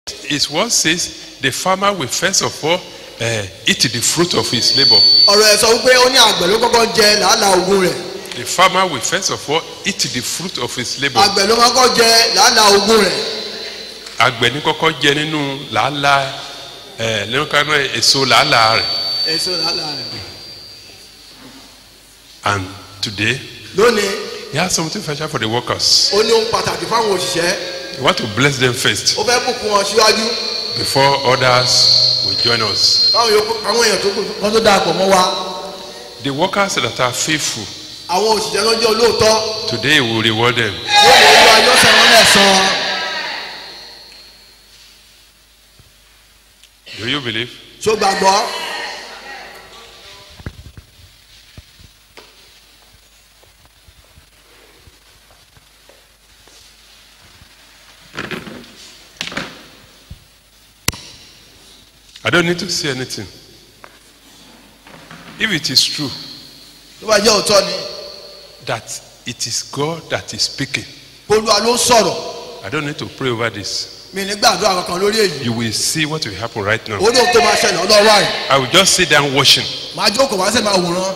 His word says the farmer will first of all uh, eat the fruit of his labor. ọ̀rọ̀ ẹ̀ sọ wípé ó ní àgbẹ̀ ló kọ́kọ́ jẹ làálàá ogun rẹ̀ The farmer will first of all eat the fruit of his labor. àgbẹ̀ ló kọ́kọ́ jẹ làálàá ogun rẹ̀ Àgbẹ̀ ní kọ́kọ́ jẹ nínú làálàá ẹ̀ nínú kanú èso làálàá rẹ̀. èso làálàá rẹ̀ And today lónìí he has something special for the workers. ó ní ohun pàtàkì fáwọn òṣìṣẹ́ He want to bless them first ó fẹ́ bùkún wọn síwájú before others will join us. káwọn yòókù àwọn èèyàn tó kù kán tó darapọ̀ mọ́ wa The workers that are faithful àwọn òṣìṣẹ́ tó jẹ́ olóòótọ́ today he will reward them. yóò lè wá yóò sẹ́ wọn lẹ́sàn-án Do you believe? tó gbàgbọ́ I don't need to say anything. If it is true tó bá jẹ́ òótọ́ ni that it is God that is speaking, olúwa ló ń sọ̀rọ̀ I don't need to pray over this. mi ní gbàdúrà kankan lórí èyí You will see what will happen right now. ó ní ohun tó máa ṣẹlẹ̀ ọlọ́wọ́ àyè I will just sit down watching. máa jókòó máa sì máa wòran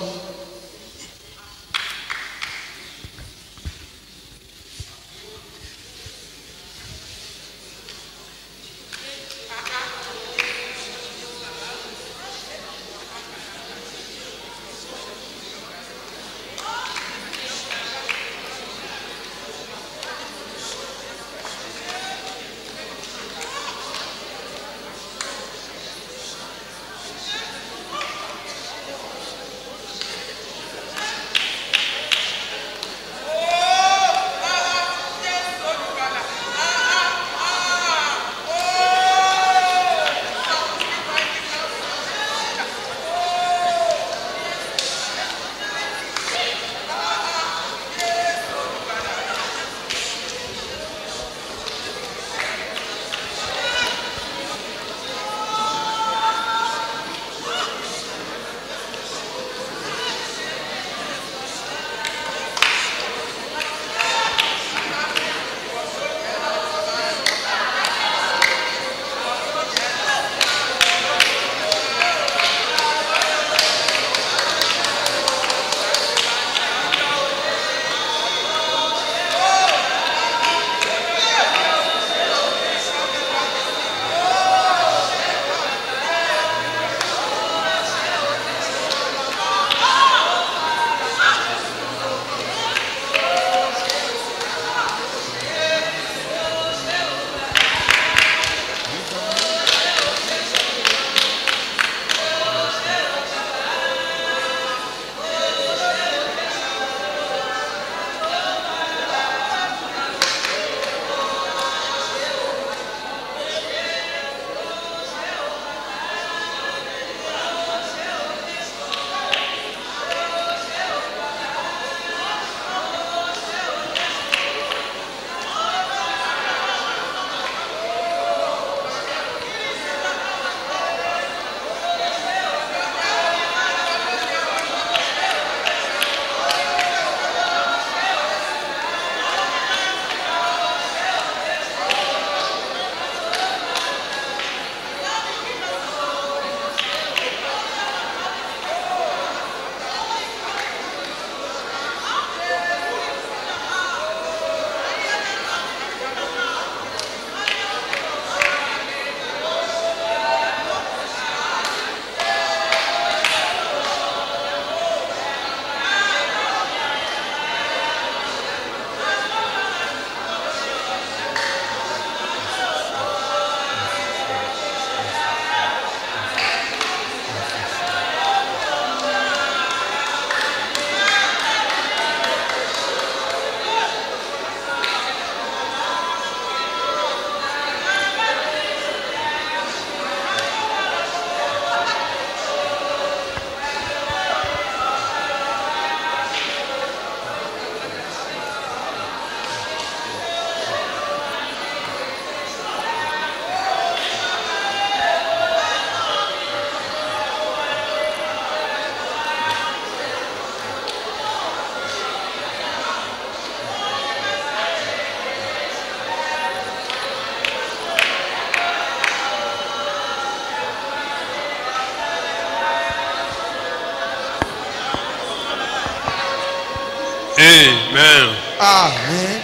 Amen. àmín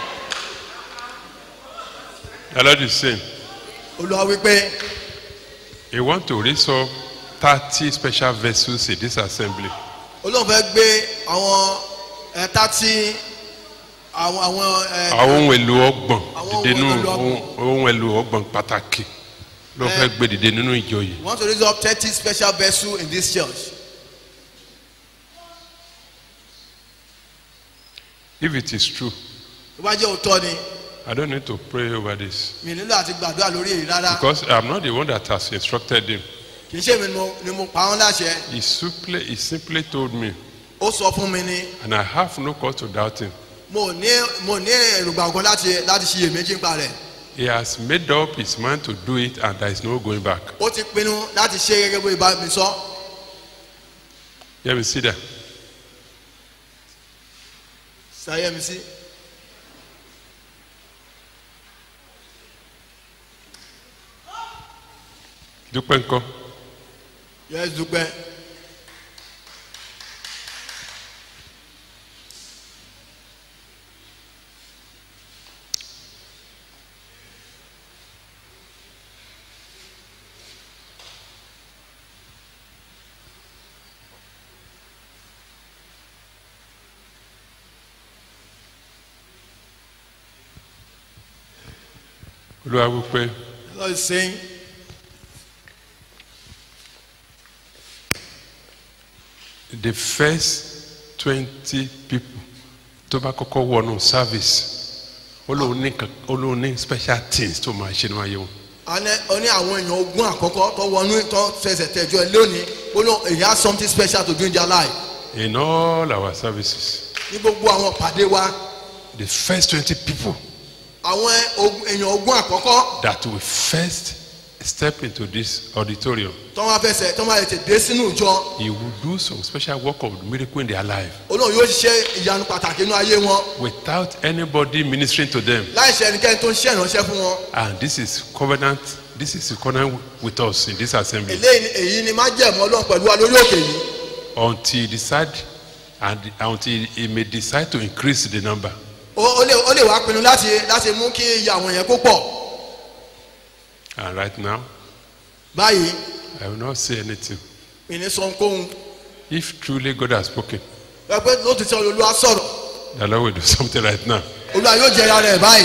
The Lord is saying, olúwa wípé He want to raise up 30 special vessels in this assembly. olóhùn fẹ́ gbé àwọn ẹ̀ta tí àwọn àwọn ẹ̀ Àwọn ohun èlò ọgbọ̀n Àwọn dìde nínú ohun èlò ọgbọ̀n. ohun- ohun èlò ọgbọ̀n pàtàkì ló fẹ́ gbé dìde nínú ìjọ yìí. we want to raise up thirty special vessels in this church If it is true, tó bá jẹ́ òótọ́ ni I don't need to pray over this mi nílò àti gbàdúrà lórí èyí rárá because I'm not the one that has instructed him. kì í ṣe mi ni mo- ni mo pa wọ́n láṣẹ He simply, he simply told me, ó sọ fún mi ni and I have no cause to doubt him. mo ní mo ní èròǹgbà kan láti láti ṣiyèméjì nípa rẹ̀ He has made up his mind to do it, and there is no going back. ó ti pinnu láti ṣe gẹ́gẹ́ bó ibà mi sọ Let me see that. ṣàyẹ̀ mi sí Dúpẹ́ ńkọ́. yẹ́n dúpẹ́ Olúwa wípé the Lord is saying the first twenty people tó bá kọ́kọ́ wọnú service ó lóun ní kan- ó lóun ní special things tó máa ṣe nínú ayé wọn. Ane- ó ní àwọn èèyàn ogún àkọ́kọ́ tó wọnú tó fẹsẹ̀ tẹ̀jọ́ ẹ lónìí ó lọ èyí has something special to do in their life In all our services, ní gbogbo àwọn pàdé wa the first twenty people àwọn ogun- èèyàn ogún àkọ́kọ́ that will first step into this auditorium, tó wá fẹsẹ̀ tó wá tètè dé sínú ìjọ he will do some special work of miracle in their life olóhùn yóò ṣiṣẹ́ ìyanu pàtàkì inú ayé wọn without anybody ministering to them. láì ṣe ẹnikẹ́ni tó ń ṣe ìránṣẹ́ fún wọn And this is covenant. This is covenant with us in this assembly eléyìí ni- èyí ni má jẹ̀mọ́ ọlọ́run pẹ̀lú wa lórí òkè yìí until he decide and until he may decide to increase the number. ó ó lè ó lè wá pinnu láti láti mú kí iye àwọn yẹn kó pọ̀ And right now, báyìí I will not say anything. mi ní sọ ohunkóhun If truly God has spoken, ẹ pé lótìtọ́ olúwa sọ̀rọ̀ the Lord will do something right now. olúwa yóò jẹ́ ara rẹ̀ báyìí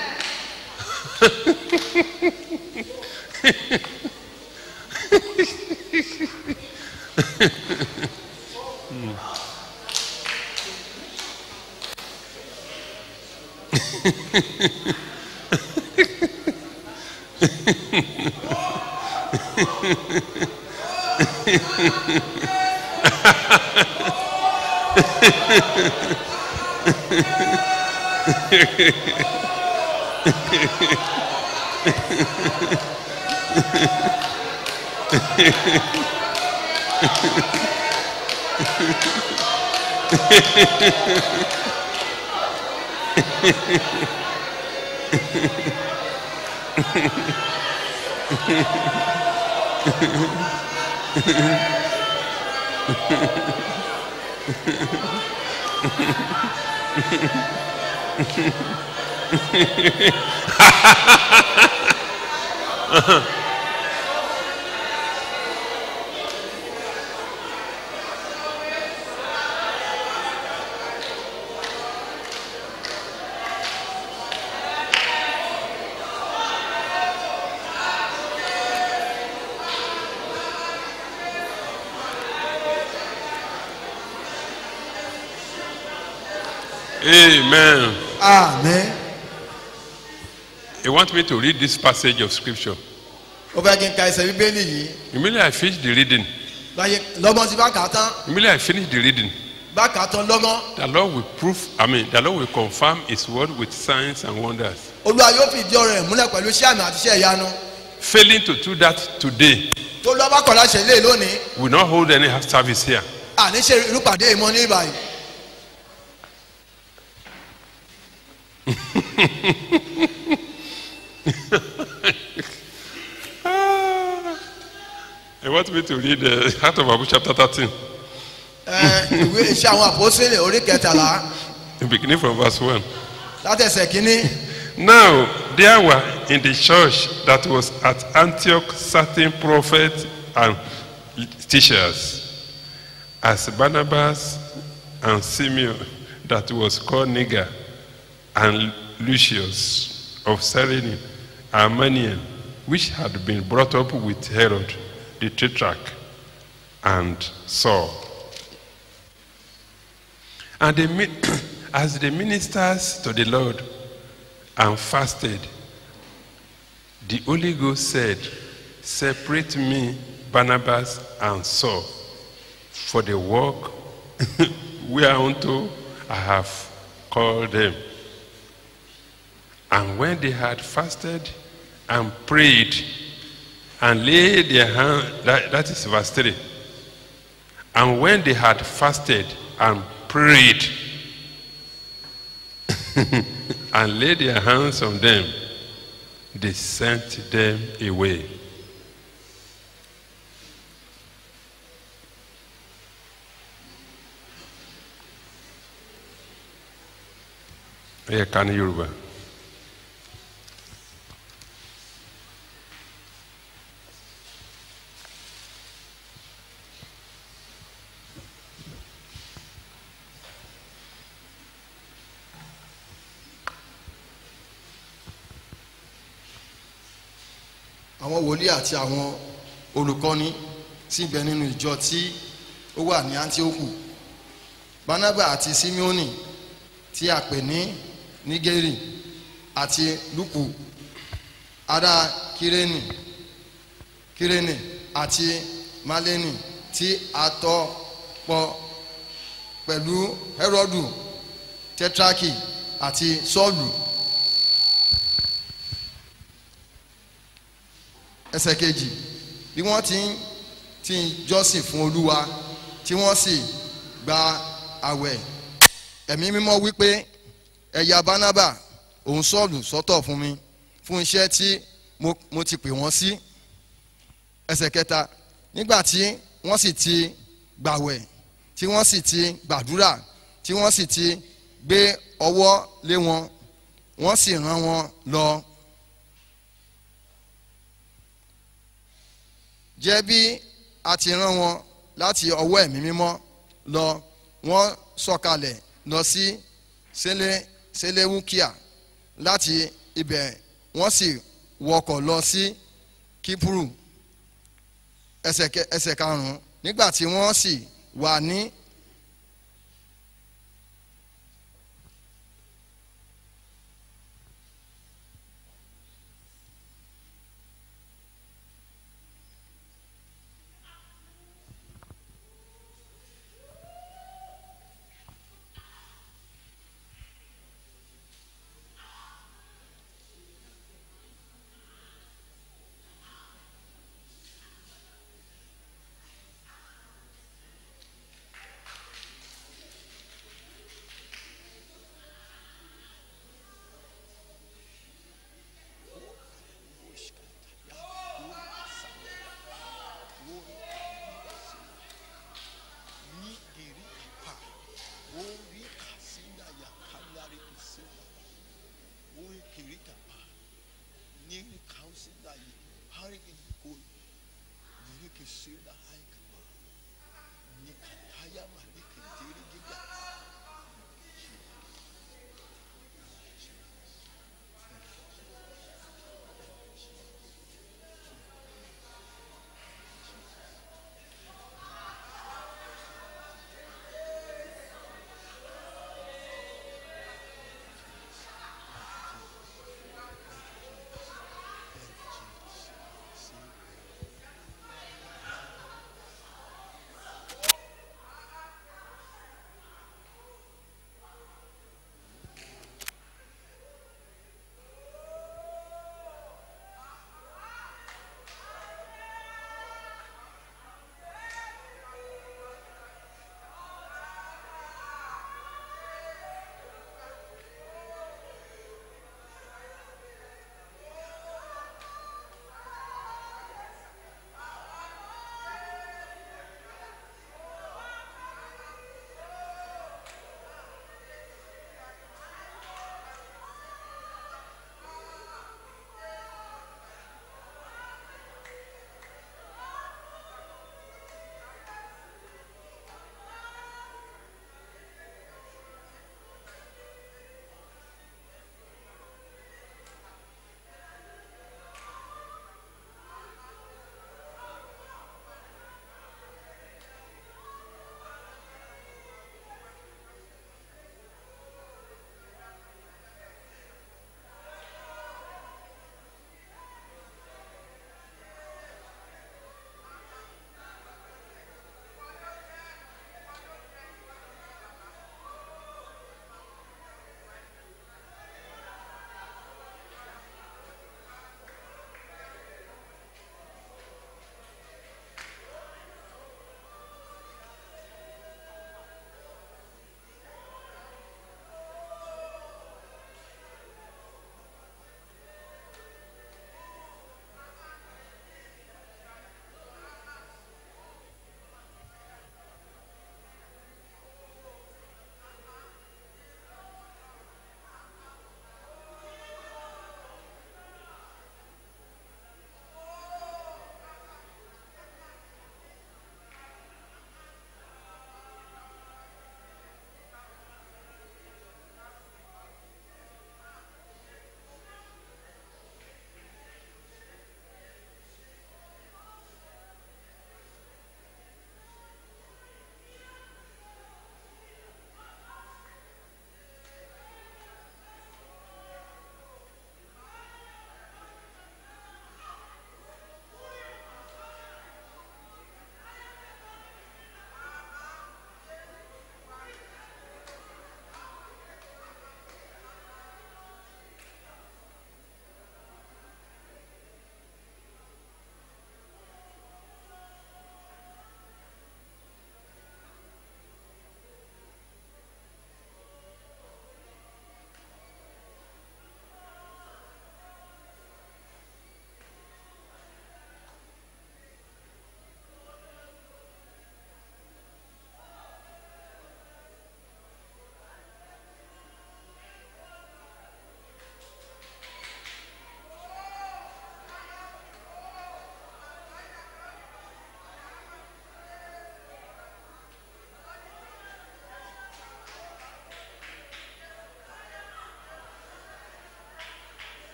Amen. àmín He wants me to read this passage of scripture. ó fẹ́ kí n ka ẹsẹ̀ bíbélì yìí Immediately I finish the reading, báyìí lọ́gbọ́n tí bá kà á tán immediately I finish the reading, bá kà á tán lọ́gbọ́n the Lord will prove, I mean, the Lord will confirm His word with signs and wonders. olúwa yóò fi ìdí ọ̀rọ̀ rẹ̀ múlẹ̀ pẹ̀lú iṣẹ́ àmì àti iṣẹ́ ìyanu Failing to do that today, tó lọ́ bá kọ̀ láṣẹ lé lónìí we will not hold any service here. àní ṣe irúpàdé ìmọ̀ ní ìbàyìí I want me to read uh, Heart of Abu chapter 13. ẹ ìwé iṣẹ́ àwọn àpòsílẹ̀ orí kẹtàlá beginning from verse 1. látẹ̀sẹ̀ kínní Now there were in the church that was at Antioch certain prophets and teachers, as Barnabas and Simeon, that was called Niger, and Lucius of Cyrene, and Manaen, which had been brought up with Herod the Tetrarch, and Saul. And they, mi- as the ministers to the Lord and fasted, the Holy Ghost said, Separate me, Barnabas and Saul, for the work whereunto I have called them. And when they had fasted and prayed and laid their hand, that, that is verse 3. And when they had fasted and prayed and laid their hands on them, they sent them away. ẹ ká ní yorùbá àwọn wòlíì àti àwọn olùkọ́ni sì bẹ nínú ìjọ tí ó wà ní antioku barnaba àti simeoni tí a pè ní nigeri àti luku ará kireni kireni àti maleni tí a tọ́ pọ̀ pẹ̀lú herodu tetraki àti sọ́ọ̀lù ẹsẹ̀ kejì bí wọ́n ti ń ti ń jọ́sìn fún olúwa tí wọ́n sì gba àwẹ̀ ẹ̀mí mímọ́ wípé ẹ̀yà bánábà òun sọ́ọ̀lù sọ́tọ̀ fún mi fún iṣẹ́ tí mo, mo ti pè wọ́n sí ẹsẹ̀ kẹta nígbà tí wọ́n sì ti gbàwẹ̀ tí wọ́n sì ti gbàdúrà tí wọ́n sì ti gbé ọwọ́ lé wọn wọ́n sì rán wọn lọ. jẹ́ bí a ti rán wọn láti ọwọ́ ẹ̀mí mímọ́ lọ wọ́n sọ̀kalẹ̀ lọ sí sẹ́lẹ̀ sẹ́lẹ̀wúkìá láti ibẹ̀ wọ́n sì wọkọ̀ lọ sí kípùrù ẹsẹ̀ kẹ- ẹsẹ̀ karùn-ún nígbà tí wọ́n sì wà ní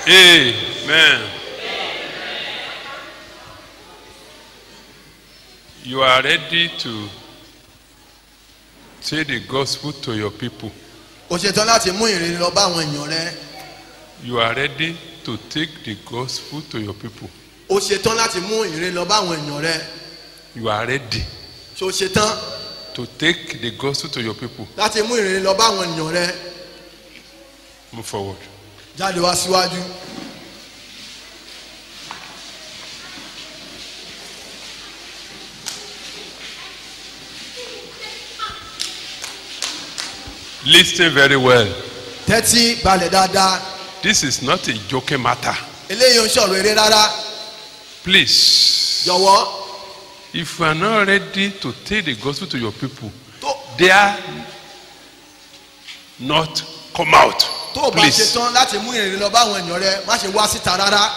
Amen. You are ready to take the gospel to your people. o ṣetán láti mú ìrere lọ bá àwọn èèyàn rẹ You are ready to take the gospel to your people. o ṣetán láti mú ìrere lọ bá àwọn èèyàn rẹ You are ready ṣe o ṣetán to take the gospel to your people. láti mú ìrere lọ bá àwọn èèyàn rẹ Move forward. jáde wá síwájú. Listen very well. tẹ́tí balẹ̀ dáadáa This is not a joking matter. eléyìí ń sọ̀rọ̀ eré rárá Please, jọ̀wọ́ if you are not ready to take the gospel to your people, tó dare not come out. tó o bá Please. ṣetán láti mú ìrere lọ bá àwọn èèyàn rẹ má ṣe wá síta rárá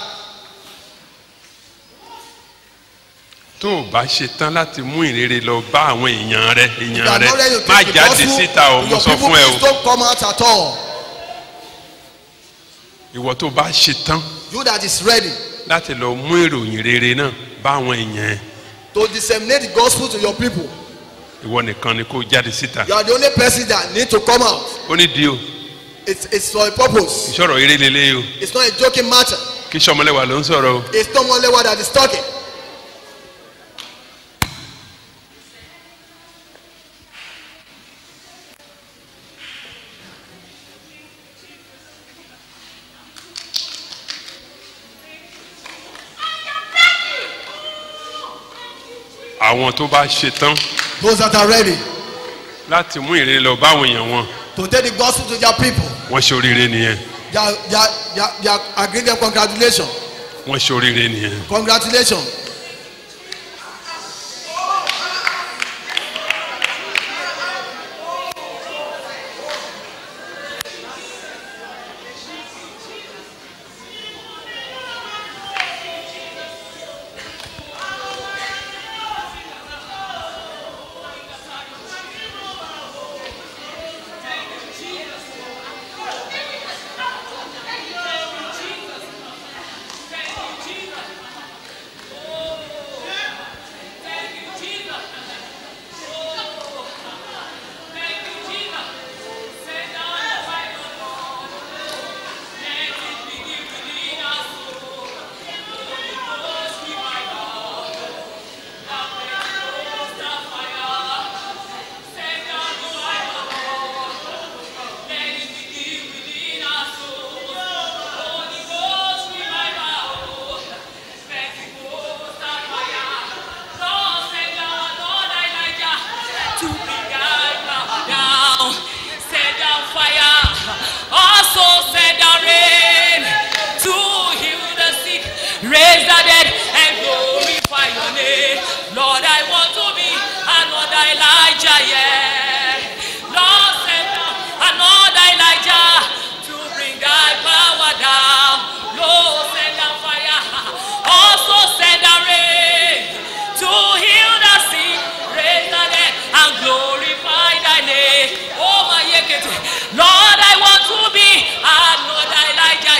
tó o bá ṣe tán láti mú ìrere lọ bá àwọn èèyàn rẹ You èèyàn are rẹ not ready to má take the jáde gospel síta o to mo your sọ people, fún ẹ please o don't come out at all ìwọ tó o bá ṣe tán you that is ready láti lọ mú ìròyìn rere náà bá àwọn èèyàn ẹ to disseminate the gospel to your people ìwọ nìkan ni kó o jáde síta you are the only person that need to come out ó ní di o it's it's for a purpose ìṣòro eré lélẹ́ o it's not a joking matter kí sọmọlẹ́wà ló ń sọ̀rọ̀ o it's not one level that is talking àwọn tó bá ṣe tán those that are ready láti mú ìrere lọ bá àwọn èèyàn wọn to take the gospel to their people wọ́n ṣe oríire nìyẹn they are they are they are, they are agreeing them congratulations wọ́n ṣe oríire nìyẹn congratulations to bring down, send down fire, also send down rain to heal the sick, raise the dead, and glorify your name. Lord, I want to be another Elijah, yeah. Lord, send down another Elijah to bring thy power down. Lord, send down fire, also send down rain to heal the sick, raise the dead, and glorify thy name. Oh my yekete. Lord, I want to be another Elijah,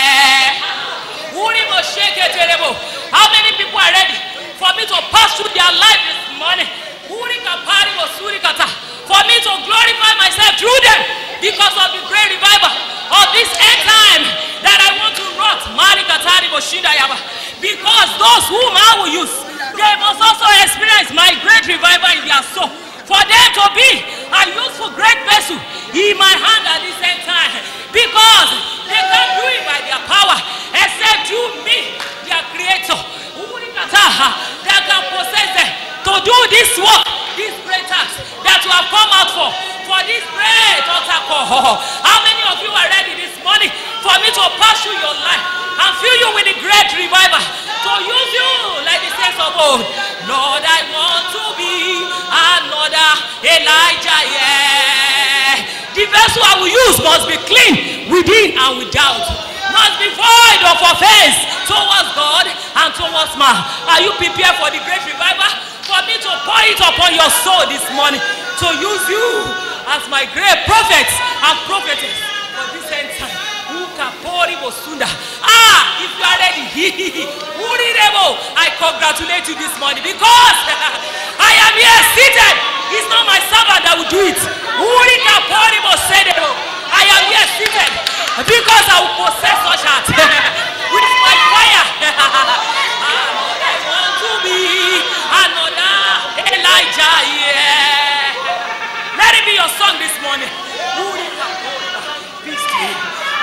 yeah. Uri mo sheketelebo. How many people are ready for me to pass through their life this morning? Uri kapari mo suri kata. For me to glorify myself through them because of the great revival of this end time that I want to rot. Mari katari mo shinda yaba. Because those whom I will use, they must also experience my great revival in their soul. For them to be a useful great vessel in my hand at this same time. Because they can do it by their power, except you, me, their creator. Urikataha, That can possess them to do this work, this great task that you have come out for. For this great altar call. How many of you are ready this morning for me to pass through your life and fill you with the great revival? To use you like the saints of old. Lord, I want to be another Elijah, yeah. The vessel I will use must be clean within and without. Must be void of offense towards God and towards man. Are you prepared for the great revival? For me to pour it upon your soul this morning. To use you as my great prophets and prophetess for this end time. Who kapori bosunda. Ah, if you are ready, Urirebo, I congratulate you this morning because I am here seated. It's not my servant that will do it. Uri kapori bosedebo. I am here seated because I will possess such heart with my fire. Another want to be another Elijah, yeah. Let it be your song this morning. Uri kapori, be still.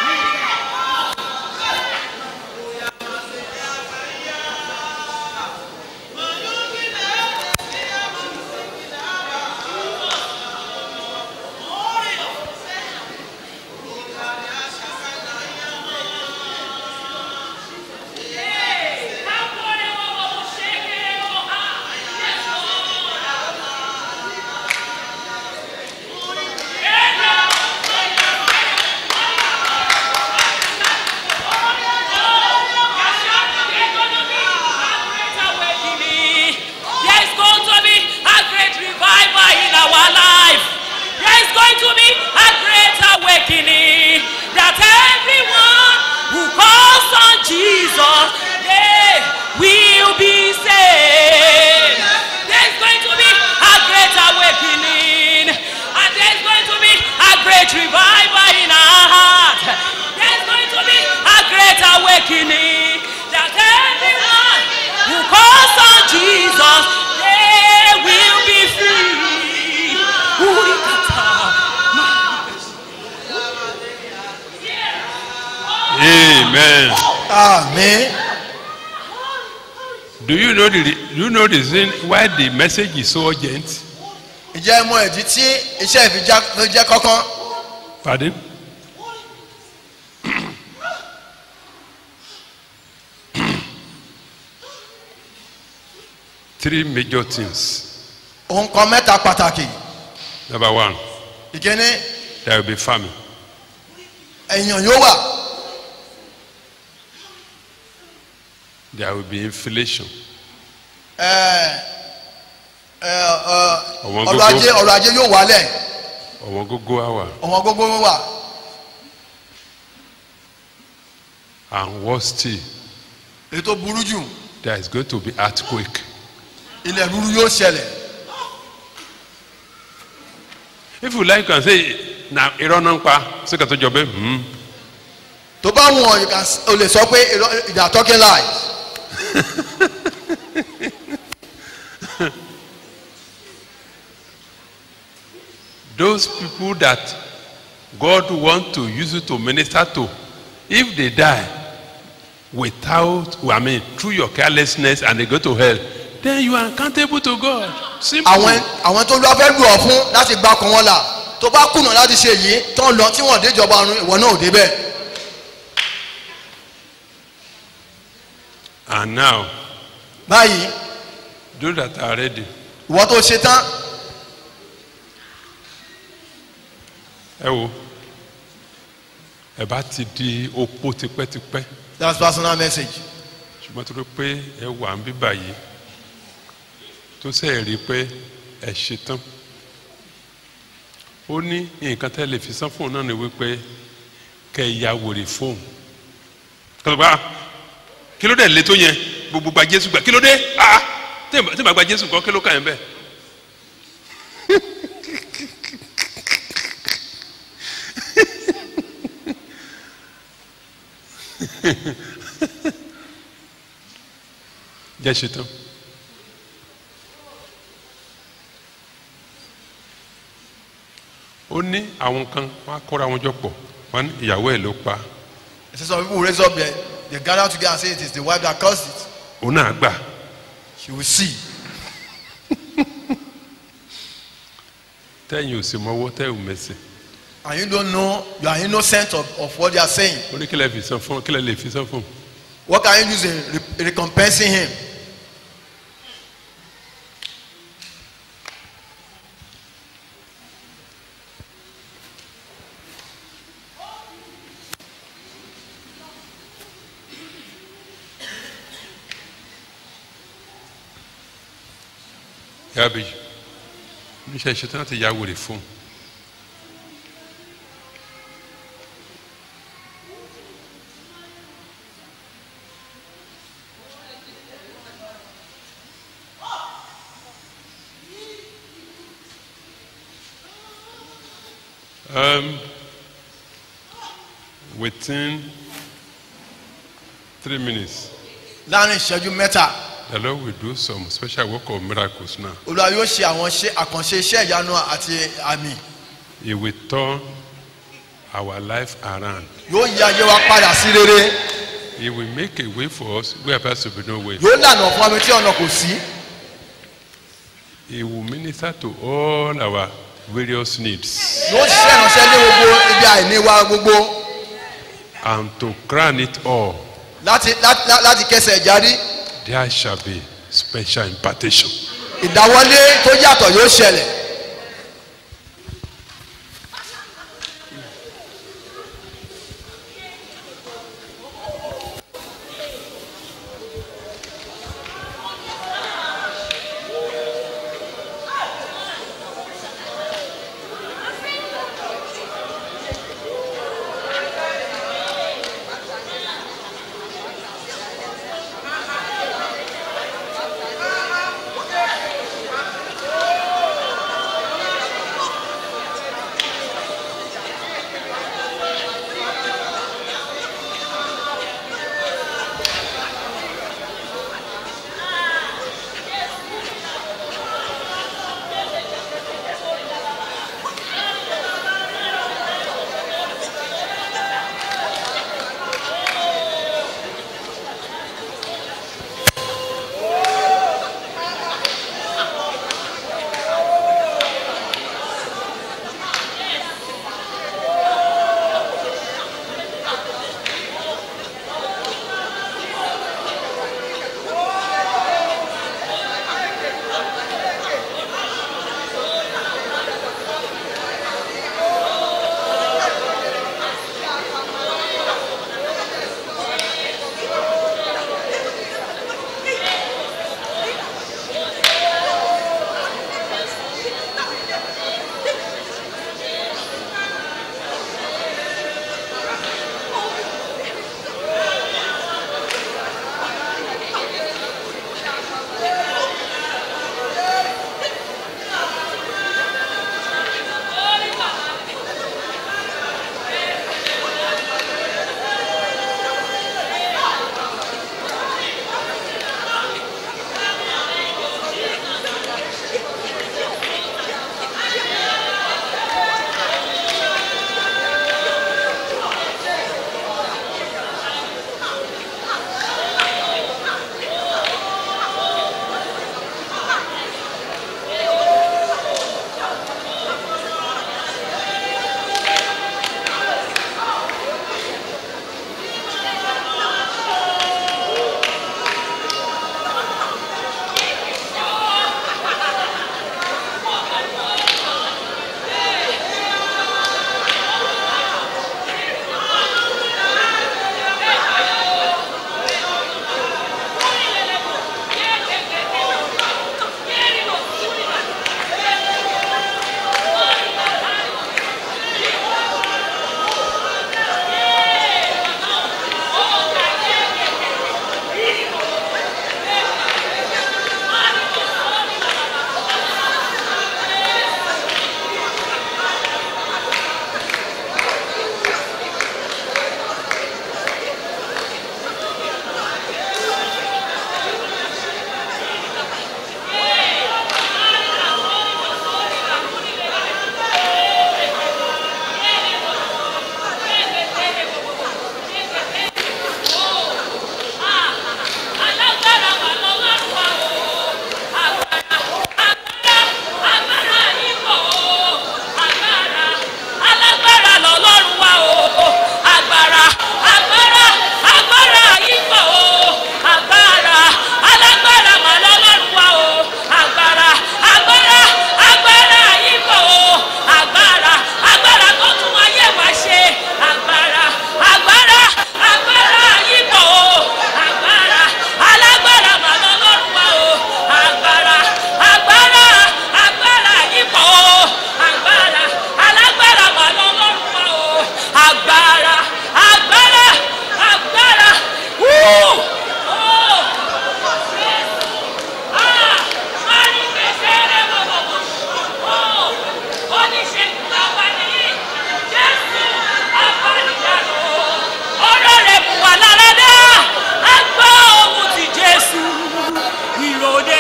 There is going to be a great revival in our life. There is going to be a great awakening that everyone who calls on Jesus, they will be saved. There is going to be a great awakening, and there is going to be a great revival in our heart. There is going to be a great awakening that everyone who calls on Jesus, they will be free. Urikata. Amen. amen. Do you know the do you know the reason why the message is so urgent? ǹjẹ́ ẹ mọ ìdí tí iṣẹ́ ìfijá ló jẹ́ kọ́kọ́ Pardon? Three major things. ohun kan mẹ́ta pàtàkì Number one, ìkíní there will be famine. èèyàn yóò wà There will be inflation. ẹ, ẹ, ẹ, Ọ̀wọ́n ọrọ̀ gógó. ajé ọrọ̀ ajé yóò wálẹ̀ Ọ̀wọ́n gógó àwà ọ̀wọ́n gbogbo wà and worse still, èyí tó burú jù there is going to be earthquake. ilẹ̀ rúru yóò ṣẹlẹ̀ If you like, you can say, na irọ́ náà ń pa síkà tó jọ bẹ́ẹ̀. Hmm. tó bá wọn you can s- o lè sọ pé irọ́- they are talking lies Those people that God want to use you to minister to, if they die without, I mean, through your carelessness and they go to hell, then you are accountable to God. Simple. àwọn àwọn tó lọ fẹ́ lù ọ́ fún láti gba ọkàn wọn là tó bá kùnà láti ṣe yìí tó ń lọ tí wọ́n déjọba ọ̀run ìwọ náà ò débẹ̀ And now, báyìí those that are ready, ìwọ tó ṣe tán ẹ wo, ẹ bá ti di opó tipẹ́tipẹ́, that's personal message ṣùgbọ́n tó rí pé ẹ wà ń bíbà yìí, tó sẹ́yìn rí pé ẹ ṣe tán. Ó ní nǹkan tẹ́ lè fi san fóun náà ni wípé kẹ́ ẹ ya wèrè fóun. Kọ́lọ́gbà kí ló dé lé tó yẹn gbogbo gba Jésù gbà kí ló dé ah tí ì bá gba Jésù kọ́ kí ló kà yẹn bẹ́ẹ̀. jẹ́ ṣe tán. ó ní àwọn kan wọn á kóra wọn jọ pọ̀ wọn ní ìyàwó ẹ̀ ló pa you see some people raise up there they gather together and say it is the wife that caused it òun náà gbà she will see tẹ́yìn ò sì mọ́wọ́ tẹ́yìn ò mẹ́sẹ̀ and you don't know you are innocent of, of what they are saying ó ní kílẹ̀ fi san fún kílẹ̀ lè fi san fún what can you use in re recompensing him yàbí oníṣẹ́ ìṣetán láti ya wèrè fún un Um, within three minutes, láàrin ìṣẹ́jú mẹ́ta the Lord will do some special work of miracles now. olúwa yóò ṣe àwọn iṣẹ́- àkànṣe iṣẹ́ ìyanu àti àmì He will turn our life around. yóò yí ayé wa padà sí rere He will make a way for us where there to be no way. yóò lànà fún ami tí ọ̀nà kò sí He will minister to all our various needs. yóò ṣiṣẹ́ ìránṣẹ́ ní gbogbo ibi àìní wa gbogbo And to crown it all, láti láti láti kẹsẹ̀ járí there shall be special impartation. ìdáwọlé tó yàtọ̀ yóò ṣẹlẹ̀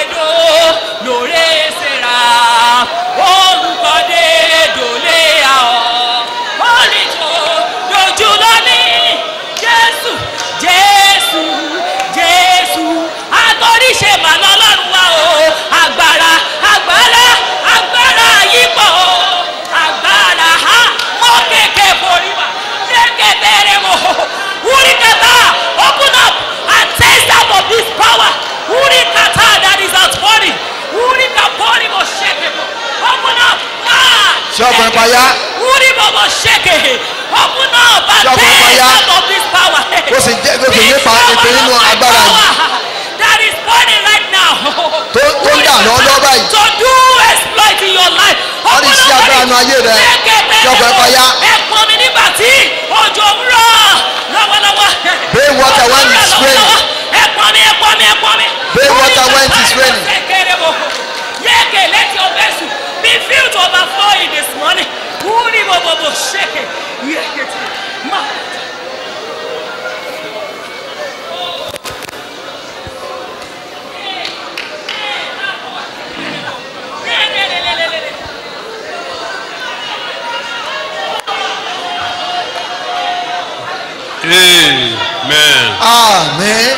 do lóore sera olùkọ́dé dòlé àọ́ olùjọ dojú lónìí jésù jésù jésù agbóríṣe màná ọlọ́run wa o agbára agbára agbára yípo agbára ha mọ kéèké borí wa kéèké bẹ̀rẹ̀ mọ́ wúrí kàtà open up and taste out of this power wúrí kàtà that is outpouring wúrí kàpọ́rí mo ṣèké mọ́ open up ah ṣé ọkùnrin pa yá wúrí mo mo ṣèké open up and Ṣé ọkùnrin pa taste yá? out of this power. Ó sì jẹ́- ó sì nípa ìpè nínú agbára yìí. that is burning right now. Tó- tó ń dà lọ́wọ́lọ́wọ́ báyìí. to do exploit in your life. Wọ́n ní iṣẹ́ agbára nínú ayé rẹ. Ṣé ọkùnrin pa yá? ẹ pọn mi nígbà tí òjò ń rọ̀ lọ́wọ́lọ́wọ́. Rain water when it's raining. ẹ pọn mi ẹ pọn mi ẹ pọn mi. Rain water when it is raining. Yeke, let your vessel be filled to overflowing this morning. Uri bobo shake. Yeke. Ma. Amen. àmín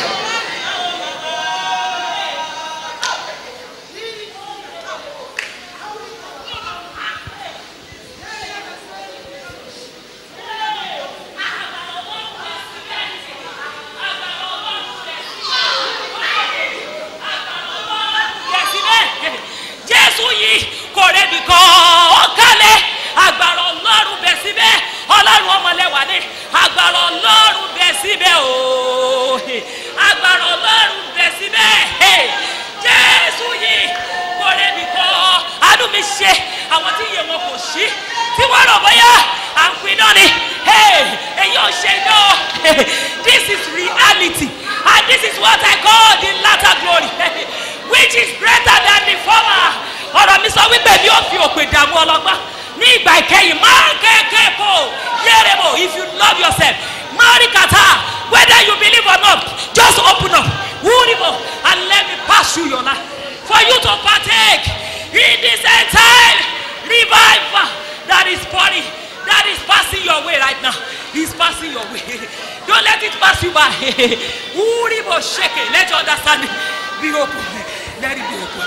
Yẹ̀síbẹ̀, Jésù yìí kò rebi kan ó kálẹ̀ agbára ọlọ́run bẹ̀ síbẹ̀ ọlọ́run ọmọlẹ́wà ni agbára ọlọ́run bẹ̀ síbẹ̀ ooo agbára ọlọ́run bẹ̀ síbẹ̀ Jésù yìí kò rebi kan àánú mi ṣe àwọn tí iye wọn kò sí tí wọ́n rọ̀ bóyá à ń pin náà ni èyí ò ṣe náà this is reality and this is what I call the latter glory which is greater than the former ọ̀rọ̀ mi sọ wípé mi ò fi òpè dààmú ọlọ́gbọ́n ní ìgbà ìkẹyìn máa kéèké bò yéèrè bò if you love yourself marry kata whether you believe or not just open up wúribo and let me pass through your life for you to partake in this entire revival that is pouring that is passing your way right now is passing your way don't let it pass you by wúribo shake it let your understanding be open let it be open.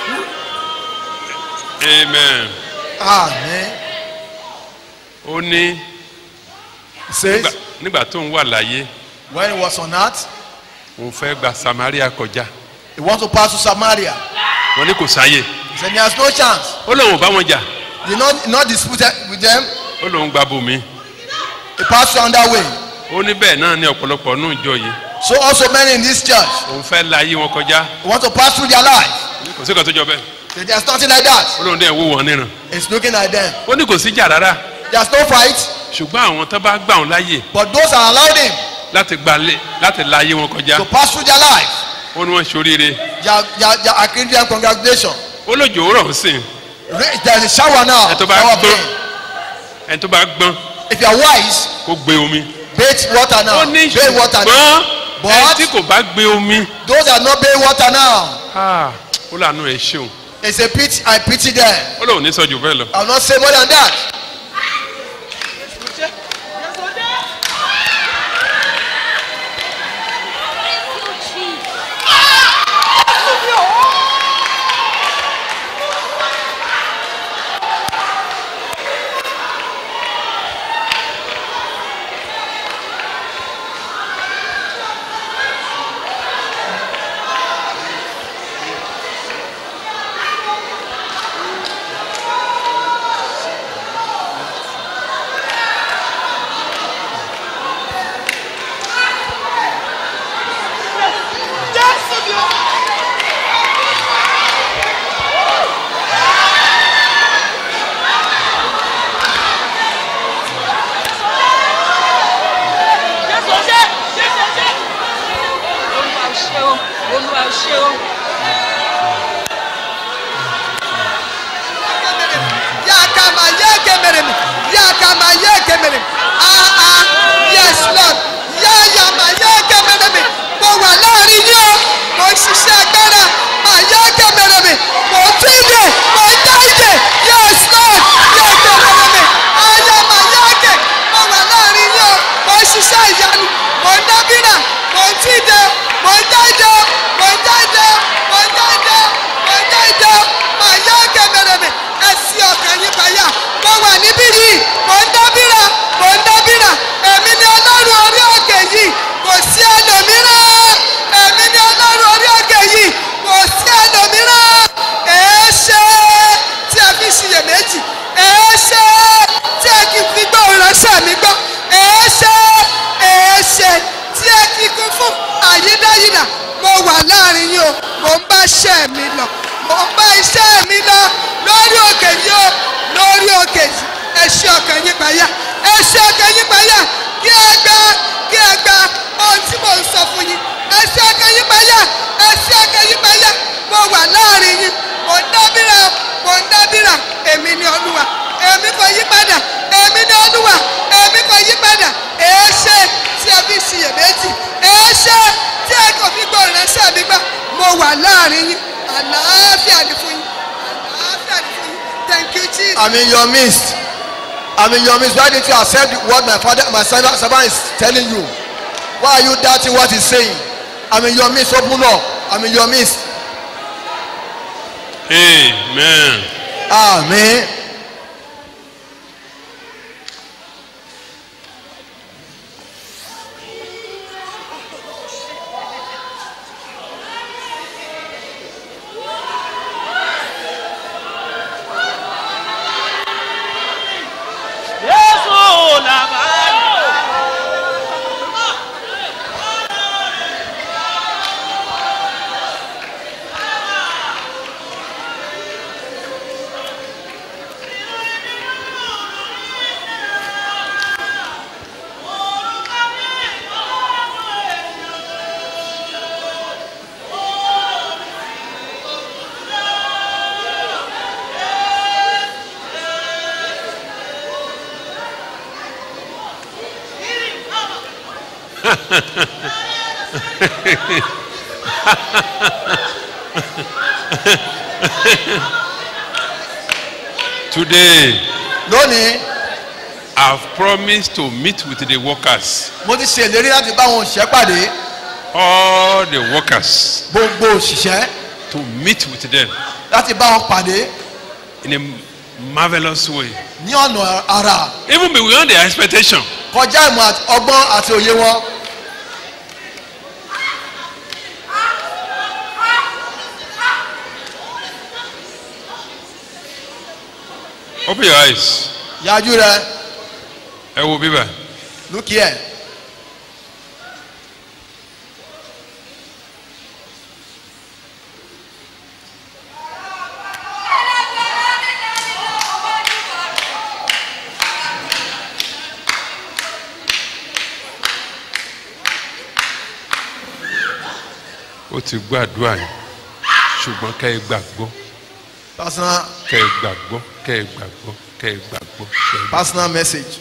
Amen. àmín Ó ní He says nígbà- nígbà tó ń wà láyé when he was on earth òun fẹ́ gba Samaria kọjá. he want to pass to Samaria Wọ́n ní kò sáyè. he said there is no chance Ó lóun ò bá wọn jà. he not he not disputed with them Ó lóun gba bòmí. he passed through another way Ó ní bẹ́ẹ̀ náà ní ọ̀pọ̀lọpọ̀ nù ìjọ yìí. so also many in this church Òun fẹ́ la ayé wọn kọjá. he want to pass through their life Kò sí kan tó jọ bẹ́ẹ̀. say there is nothing like that Ó lóun dẹ̀ wò wọ́n níran. he is looking at them Ó ní kò sí jà rárá. there is no fight Ṣùgbọ́n àwọn tó bá gbà wọn láyè but those are allowed him láti gba lé láti la ayé wọn kọjá. to pass through their life Ó ní wọ́n ṣoríire. they are they are they are accrediting them congratulations Ó lójó rọ̀ ń sìn. Ra- there is a shower now Ẹ tó bá shower gbọ́n. pain Ẹni tó bá gbọ́n if you are wise kó gbé omi. bathe water now Ó ní bathe water now ṣùgbọ́n But- ẹni tí kò bá gbé omi. those that no bathe water now Ah, Ó lànà ẹ̀ ṣeun. it's a pity I pity them Ó lóun ní sọ jù bẹ́ẹ̀ lọ. I will not say more than that Jésù ṣe Jésù ṣe. Olúwa ò ṣe o, Olúwa ò ṣe o. yakama yekemerem yakama yekemerem ah ah yes lord yayama yekemerem mo wà láàrin yín o mo ń ṣiṣẹ́ agbára mà yeke mi lọ mò ń bá iṣẹ́ mi lọ lórí òkè yìí o lórí òkè yìí ẹ ṣe ọkàn yín payá ẹ ṣe ọkàn yín payá kí ẹ gba kí ẹ gba ohun tí mò ń sọ fún yín ẹ ṣe ọkàn yín payá ẹ ṣe ọkàn yín payá mo wà láàrin yín mò ń dábìrà mò ń dábìrà èmi ni olúwa èmi kò yí padà èmi ni olúwa èmi kò yí padà èé ṣe tí ẹ fi ṣiyèméjì èé ṣe tí ẹ kò fi gbọ́ ìránṣẹ́ mi gbà mo wà láàrin yín àlàáfíà ni fún yín àlàáfíà ni fún yín thank you jesus. I'm in your midst. I'm in your midst. Why didn't you accept what my father, my servant, servant is telling you? Why are you doubting what he's saying? I'm in your midst. Open up. I'm in your midst. Amen. Amen. Jésù làbáyé. Today, Lónìí, I've promised to meet with the workers, mo ti ṣe ìlérí láti bá àwọn òṣìṣẹ́ pàdé. all the workers, Gbogbo òṣìṣẹ́ to meet with them láti bá wọn pàdé in a marvelous way, ní ọ̀nà àrà even beyond their expectation. kọjá ìmọ̀ àti- ọgbọ́n àti òye wọn. Open your eyes. Yájú rẹ, Ẹ wo bíbá. look here. Ó ti gbàdúrà yìí. Ṣùgbọ́n kẹ́ ẹ gbàgbọ́, Personal, kẹ́ ẹ gbàgbọ́, kẹ́ ẹ gbàgbọ́, kẹ́ ẹ gbàgbọ́. kẹ́ ẹ gbàgbọ́. personal message.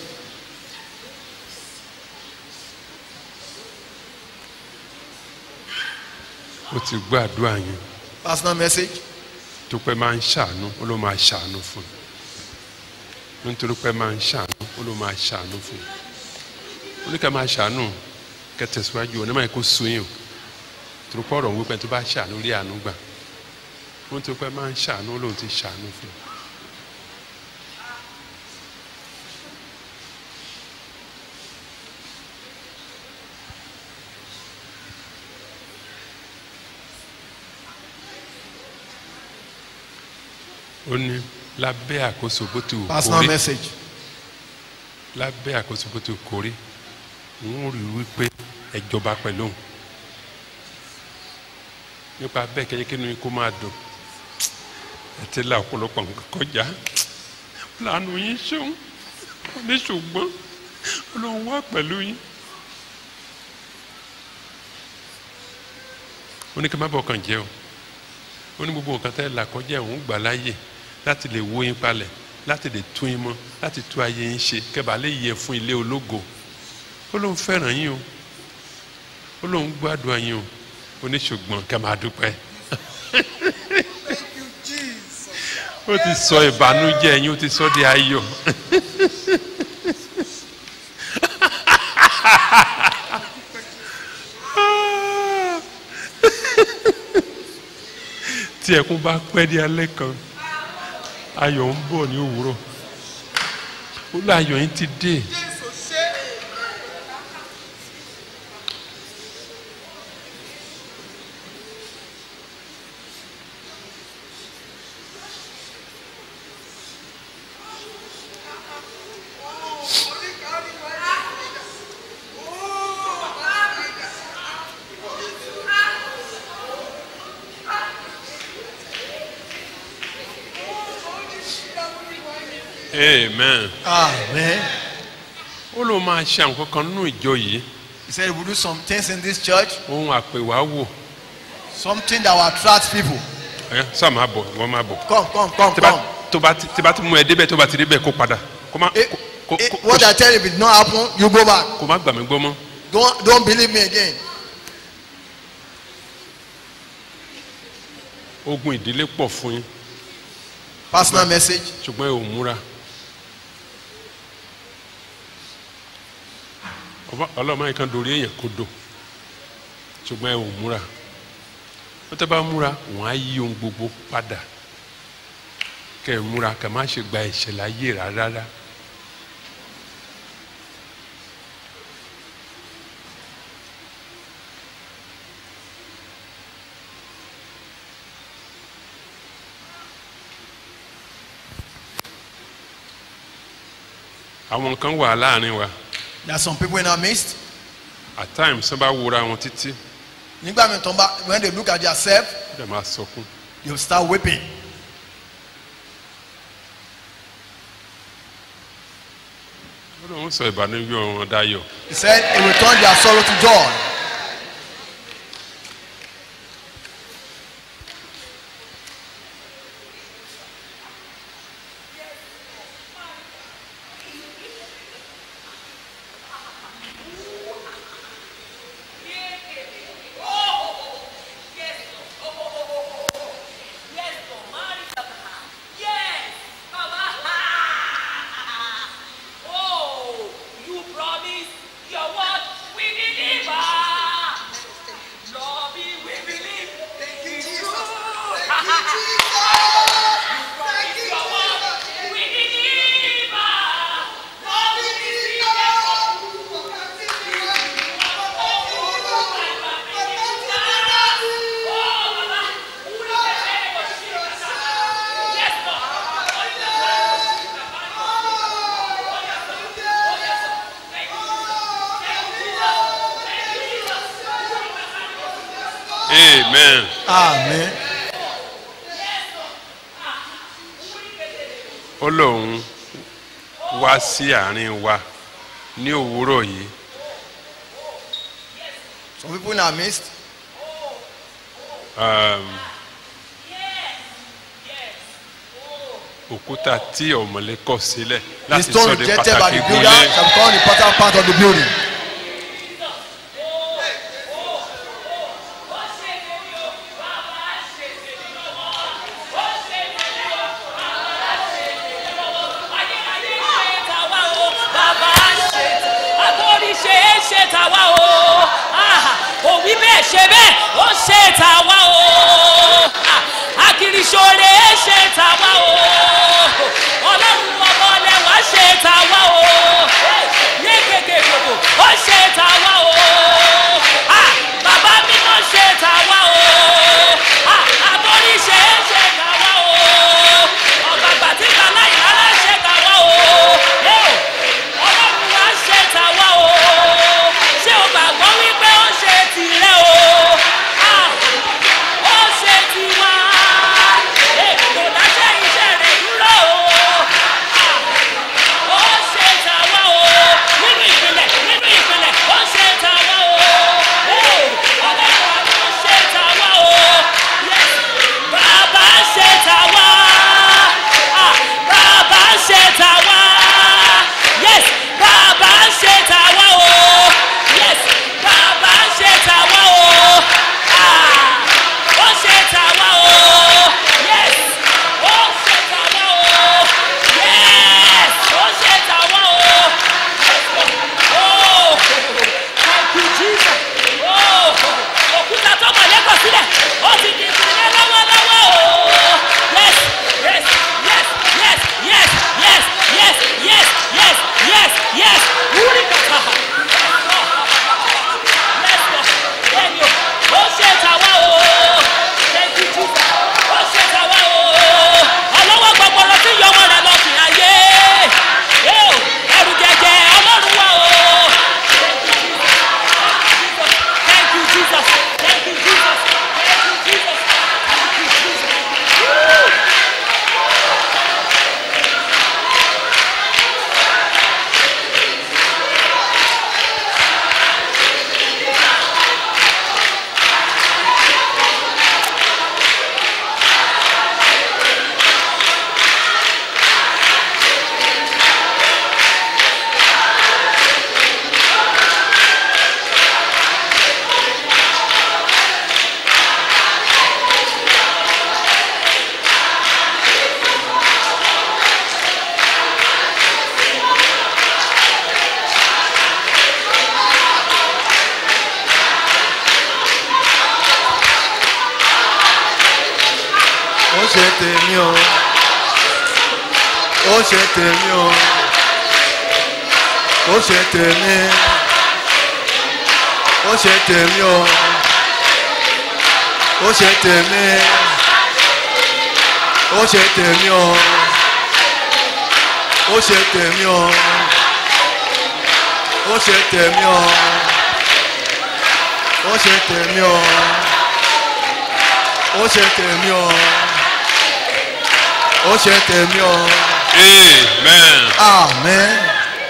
Ó ti gbàdúrà yìí. Personal message. tó pẹ́ máa ń ṣàánú ó ló máa ṣàánú fún un nítorí pé máa ń ṣàánú ó ló máa ṣàánú fún un ó ní ká máa ṣàánú kẹ́ tẹ̀síwájú ọ̀ ní máa kó sun yín o torí pé ọ̀rọ̀ ń wípé tó bá ṣàánú rí àánú gbà ó ní tó pẹ́ máa ń ṣàánú ó lóun ti ṣàánú fún un. ó ní lábẹ́ àkóso bó ti wù Personal kórí message. lábẹ́ àkóso bó ti wù kórí ń rí wípé ẹ jọba pẹ̀lú òun nípa bẹ́ẹ̀ kẹ́yẹ́ kí ni kó máa dùn ẹ ti la ọ̀pọ̀lọpọ̀ nǹkan kọjá lànà yín ṣeun ó ní ṣùgbọ́n ọlọ́run wà pẹ̀lú yín ó ní kí n má bọ̀ kàn jẹ́ o ó ní gbogbo nǹkan tẹ́ là kọjá òun gbà láàyè láti lè wó yín palẹ̀ láti lè tún yín mọ́ láti tún ayé yín ṣe kẹ́bàá lè yẹ fún ilé ológo ó lóun fẹ́ràn yín o ó lóun gbádùn yín o ó ní ṣùgbọ́n kẹ́ máa dúpẹ́ ó ti sọ ìbànújẹ́ yín ó ti sọ di ayọ̀ tí ẹkún bá pẹ́ di alẹ́ kan ayọ̀ ń bọ̀ ní òwúrọ̀ ó lọ ayọ̀ yín ti dé amen Amen. ó ló máa ṣe àwọn kankan nínú ìjọ yìí He said he will do some things in this church, ohun àpèwáwò something that will attract people. ẹ sáà máa bọ̀ wọ́n máa bọ̀ Come, come, come, tí bá come. tó bá ti tí bá ti mú ẹ débẹ̀ tó bá ti débẹ̀ kó padà kó má Eh, kó eh, kó what I tell you, if it not happen, you go back. kó má gbà mí gbọ́ mọ́ Don't don't believe me again. ogun ìdílé pọ̀ fún yín Personal message. ṣùgbọ́n ẹ ò múra Ọba- ọlọ́mọ yìí kan dorí èèyàn kó dò ṣùgbọ́n ẹ ò múra wọ́n tẹ́ bá múra wọ́n á yí ohun gbogbo padà kẹ́ ẹ múra kẹ́ ẹ má ṣe gba ẹ̀ṣẹ̀ láyé rárá. àwọn kan wà láàrin wa There are some people in our midst. at times wọ́n bá wúra wọn títí Nígbà mi tán bá when they look at themselves, wọ́n dẹ̀ máa sọkún they will start weeping. wọ́n lóun sọ ìbànújẹ́ wọn dayọ̀ He said he will turn their sorrow to joy. Oh, you promise your word we deliver. Lord, we believe. Thank you, Jesus. Thank you, Jesus. You promise your word we deliver. Lord, we believe. amen Amen. ó lóun wá sí àárín wa ní òwúrọ̀ yìí Some people in our midst, um, òkúta tí ọ̀mọ̀lé kọ̀ sílẹ̀ the láti stone sọ de rejected by pàtàkì the builder gúnlé shall become the important part of the building. ṣe tàwa o òwí bẹ́ẹ̀ ṣe bẹ́ẹ̀ ó ṣe tàwa o akiriṣore ṣe tàwa o ọlọ́run ọmọ lẹ́wà ṣe tàwa o yékèké gbogbo ó ṣe tàwa o bàbá mímọ́ ṣe tàwa o àtọ́ríṣe ṣe tàwa o ọ̀gbàgbà tí kàlá ìlara ṣe tàwa o ọlọ́run wa ṣe tàwa o ṣé o gbàgbọ́ wípé ó ṣe tìrẹ o ó ṣe tiwa kò dáṣẹ́ iṣẹ́ rẹ̀ dúró o ó ṣe tàwa o nínú ìpìlẹ̀ nínú ìpìlẹ̀ ó ṣe tàwa ó ṣe tèmi o ó ṣe tèmi o ó ṣe tèmi ó ṣe tèmi o ó ṣe tèmi ó ṣe tèmi o ó ṣe tèmi o ó ṣe tèmi o ó ṣe tèmi o ó ṣe tèmi o ó ṣe tèmi o amen. amen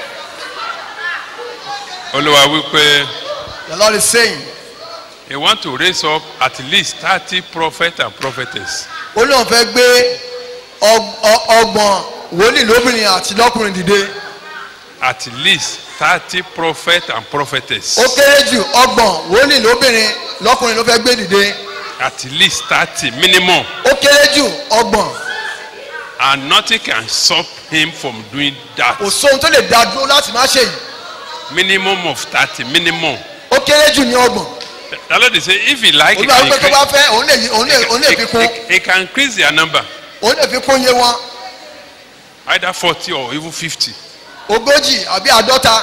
olúwa wípé the lord is saying he want to raise up at least thirty prophets and prophetess ó lóun fẹ́ gbé ọg- ọ- ọgbọ̀n wòlíì lóbìnrin àti lọ́kùnrin dìde at least thirty prophets and prophetess ó kéré jù ọgbọ̀n wòlíì lóbìnrin lọ́kùnrin ló fẹ́ gbé dìde at least thirty minimum ó kéré jù ọgbọ̀n and nothing can stop him from doing that kò sóhun tó lè dá dúró láti má ṣe yìí minimum of thirty minimum ó kéré jù ní ọgbọ̀n the lord dey say if he like he olúwa can wípé tó bá increase fẹ́ òun lè yí- òun lè òun lè fi kún he, he can increase their number òun lè fi kún iye wọn either forty or even fifty ogójì àbí àádọ́ta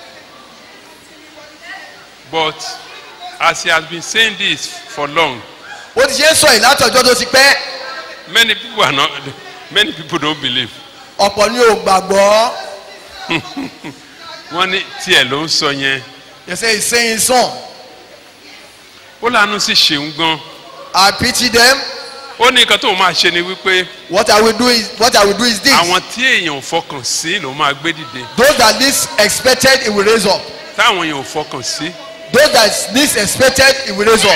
but as he has been saying this for long ó ti ṣe ń sọ yìí láti ọjọ́ tó ti pẹ́ many people are not many people don't believe ọ̀pọ̀ ni ò gbàgbọ́ wọ́n ní tiẹ̀ ló ń sọ yẹn you say he's saying son ó lànà sí ṣeun gan I pity them ó ní nǹkan tó máa ṣe ni wípé what I will do is what I will do is this àwọn tí èèyàn ò fọkàn sí ló máa gbé dìde those that least expected he will raise up táwọn èèyàn ò fọkàn sí those that least expected he will raise up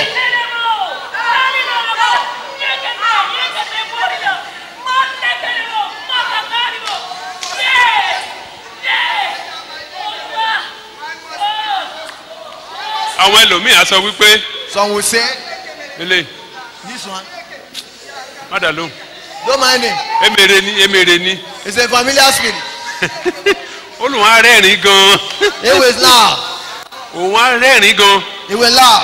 àwọn ẹlòmíì á sọ wípé some will say ilé this one mádà lóhùn don't mind him emèrè ni emèrè ni it's a familiar spirit olùwọ́n á rẹ́rìn gan he will laugh òun á rẹ́rìn gan he will laugh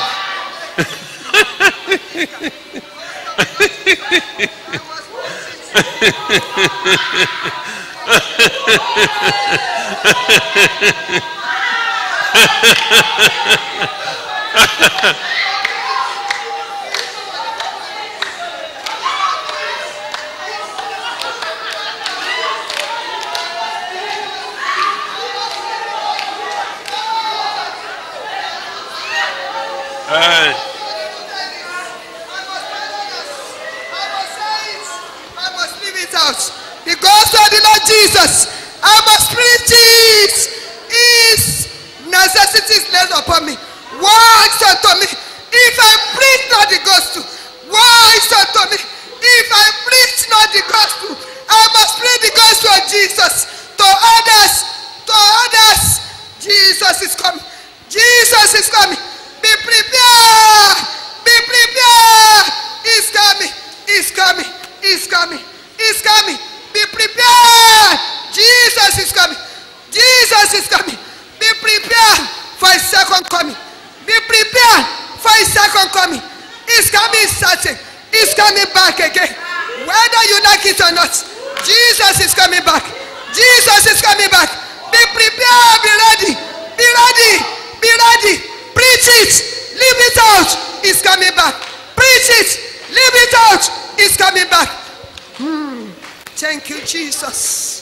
ẹ I must leave it out. The gospel of the Lord Jesus. I must preach it. His necessities laid upon me. Why unto me? If I preach not the gospel, why unto me? If I preach not the gospel, I must preach the gospel of Jesus to others. To others. Jesus is coming. Jesus is coming. Be prepared. Be prepared. He's coming. He's coming. He's coming. He's coming. Be prepared. Jesus is coming. Jesus is coming. Be prepared for his second coming. Be prepared for his second coming. He's coming certain. He's coming back again. Whether you like it or not, Jesus is coming back. Jesus is coming back. Be prepared. Be ready. Be ready. Be ready. Preach it. Leave it out. He's coming back. Preach it. Leave it out. He's coming back. Hmm. Thank you, Jesus.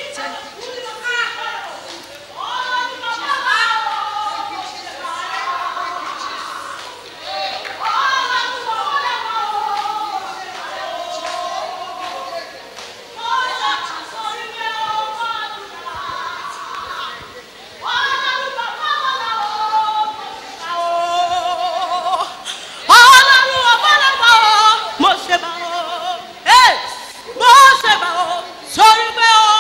ọlọ́run ọ̀pọ̀lọpọ̀ mo ṣe bá ọ mo ṣe bá ọ sórí pé ó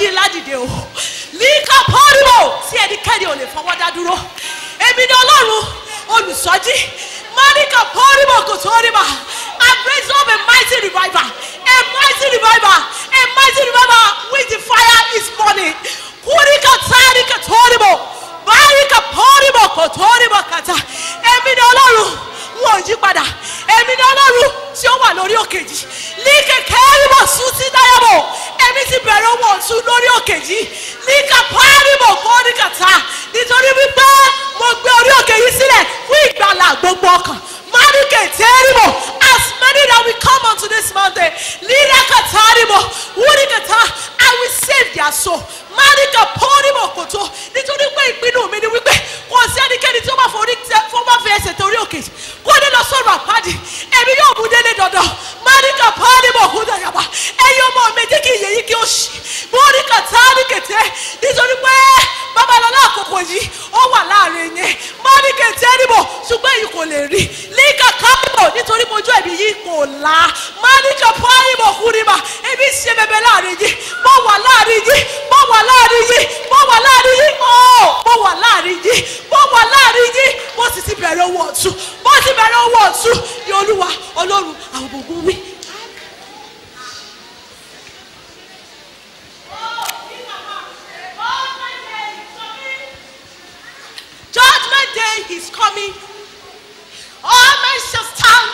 jí ládìde o líka pọ́nrìmọ̀ tí ẹnikẹ́ni ò lè fọwọ́ dá dúró èmi ni ọlọ́run olùsọ́jí mọ́níkà pọ́nrìmọ̀ kò tó rí mà I praise up a mighty revival a mighty revival a mighty revival with the fire is burning kúríkà tárìkà tórìmọ̀ báyìíkà pọ́nrìmọ̀ kò tó rí mà kàtà èmi ni ọlọ́run wọn ò yí padà èmi ni ọlọ́run tí ó wà lórí òkè yìí ní kẹ̀kẹ́ rímọ̀ sùn sí dáyàbọ̀ èmi ti bẹ̀rẹ̀ owó ọ̀tún lórí òkè yìí ní kàpárìmọ̀ kọ́ ní kàtà nítorí wípé mo gbé orí òkè yìí sílẹ̀ fún ìgbàlà gbogbo ọkàn mánìkè tẹ́rìmọ̀ as many that will come unto this mountain lílà kàtàrìmọ̀ wúni kàtà I will save their soul mánìkà pọ́nìmọ̀ kòtó nítorí pé ìpinnu mi ni wípé kò sí ẹnikẹ́ni tí ó bá forí tẹ fún bá fi ẹsẹ̀ torí òkè kó ní lọ sọ̀rọ̀ àpáàdì èmi yóò mú délé dandan mánìkà pọ́nìmọ̀ kò dàyàbá ẹ̀yin ọmọ mi jẹ́ kí ìyẹ̀yí kí ó ṣì mọ́nìkà tààrí kẹtẹ́ nítorí pé babalọ́lá àkókò yìí ó wà láàrin yẹn mọ́nìkà tẹ́rìbọ̀ ṣùgbọ́n èyí kò lè rí líkà kápẹ́bọ̀ nítorí mojú ẹ̀mí yìí kò la mọ́nìkà pọ́nìmọ̀ kúrìmà èmi ṣe bẹbẹ láàrin yìí mo wà láàrin yìí mo wà láàrin yìí mo wà láàrin yìí ọ́ mo wà láàrin yìí mo wà láàrin yìí mo sì ti bẹ̀rẹ̀ owó ọ̀tún mo ti bẹ̀rẹ̀ owó ọ̀tún ní olúwa ọlọ́run àwọn gbogbo wí. Judgment day is coming. All men shall stand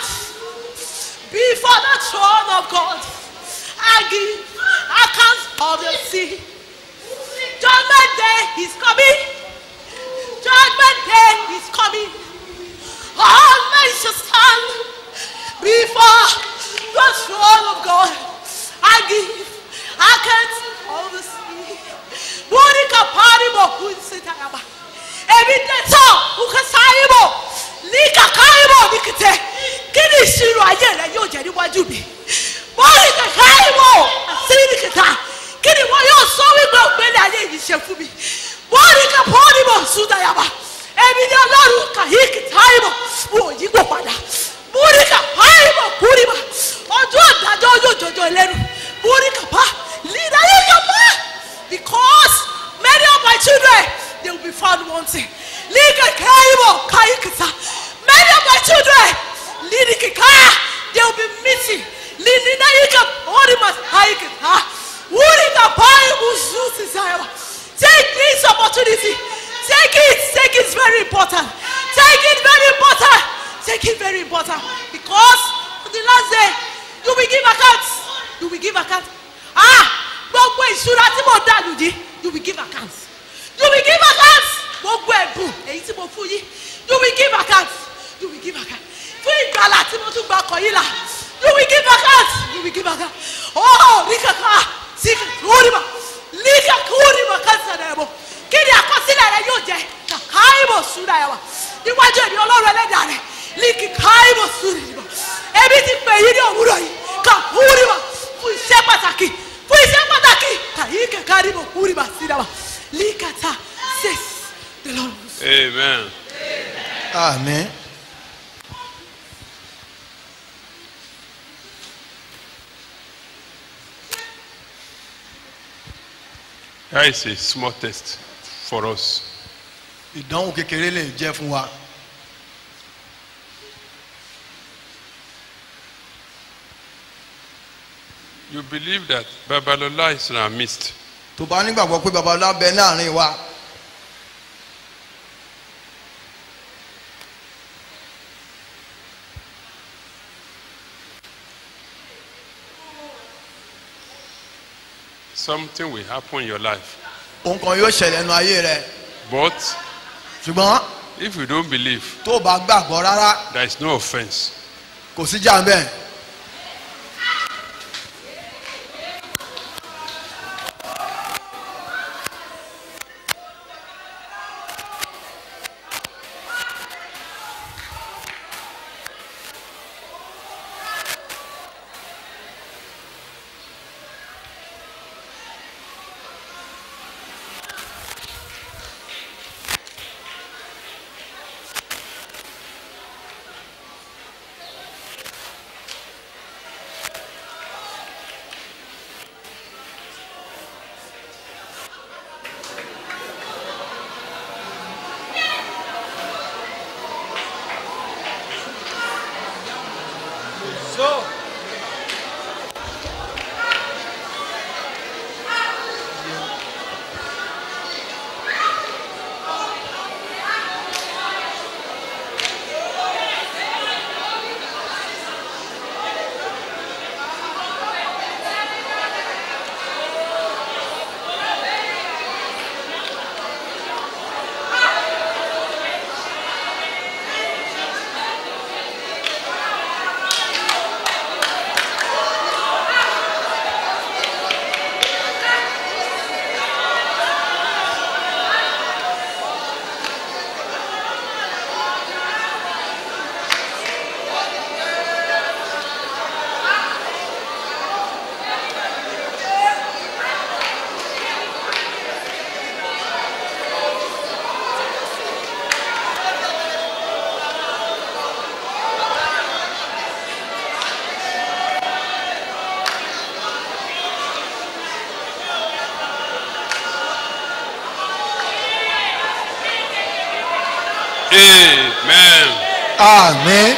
before the throne of God and give account of the sea. Judgment day is coming. Judgment day is coming. All men shall stand before the throne of God and give account of the sea. Monica Paribo Kunsitayaba. Ebi dẹ́tọ̀ Ukasayibo Nika Kaibo Nikite. Kí ni ìṣirò ayé rẹ yóò jẹ́ níwájú mi? Monica Kaibo Asinikita. Kí ni wọ́n yóò sọ wípé ògbélé ayé yìí ṣe fún mi? Monica Paribo Sudayaba. Ebi ni Ọlọ́run Kàyíkì Táìbọ̀ wò yípo padà. Monica Paribo Kúrìbà. Ọjọ́ ìdájọ́ yóò jọjọ ẹlẹ́nu. Monica Pa Lida Yíyá Pa. Because many of my children they will be found wanting. Liga Kaibo Kaikita. Many of my children, Lidikika, they will be missing. Lidina Yika Orimas Haikita. Wurika Paibu Zuzi Zayaba. Take this opportunity. Take it. Take it. It's very important. Take it very important. Take it very important. Because on the last day, you will give account. You will give account. Ah! Gbogbo ìṣúra tí mo dànù yìí, you will give account you will give account gbogbo ẹ̀bùn èyí tí mo fún yín you will give account you will give account fún ìgbàlà tí mo tún gba ọkọ̀ yín là you will give account you will give account oh ní kankan sí kúrìmà ní kúrìmà kásán ẹ̀ bọ̀ kí ni àkọsílẹ̀ rẹ yóò jẹ kàkà ìbò súra ẹ̀ wà níwájú èmi ọlọ́run ẹlẹ́dàá rẹ̀ ní kíkà ìbò súra ẹ̀ bọ̀ ebi ti pè yín ní òwúrọ̀ yìí kà kúrìmà fún iṣẹ́ pàtàkì fún iṣẹ́ pàtàkì kàyí kẹ̀kẹ́ ìbò kúrìmà sí dáwà. Likata says the Lord. Amen. Amen. Here is a small test for us. Ìdánwò kékeré lè jẹ́ fún wa. You believe that Babalola is in our midst. Tó bá nígbàgbọ́ pé babalá bẹ láàrin wa. Something will happen in your life. Ohun kan yóò ṣẹlẹ̀ nu ayé rẹ̀. But Ṣùgbọ́n if you don't believe, tó o bá gbàgbọ́ rárá there is no offense. kò sí jà ń bẹ̀. Amen. àmín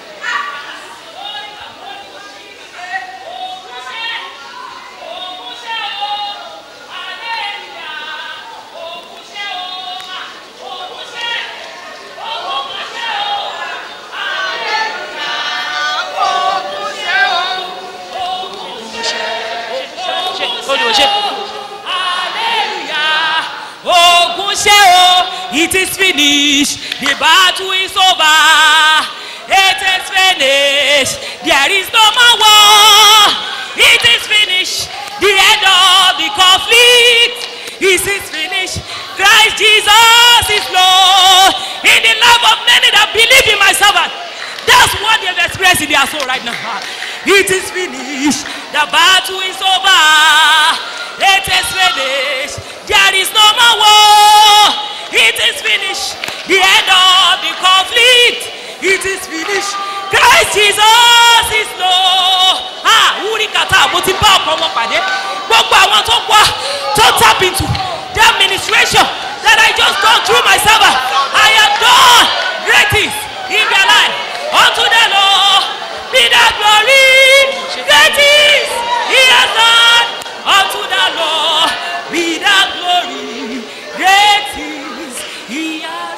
Hallelujah. Ogun ṣe o, it is finished, the battle is over. It is finished, there is no more war. It is finished, the end of the conflict. It is finished, Christ Jesus is Lord. In the love of many that believe in my servant. That's what they've experienced in their soul right now. It is finished. The battle is over. It is finished. There is no more war. It is finished. The end of the conflict. It is finished. Christ Jesus is Lord. Ah, wúrí kàtà mo ti bá ọkọ wọn pàdé. Gbogbo àwọn tó wá tó tap into that ministration that I just gone through my servant. I have done great things in their life. Unto the Lord be the glory. Great things he has done. Unto the Lord be the glory. Great things he has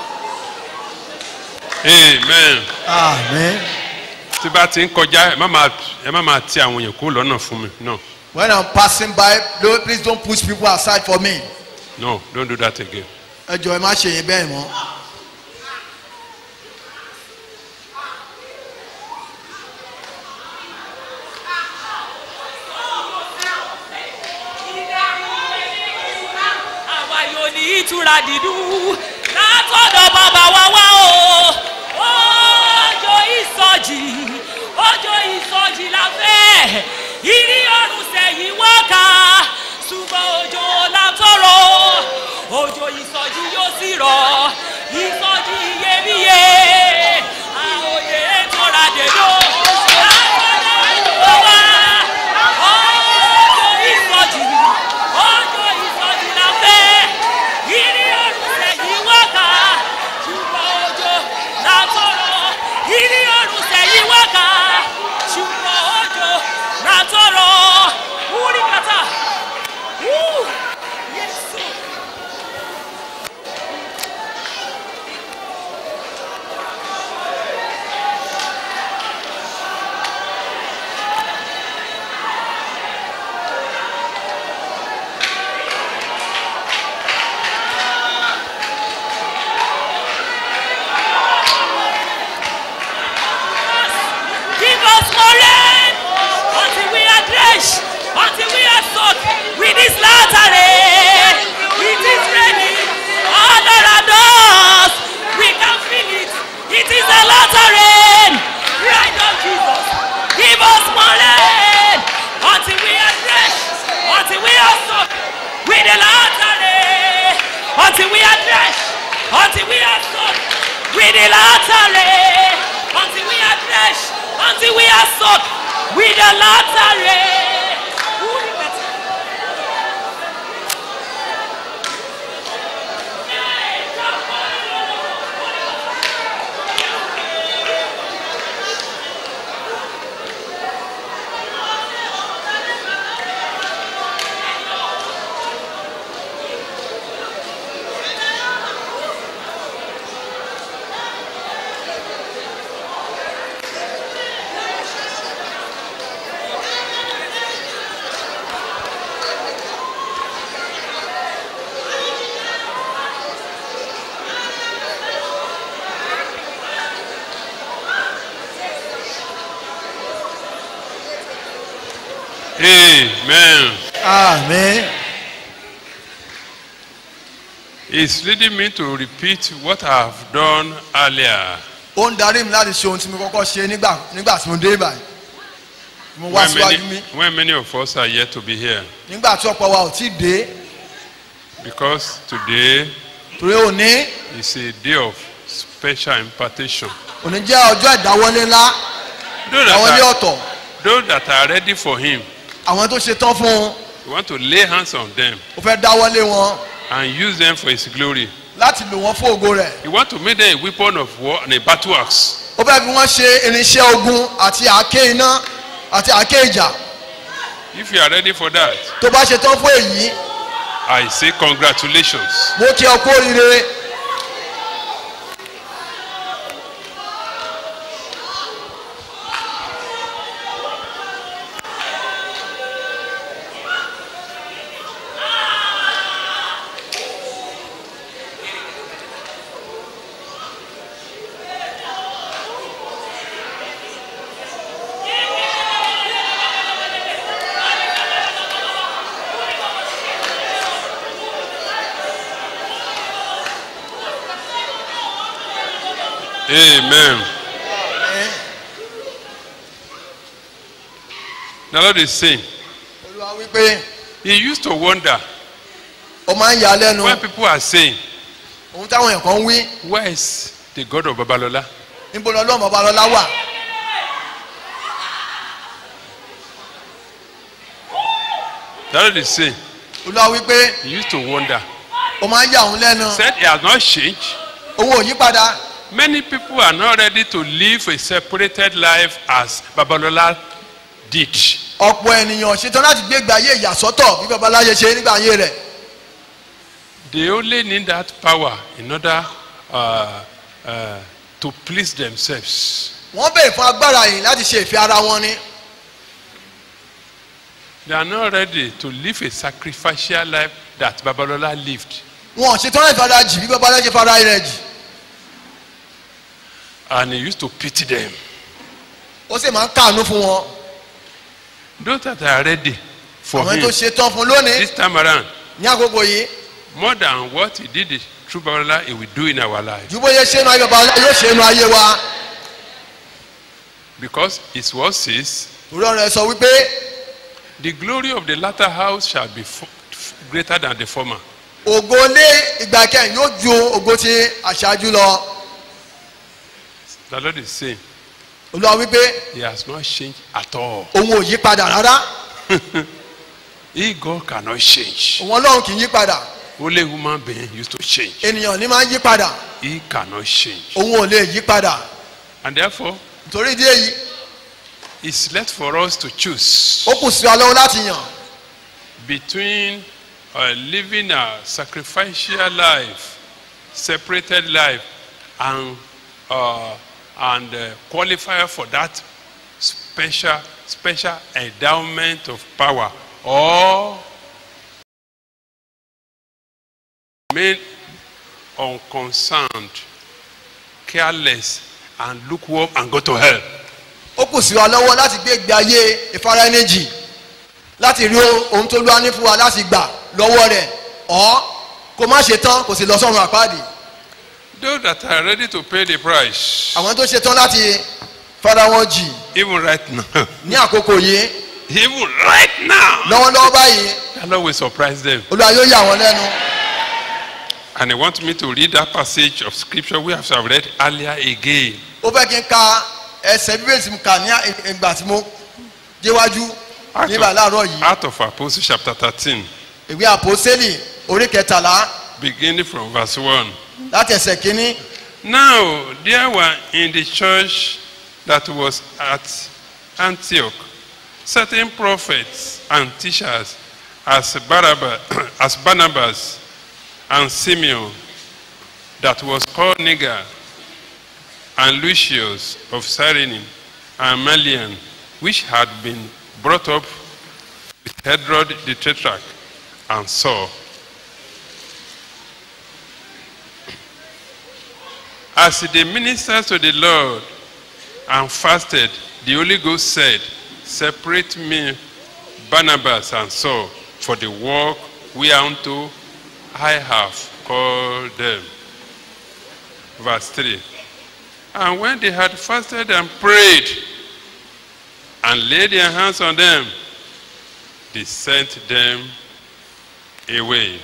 done. Amen. àmín. Tí bá ti ń kọjá ẹ má máa ẹ má máa ti àwọn èèyàn kúrò lọ́nà fún mi. No, when i'm passing by don't- please don't push people aside for me. no, don't do that again. ẹ jọ ẹ má ṣe yín bẹ́ẹ̀ mọ́. àwa yóò ní ìtura dídùn látọ̀dọ̀ bàbá wa wá o. ọjọ́ ìsọjì ọjọ́ ìsọjì la fẹ́ ìrí ọ̀run sẹ́yìn wọ́ká ṣùgbọ́n òjò la tọrọ òjò ìsọjì yóò sì rọ̀ ìsọjì iyebíye àòyè tóra dèdò látọ̀dọ̀ wa ọjọ́ ìsọjì ọjọ́ ìsọjì la fẹ́ ìrí ọ̀run sẹ́yìn wọ́ká ṣùgbọ́n òjò la tọrọ ìrí ọ̀run sẹ́yìn wọ́ká ṣùgbọ́n òjò la tọrọ wúrí kàtà wú yẹsùn. Give us more rain until we are drenched, until we are soaked with this latter rain. It is raining all around us. We can feel it. It is a latter rain. Right of Jesus. Give us more rain until we are drenched, until we are soaked with the latter rain. Until we are drenched, until we are soaked with the latter rain. Until we are drenched, until we are soaked with the latter rain. Ooh, that's- Amen. àmín It's leading me to repeat what I have done earlier. ó ń darí mi láti ṣe ohun tí mo kọ́kọ́ ṣe nígbà nígbà tí mo dé báyìí mo wá When síwájú many, mi when many of us are yet to be here. nígbà tí ọ̀pọ̀ wa ò tí ì dé Because today torí òní is a day of special impartation. òní jẹ́ ọjọ́ ìdáwọ́lé ńlá Those ìdáwọ́lé that are, ọ̀tọ̀ those that are ready for Him, àwọn tó ṣe tán fún un we want to lay hands on them ó fẹ́ dáwọ́lé wọn and use them for His glory. láti lò wọ́n fún ògo rẹ̀ We want to make them a weapon of war and a battle axe. ó fẹ́ fi wọ́n ṣe irinṣẹ́ ogun àti àáké iná àti àáké ìjà If you are ready for that, tó bá ṣe tán fún èyí I say congratulations. mo kí ọ kú oríire Amen. The Lord is saying, olúwa wípé He used to wonder ó máa ń yà á lẹ́nu when people are saying, ohun táwọn èèyàn kan ń wí Where is the God of Babalola? níbo ni ọlọ́run ọba lọ́lá wà The Lord is saying, olúwa wípé He used to wonder. ó máa ń yà òun lẹ́nu Said He has not changed. òun ò yí padà Many people are not ready to live a separated life as Babalola did. ọ̀pọ̀ ènìyàn ṣetán láti gbé ìgbé ayé ìyàsọ́tọ̀ bí babaláyé ṣe nígbà ayé rẹ̀ They only need that power in order uh, uh, to please themselves. wọ́n béèrè fún agbára yìí láti ṣe ìfẹ́ ara wọn ni They are not ready to live a sacrificial life that Babalola lived. wọn ò ṣetán láti fara jì bí babaláyé ṣe fara rẹ̀ jì And he used to pity them. ó sì máa ń káàánú fún wọn Those that are ready for àwọn him tó ṣetán fún lónìí this time around, ní àkókò yìí more than what he did through Babalola, he will do in our life. ju bóyá ṣe inú ayé babaláyé yóò ṣe inú ayé wa Because his word says, torí ọ̀rọ̀ ẹ sọ wípé the glory of the latter house shall be fo- f- greater than the former. ògo lé ìgbà kẹyìn yóò ju ògo ti àṣáájú lọ The Lord is saying, olúwa wípé he has not changed at all. òun ò yí padà rárá He, God, cannot change. òun ọlọ́run kì í yí padà Only human being used to change. ènìyàn ní máa ń yí padà He cannot change. òun ò lè yí padà And therefore, nítorí ìdí èyí it's left for us to choose ó kù sí wa lọ́wọ́ láti yàn between uh, living a sacrificial life, separated life, and uh, and uh, qualify for that special special endowment of power, or remain unconcerned, careless, and lukewarm and go to hell. ó kù sí wa lọ́wọ́ láti gbé ìgbé ayé ìfara ẹni jì láti rí ohun tó lúwa ní fún wa láti gbà lọ́wọ́ rẹ̀ ọ́ kó má ṣe tán kò sì lọ sọ́run àpáàdì Those that are ready to pay the price, àwọn tó ṣe tán láti fara wọn jì even right now, ní àkókò yìí even right now, lọ́wọ́lọ́wọ́ báyìí the Lord will surprise them. olúwa yóò yà wọ́n lẹ́nu And I want me to read that passage of scripture we have read earlier again. ó fẹ́ kí n ka ẹsẹ̀ bíbélì tí mo kà ní ìgbà tí mo déwájú Out nígbà of, láàárọ̀ yìí out of Apostles chapter 13, ìwé àpòsílì orí kẹtàlá beginning from verse 1. láti ẹsẹ̀ kínní Now there were in the church that was at Antioch certain prophets and teachers as Barnabas, as Barnabas and Simeon that was called Niger and Lucius of Cyrene and Malian which had been brought up with Herod the Tetrarch and Saul. As they ministered to the Lord and fasted, the Holy Ghost said, Separate me Barnabas and Saul for the work whereunto I have called them. Verse 3. And when they had fasted and prayed and laid their hands on them, they sent them away.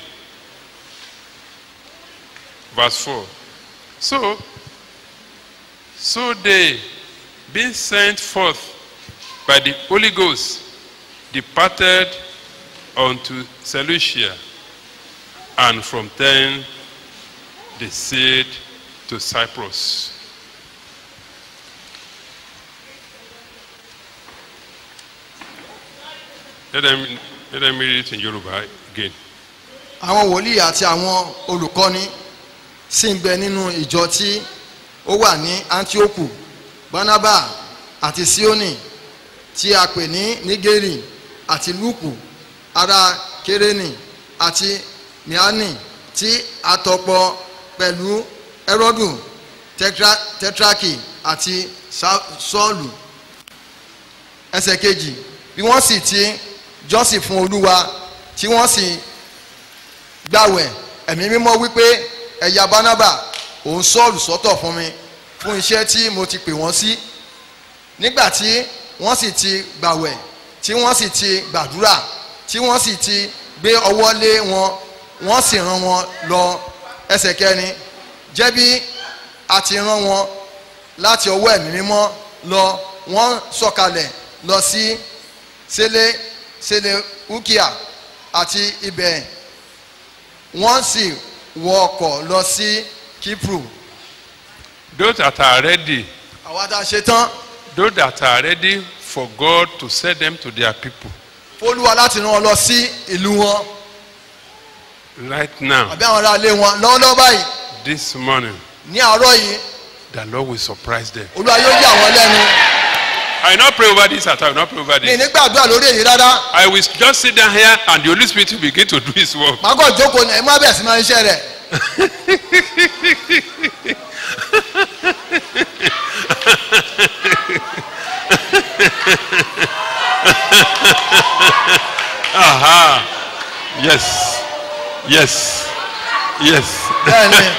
Verse 4. So, so they, being sent forth by the Holy Ghost, departed unto Seleucia, and from then they sailed to Cyprus. Let them, let them read it in Yoruba again. àwọn wòlíì àti àwọn olùkọ́ni sì ń bẹ nínú ìjọ tí ó wà ní antioku barnaba àti sioni tí a pè ní nigeri àti luku ará kérénì àti miani tí a tọpọ pẹ̀lú ẹrọ́dù Tetra- tetraki àti Sa- sọ́ọ̀lù ẹsẹ̀ kejì bí wọ́n sì ti jọ́sìn fún olúwa tí wọ́n sì gbàwẹ̀ ẹ̀mí mímọ́ wípé ẹ̀yà bánábà òun sọ́ọ̀lù sọ́tọ̀ fún mi fún iṣẹ́ tí mo ti pè wọ́n sí nígbà tí wọ́n sì ti gbàwẹ̀ tí wọ́n sì ti gbàdúrà tí wọ́n sì ti gbé ọwọ́ lé wọn wọ́n sì rán wọn lọ ẹsẹ̀ kẹrin jẹ́ bí a ti rán wọn láti ọwọ́ ẹ̀mí mímọ́ lọ wọ́n sọ̀kalẹ̀ lọ sí sele sele ukia àti ibẹ̀ wọ́n sì wọ ọkọ̀ lọ sí kipru Those that are ready, àwa tá a ṣe tán those that are ready for God to send them to their people fólúwa láti rán wọn lọ sí ìlú wọn right now, àbí àwọn ará ilé wọn lọ́wọ́lọ́wọ́ báyìí this morning, ní àárọ̀ yìí the Lord will surprise them. olúwa yóò yà wọ́n lẹ́nu I will not pray over this at all. I will not pray over ní this. nígbàdúrà lórí èyí rárá I will just sit down here and the Holy Spirit will begin to do His work. màá kàn jókòó ní ẹ má bẹ̀rẹ̀ sí máa ń ṣe rẹ̀ Aha. Yes. Yes. Yes. bẹ́ẹ̀ ni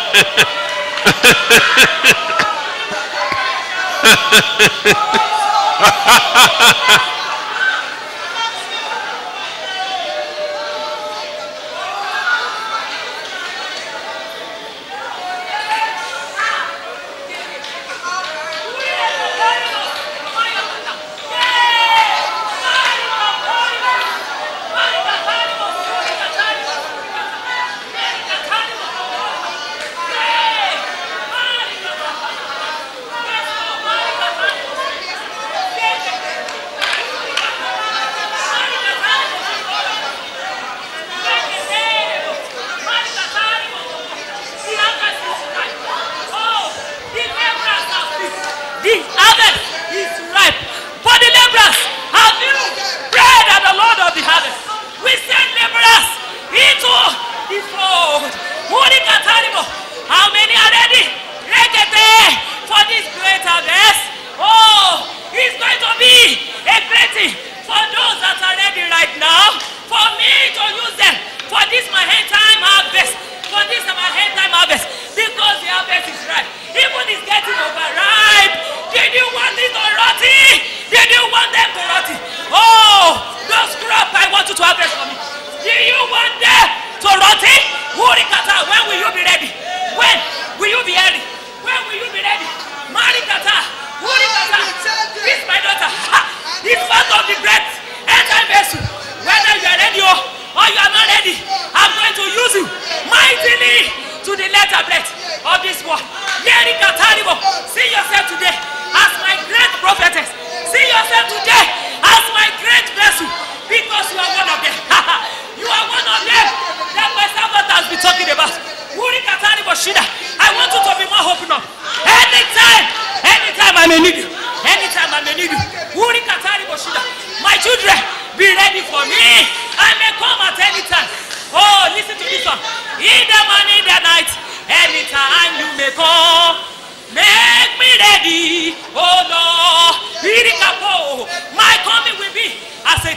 The harvest is ripe. For the laborers, have you prayed at the Lord of the harvest? We send laborers into the fold. Holy Katarimo, how many are ready? Rekete for this great harvest. Oh, it's going to be a great thing for those that are ready right now. For me to use them for this my hand time harvest. For this my hand time harvest. Because the harvest is ripe. Even it's getting overripe. Did you want it to rotty? Did you want them to rotty? Oh, those crop I want you to harvest for me. Do you want them to rotty? Hurikata, when will you be ready? When will you be ready? When will you be ready? Marikata, Hurikata, this my daughter. Ha! It's part of the bread. Enter vessel. Whether you are ready or, or you are not ready, I'm going to use you mightily to the letter bread of this world. Yeri Kataribo, see yourself today as my great prophetess. See yourself today as my great vessel because you are one of them. you are one of them that my servant has been talking about. Wuri Kataribo Shida, I want you to be more open up. Anytime, anytime I may need you. Anytime I may need you. Wuri Kataribo Shida, my children, be ready for me. I may come at any time. Oh, listen to this one. In the morning, in the night, anytime you may come. Make me ready, oh Lord. Irikapo, my coming will be as a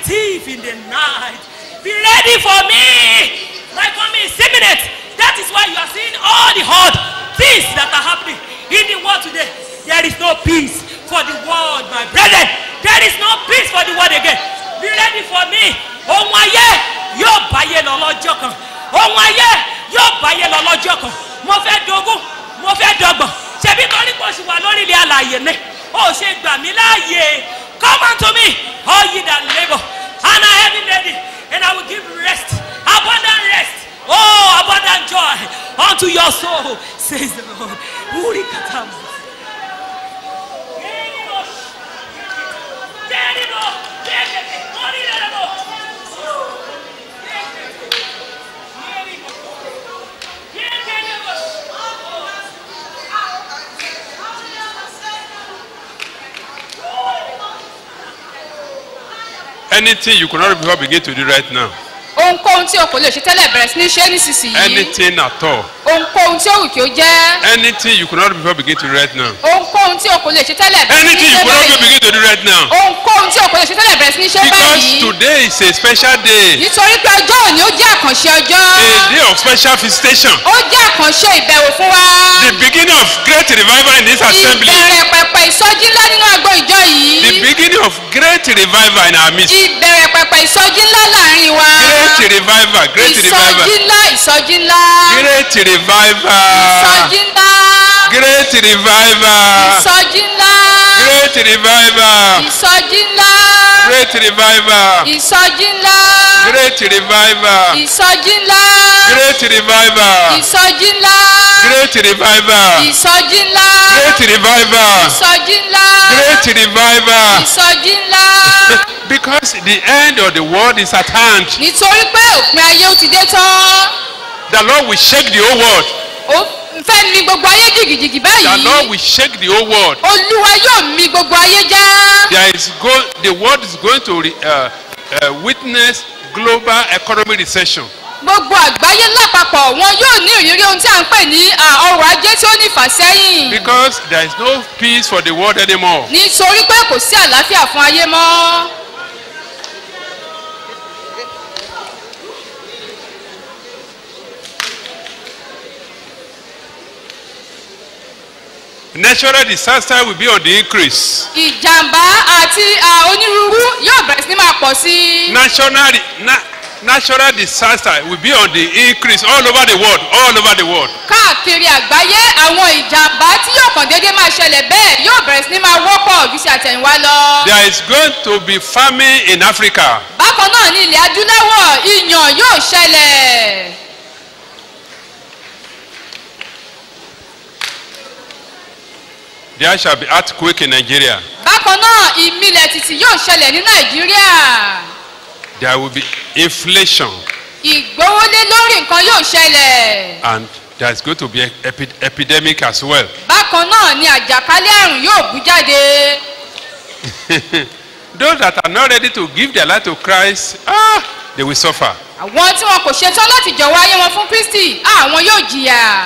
thief in the night. Be ready for me. My coming is imminent. That is why you are seeing all the hard things that are happening in the world today. There is no peace for the world, my brethren. There is no peace for the world again. Be ready for me. Ohun ayé yóò báyé lọ lọ́jọ́ kan. Ohun ayé yóò báyé lọ lọ́jọ́ kan. Mo fẹ́ dogún, mo fẹ́ dọgbọ̀n. Ṣebí torí kò sì wà lórí ilé alàyè ni. Ó ṣe gbà mí láàyè. Come unto me, all ye that labour and are heavy laden, and I will give rest, abundant rest. Oh, abundant joy unto your soul, says the Lord. Uri katam. Anything you could not before begin to do right now. ohunkóhun tí o kò lè ṣe tẹ́lẹ̀ bẹ̀rẹ̀ sí ní ṣe é nísinsìnyí Anything at all. ohunkóhun tí ó wù kí ó jẹ́ Anything you could not before begin to do right now. ohunkóhun tí o kò lè ṣe tẹ́lẹ̀ bẹ̀rẹ̀ sí ní Anything you ṣe could not before báyìí begin to do right now. ohunkóhun tí o kò lè ṣe tẹ́lẹ̀ bẹ̀rẹ̀ sí ní ṣe Because báyìí today is a special day. nítorí pé ọjọ́ òní ó jẹ́ àkànṣe ọjọ́ A day of special visitation. ó jẹ́ àkànṣe ìbẹ̀wò fún wa The beginning of great revival in this assembly. ìbẹ̀rẹ̀ pẹ̀pẹ̀ ìsọjí ńlá nínú agbo ìjọ The yìí beginning of great revival in our midst. ìbẹ̀rẹ̀ pẹ̀pẹ̀ ìsọjí ńlá láàrin wa Great revival. Great revival. ìsọjí ńlá ìsọjí ńlá Great revival. ìsọjí ńlá Great revival. ìsọjí ńlá Great revival. ìsọjí ńlá Great revival. ìsọjí ńlá Great revival. ìsọjí ńlá Great revival. ìsọjí ńlá Great revival. ìsọjí ńlá Great revival. ìsọjí ńlá Great revival. ìsọjí ńlá Because the end of the world is at hand. nítorí pé òpin ayé ó ti dé tán The Lord will shake the whole world. ó fẹ́ mi gbogbo ayé jìgìjìgì The báyìí Lord will shake the whole world. olúwa yóò mi gbogbo ayé já There is go, the world is going to re, uh, uh, witness global economic recession. gbogbo àgbáyé lápapọ̀ wọn yóò ní ìrírí ohun tí à ń pè ní à, ọrọ̀ ajé tí ó ní ìfàsẹ́yìn Because there is no peace for the world anymore. nítorí pé kò sí àlàáfíà fún ayé mọ́ Natural disaster will be on the increase. ìjàmbá àti à, onírúurú yóò bẹ̀rẹ̀ sí ní máa pọ̀ sí i National, na, natural disaster will be on the increase all over the world. All over the world. káàkiri àgbáyé àwọn ìjàmbá tí yóò kàn déédéé máa ṣẹlẹ̀ bẹ́ẹ̀ yóò bẹ̀rẹ̀ sí ní máa wọ́pọ̀ ju ti àtẹ̀yìnwá lọ. There is going to be famine in Africa. bákan náà ní ilẹ̀ adúláwọ̀ ìyàn yóò ṣẹlẹ̀. There shall be earthquake in Nigeria. bákan náà ìmìlẹ̀ tìtì yóò ṣẹlẹ̀ ní nàìjíríà. There will be inflation. ìgbówólé lórí nǹkan yóò ṣẹlẹ̀. And there is going to be epi epidemic as well. bákan náà ni àjàkálẹ̀ àrùn yóò bú jáde. Those that are not ready to give their life to Christ, ah, they will suffer. àwọn tí wọn kò ṣetán láti jọ̀wọ́ ayé wọn fún kristi àwọn yóò jìyà.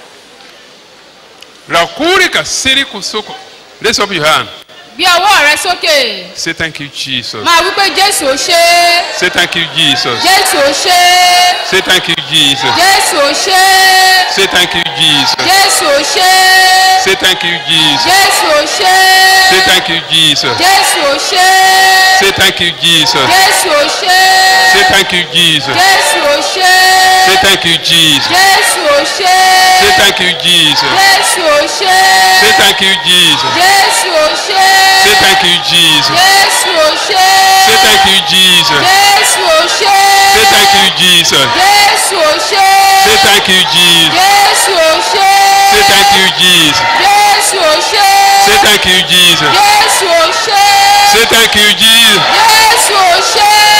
Rakuri kasiri kusoko. Raise up your hand. gbé ọwọ́ rẹ sókè. Say thank you, Jesus. máa wí pé jésù ó ṣe é. Say thank you, Jesus. jésù ó ṣe é. Say thank you, Jesus. jésù ó ṣe é. Say thank you, Jesus. jésù ó ṣe é. Say thank you, Jesus. jésù ó ṣe Say é. thank you, Jesus. jésù ó ṣe é. Say thank you, Jesus. jésù ó ṣe Say é. thank you, Jesus. jésù ó ṣe Say é. thank you, Jesus. jésù ó ṣe Say é. thank you, Jesus. jésù ó ṣe Say é. thank you, Jesus. jésù ó ṣe Say é. thank you, Jesus. jésù ó ṣe Say é. thank you, Jesus. jésù ó ṣe Say é. thank you, Jesus. jésù ó ṣe Say é. thank you, Jesus. jésù ó ṣe é. Say thank you, Jesus. jésù ó ṣe Say é. thank you, Jesus. jésù ó ṣe é. Say thank you, Jesus. jésù ó ṣe é.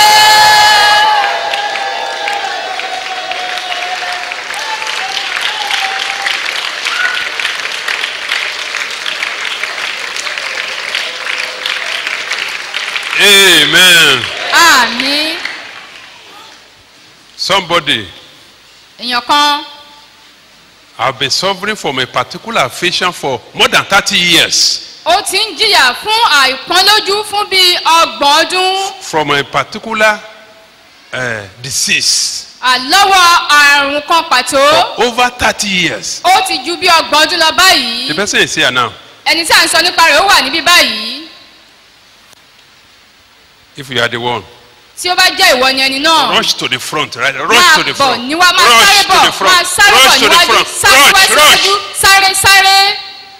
Amen. àmì Somebody èèyàn kan have been suffering from a particular affliction for more than 30 years. ó ti ń jìyà fún àìpọ́nlójú fún bíi ọgbọ̀n ọdún from a particular uh, disease àlọ́wọ́ àrùn kan pàtó over 30 years. ó ti ju bí ọgbọ̀n ọdún lọ báyìí The person is here now. ẹni tí à ń sọ nípa rẹ̀ ó wà níbí báyìí If you are the one, tí ó bá jẹ́ ìwọ ni ẹni náà rush to the front, right? Rush máa to the bọ̀ front. níwá máa sáré Rush to bọ̀ the front. máa sáré bọ̀ Rush to the níwájú front. sáré wá Rush, síwájú rush. sáré sáré.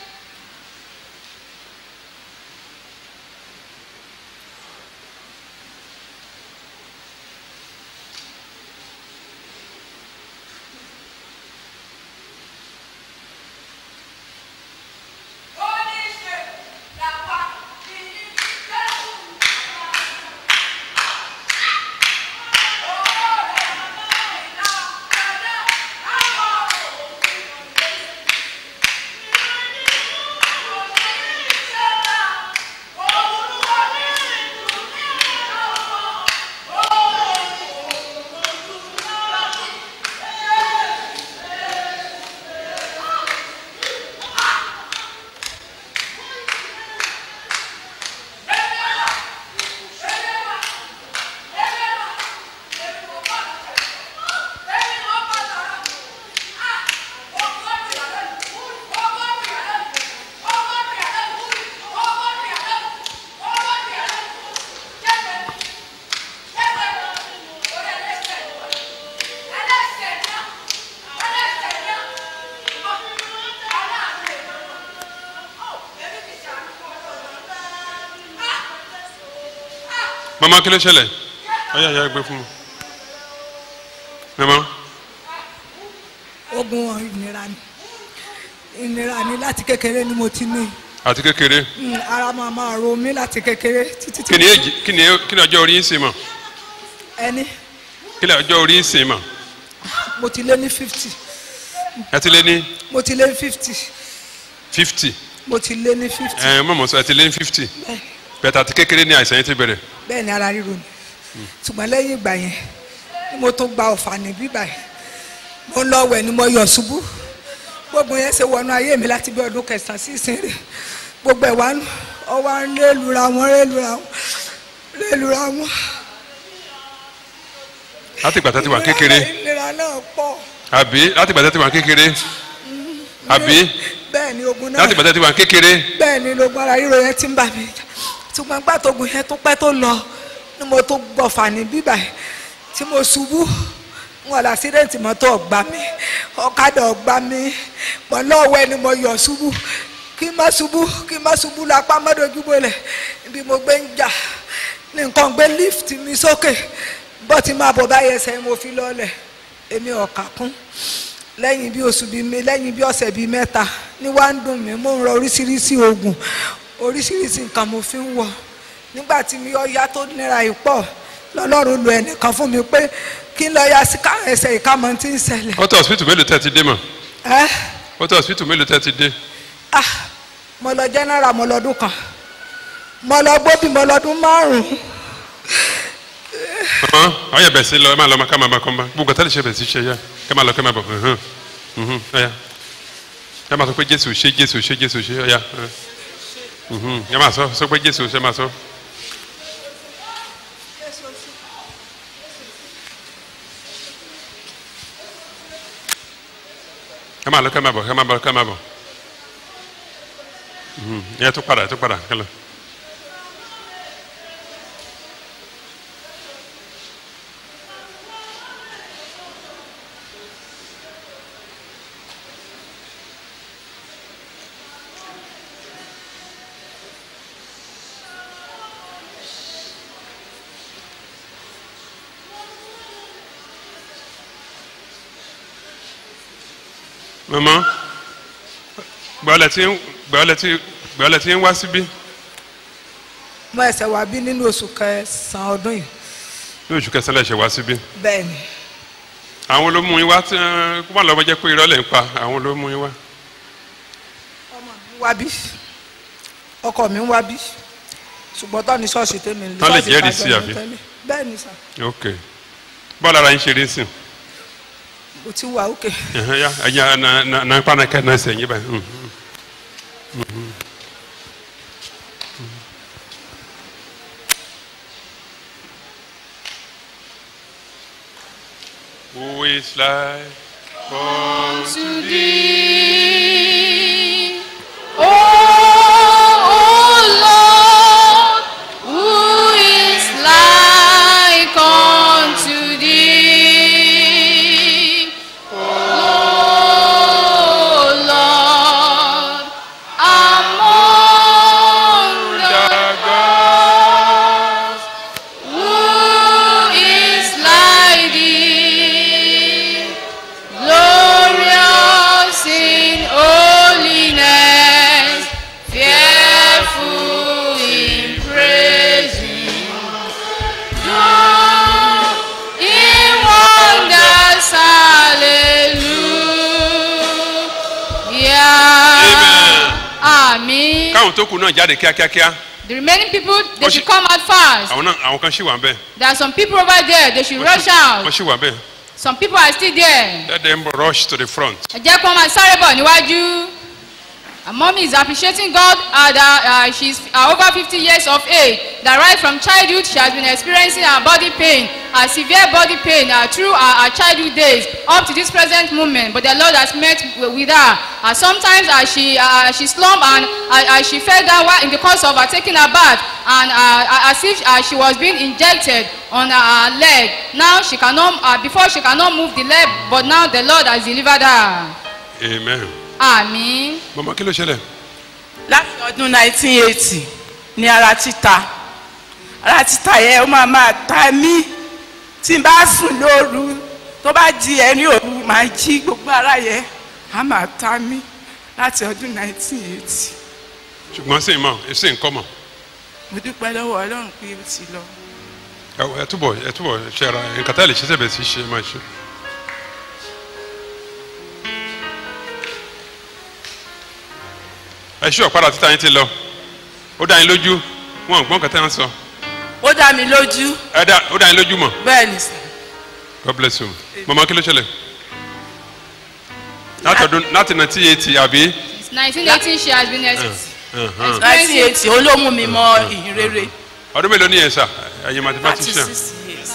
Mama kí ló ṣẹlẹ̀? Ọyá ìyá gbé fún mi. Mama, ogun ìnira ni ìnira ni láti kékeré ni mo ti ní àti kékeré. Mm, ara máa máa ro mí láti kékeré títí Kí ni èjì kí ni kí ni ọjọ́ orí ń sìn mọ̀? ẹni Kí ni ọjọ́ orí ń sìn mọ̀? mo ti lé ní fifty Ẹ ti lé ní mo ti lé ní fifty fifty. mo ti lé ní fifty Ẹ mọ̀ mọ̀ sọ ẹ ti lé ní fifty. bẹ́ẹ̀ Bẹ̀tẹ̀ àti kékeré ní àìsàn yẹn ti bẹ̀rẹ̀. bẹ́ẹ̀ ni ara ríro ni ṣùgbọ́n lẹ́yìn ìgbà yẹn ni mo tún gba ọ̀fà ní bíbà yẹn mo ń lọ wẹ̀ ni mo yọ̀ ṣubú gbogbo yẹn ṣe wọnú ayé mi láti bí ọdún kẹsàn-án sí ìsinmi gbogbo ẹ̀ wá ń ọwọ́ ń rélura wọn rélura wọn rélura wọn. Láti ìgbà tó ti wà kékeré. ìlera náà pọ̀ Àbí láti ìgbà tó ti wà kékeré. Àbí bẹ́ẹ̀ ni ogun náà láti ìgbà tó ti wà kékeré. bẹ́ẹ̀ ni lógun ara ríro yẹn ti ń bà mí ṣùgbọ́n gbà tó gun yẹn tó pẹ́ tó lọ ni mo tó gbọ̀fà ní bíbà yìí tí mo ṣubú wọn lọ àṣídẹ́ǹtì mọ́tò ọ̀gbá mi ọ̀kadà ọ̀gbá mi mọ̀ lọ́wọ́ ẹni mo yọ̀ ṣubú kí n má ṣubú kí n má ṣubú lápá mọ́dójúbọ̀lẹ̀ ibi mo gbé ń jà ní nǹkan gbé lift mi sókè bọ́ ti máa bọ̀ báyẹn ẹsẹ̀ mo fi lọ́lẹ̀ èmi ọ̀kà kún lẹ́yìn bí oṣù bíi mi lẹ́yìn bí ọ̀sẹ̀ bíi mẹ́ta ní wá ń dùn mí mo ń rọ oríṣiríṣi oògùn oríṣiríṣi nǹkan mo fi ń wọ̀ nígbà tí mi ọ̀ya tó nira yìí pọ̀ lọ́lọ́run lo ẹnìkan fún mi pé kí n lọ ya sí ká ẹsẹ̀ ìkámọ́ tí ń ṣẹlẹ̀ Ó tó hospital mélòó tẹ́ ti dé mọ̀? ẹ́ Ó tó hospital mélòó tẹ́ ti dé? ah mo lọ general mo lọ́dún kan mo lọ gbóbi mo lọ́dún márùn-ún Mama, ọyẹ bẹ̀ sí lọ ẹ máa lọ ká máa bá kọ́ bá. Gbogbo tẹ́lẹ̀ ṣe bẹ̀ sí ṣe yá. Kẹ́ máa lọ kẹ́ máa bọ̀. Ẹ̀hán. Mhm. Ọya. Ẹ máa sọ pé Jésù ṣe Jésù ṣe Jésù ṣe ọya. Mhm. Ẹ máa sọ sọ pé Jésù ṣe máa sọ. Ẹ máa lọ kẹ́ máa bọ̀ kẹ́ máa bọ̀ kẹ́ máa bọ̀. Mhm. Ẹ tó padà ẹ tó padà kẹ́ lọ. mama gbọ́dọ̀ tí gbọ́dọ̀ tí gbọ́dọ̀ tí ń wá síbí mo ẹsẹ̀ wá bí nínú oṣù kẹsàn-án ọdún yìí ní oṣù kẹsàn-án lẹ́sẹ̀ wá síbí bẹ́ẹ̀ ni àwọn ló mú yín wá tí wọn kó má lọ́mọ jẹ́ pé irọ́ lẹ̀ ń pa àwọn ló mú yín wá. ọmọ mi ń wá bí ọkọ mi ń wá bí ṣùgbọ́n tó ní ṣọ́ọ̀ṣì tèmi ní Wọ́n lè ṣọ́ọ̀ṣì jẹ́rìí sí ìbàdàn àbí? tẹ́lẹ̀. bẹ́ẹ̀ ni sà ok bọ́ọ̀lù ara yín ṣe rí sìn mo ti wà òkè ẹ̀hán, ya ẹ̀yà na na na pa na kẹ́ na ẹsẹ̀ yín báyìí. mhm. Mhm. Who is like to thee. Oh, oh Lord, who is like unto thee? Oh Lord, among the gods, who is like thee? Glorious in holiness, fearful in praising, do in wonders, hallelujah. Amen. káwọn tó kù náà jáde kíákíákíá The remaining people, they Wọ́n should ṣì- come out fast. àwọn náà àwọn kan ṣì wà ń bẹ̀ There are some people over there, they should rush wọ́n out. ṣì wà ń bẹ̀ Some people are still there. let them rush to the front. ẹ jẹ́ kí wọ́n máa sáré bọ̀ níwájú. Her mommy is appreciating God uh, that uh, she's uh, over 50 years of age. That right from childhood she has been experiencing her body pain, a severe body pain uh, through her, her childhood days up to this present moment. But the Lord has met w- with her. Uh, sometimes uh, she uh, she slumped and uh, uh, she fell down while in the course of her taking her bath and uh, as if uh, she was being injected on her, her leg. Now she cannot uh, before she cannot move the leg, but now the Lord has delivered her. amen. Àmín. mama kí ló ṣẹlẹ̀ láti ọdún 1980 ní ara títa ara títa yẹn ó máa máa ta mí tí n bá sùn lóru tó bá di ẹni òru máa jí gbogbo ara yẹn á máa ta mí láti ọdún 1980 ṣùgbọ́n sí ìmọ̀ èsì nǹkan mọ̀ mo dúpẹ́ lọ́wọ́ ọlọ́run pé ó ti lọ. ẹ túbọ̀ ẹ túbọ̀ ṣe ara nǹkan tá lè ṣe sẹ́bẹ̀ sí ṣe máa ṣe. ẹ ṣú ọ̀padà títa yín ti lọ ó dá yín lójú wọn ò gbọ́n kẹtẹ́ wọn sọ ó dá mi lójú ẹ dá ó dá yín lójú mọ̀ bẹ́ẹ̀ ni sà god bless you mama kí ló ṣẹlẹ̀ láti ọdún láti nineteen eighty àbí. Since 1918 she has been ex- Uh-huh. 1980 ó ló mú mi mọ ìhìn rere ọdún mélòó ni yẹn sà ẹ̀yin thirty mathematician six years.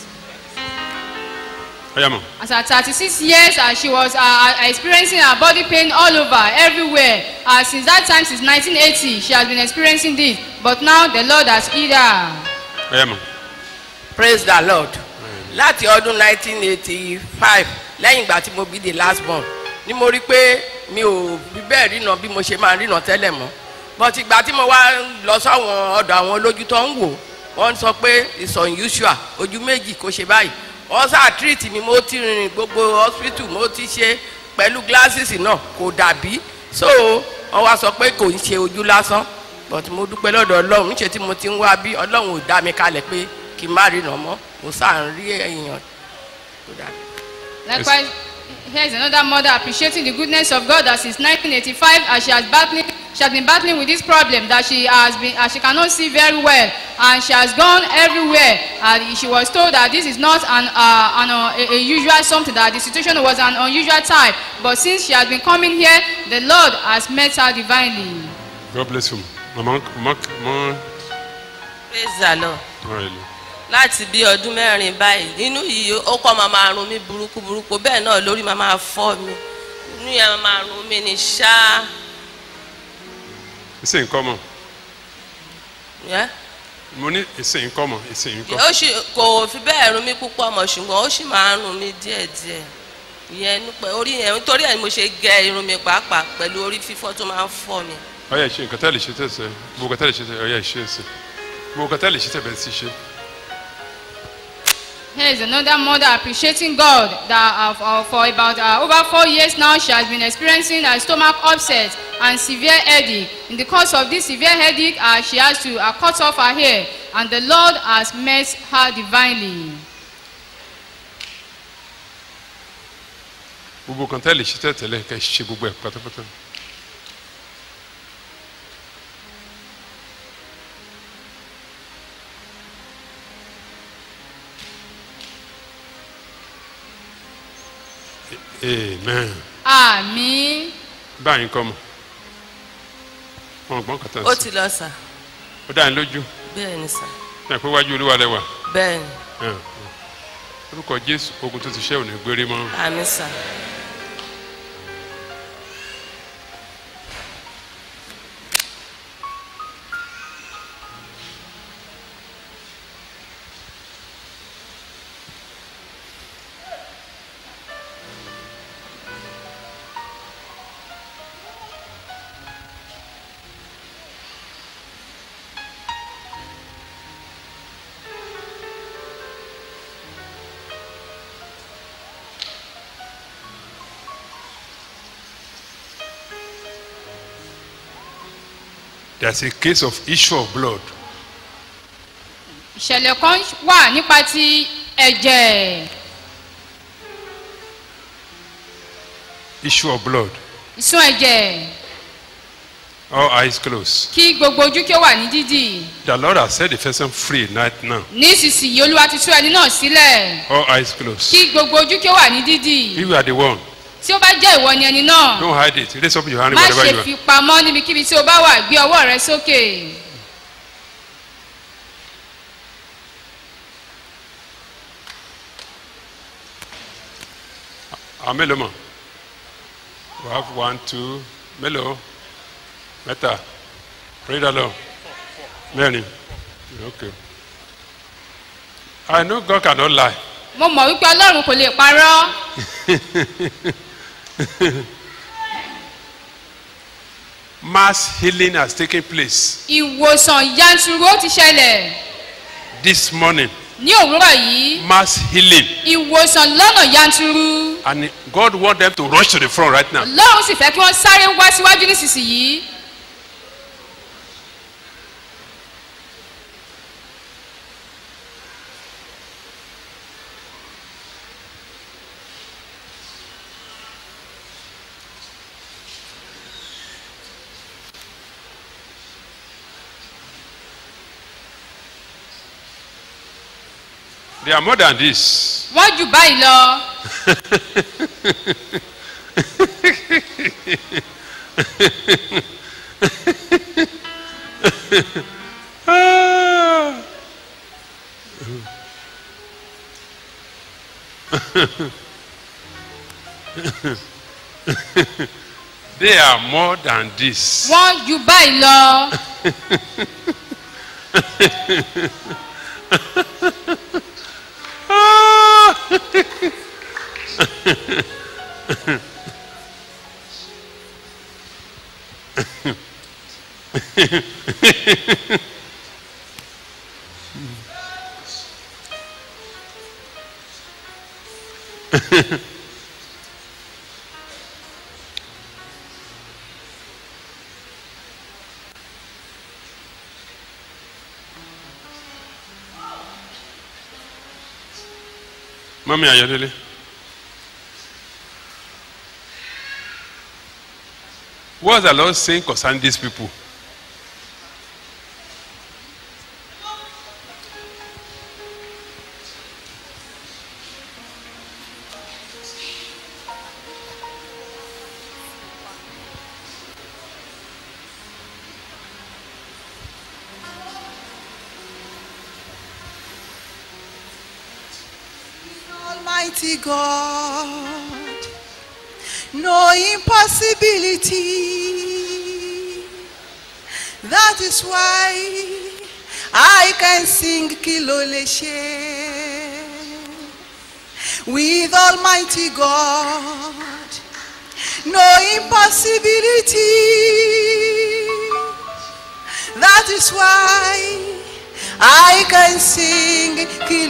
ọ̀yà mọ̀. As at 36 years, uh, she was uh, uh, experiencing her body pain all over, everywhere. Uh, since that time, since 1980, she has been experiencing this. But now the Lord has healed her. ọ̀yà mọ̀. praise the lord láti ọdún 1985 lẹ́yìn ìgbà tí mo bí the last born ni mo rí pé mi ò bí bẹ́ẹ̀ ríran bí mo ṣe máa ríran tẹ́lẹ̀ mọ́ but ìgbà tí mo wá lọ sọ́wọ́n ọ̀dọ̀ àwọn olójú tó ń wò wọ́n sọ pé it's unusual ojú méjì kò ṣe báyìí wọ́n sá treat mi mo ti rìnrìn gbogbo hospital mo ti ṣe pẹ̀lú glasses náà kò dàbí so wọ́n wá sọ pé kò ń ṣe ojú lásán but mo dúpẹ́ lọ́dọ̀ ọlọ́run níṣẹ́ tí mo ti ń wá bí ọlọ́run ò dá mi kalẹ̀ pé kí n má ríran mọ́ mo sáà ń rí èèyàn tó dàbí. Likewise, here is another mother appreciating the goodness of God that since 1985, as she has battling, she has been battling with this problem that she has been, uh, she cannot see very well, and she has gone everywhere. And she was told that this is not an, uh, an uh, a, a usual something that the situation was an unusual type. But since she has been coming here, the Lord has met her divinely. god bless you mama mama mama praise the lord ọ̀rẹ́ lọ. láti bí ọdún mẹ́rin báyìí nínú yìí ó kọ́ máa máa run mí burúkú burúkú bẹ́ẹ̀ náà lórí máa máa fọ́ mi inú yẹn máa máa run mí ní ṣáá èsì nǹkan mọ̀ yẹ́. mo ní èsì nǹkan mọ̀ èsì nǹkan. ó sì kò fi bẹ́ẹ̀ run mí púpọ̀ mọ̀ ṣùgbọ́n ó sì máa ń run mí díẹ̀díẹ̀ ìyẹn nípa orí yẹn nítorí ẹ̀ ni mo ṣe gẹ irun mi pàápàá pẹ̀lú orí fífọ́ tó máa ń fọ́ mi. ọ̀yà ìṣe nǹkan tá lè ṣe tẹ̀sẹ̀ gbogbo nǹkan tá lè ṣe tẹ̀sẹ̀ ọ̀yà ìṣe ẹ̀sẹ̀ gbogbo nǹkan tá lè ṣe tẹ̀bẹ̀ sí ṣe. Here is another mother appreciating God that uh, for, for about uh, over four years now she has been experiencing a stomach upset and severe headache. In the course of this severe headache, uh, she has to uh, cut off her hair, and the Lord has met her divinely. gbogbo nǹkan tá lè ṣe tẹ̀tẹ̀lẹ̀ kẹ́ ṣe gbogbo ẹ̀ pátápátá. amen Àmín. báyìí kọ́ mọ̀ wọn gbọ́n kàtà ó sí ti lọ sà ó dá yín lójú bẹ́ẹ̀ ni sà ní àpé wájú olúwa lẹ́wà bẹ́ẹ̀ ni orúkọ jésù ogun tó ti ṣẹ́ ò ní gbére mọ́. àmì sà. there is a case of issue of blood ìṣẹ̀lẹ̀ kan wà nípa ti ẹ̀jẹ̀ issue of blood ìsun ẹ̀jẹ̀ all eyes closed kí gbogbo ojú kí ó wà ní dídì the lord has set the person free right now nísinsìnyí olúwa ti tú ẹni náà sílẹ̀ all eyes closed kí gbogbo ojú kí ó wà ní dídì if you are the one tí ó bá jẹ́ ìwọ ni ẹni náà don't hide it raise up your hand má wherever ṣe you are fi pamọ́ níbikíbi tí o bá wà gbé ọwọ́ rẹ sókè. àwọn mélòó mọ̀ we have one two mélòó mẹ́ta pray the lord mẹ́rin okay i know god cannot lie mo mọ̀ wípé ọlọ́run kò lè parọ́ mass healing has taken place ìwòsàn yanturu ó ti ṣẹlẹ̀ this morning ní òwúrọ̀ yìí mass healing ìwòsàn lọ́nà yanturu and god want them to rush to the front right now ọlọ́run sì fẹ́ kí wọ́n sáré wá síwájú nísinsìnyí they are more than this wọ́n jù báyìí lọ Ah. they are more than this. wọ́n jù báyìí lọ Ah. Mami Ayodele. What's the Lord saying concerning these people? Almighty God, no impossibility. That is why I can sing Kiloleshe with Almighty God. No impossibility. That is why I can sing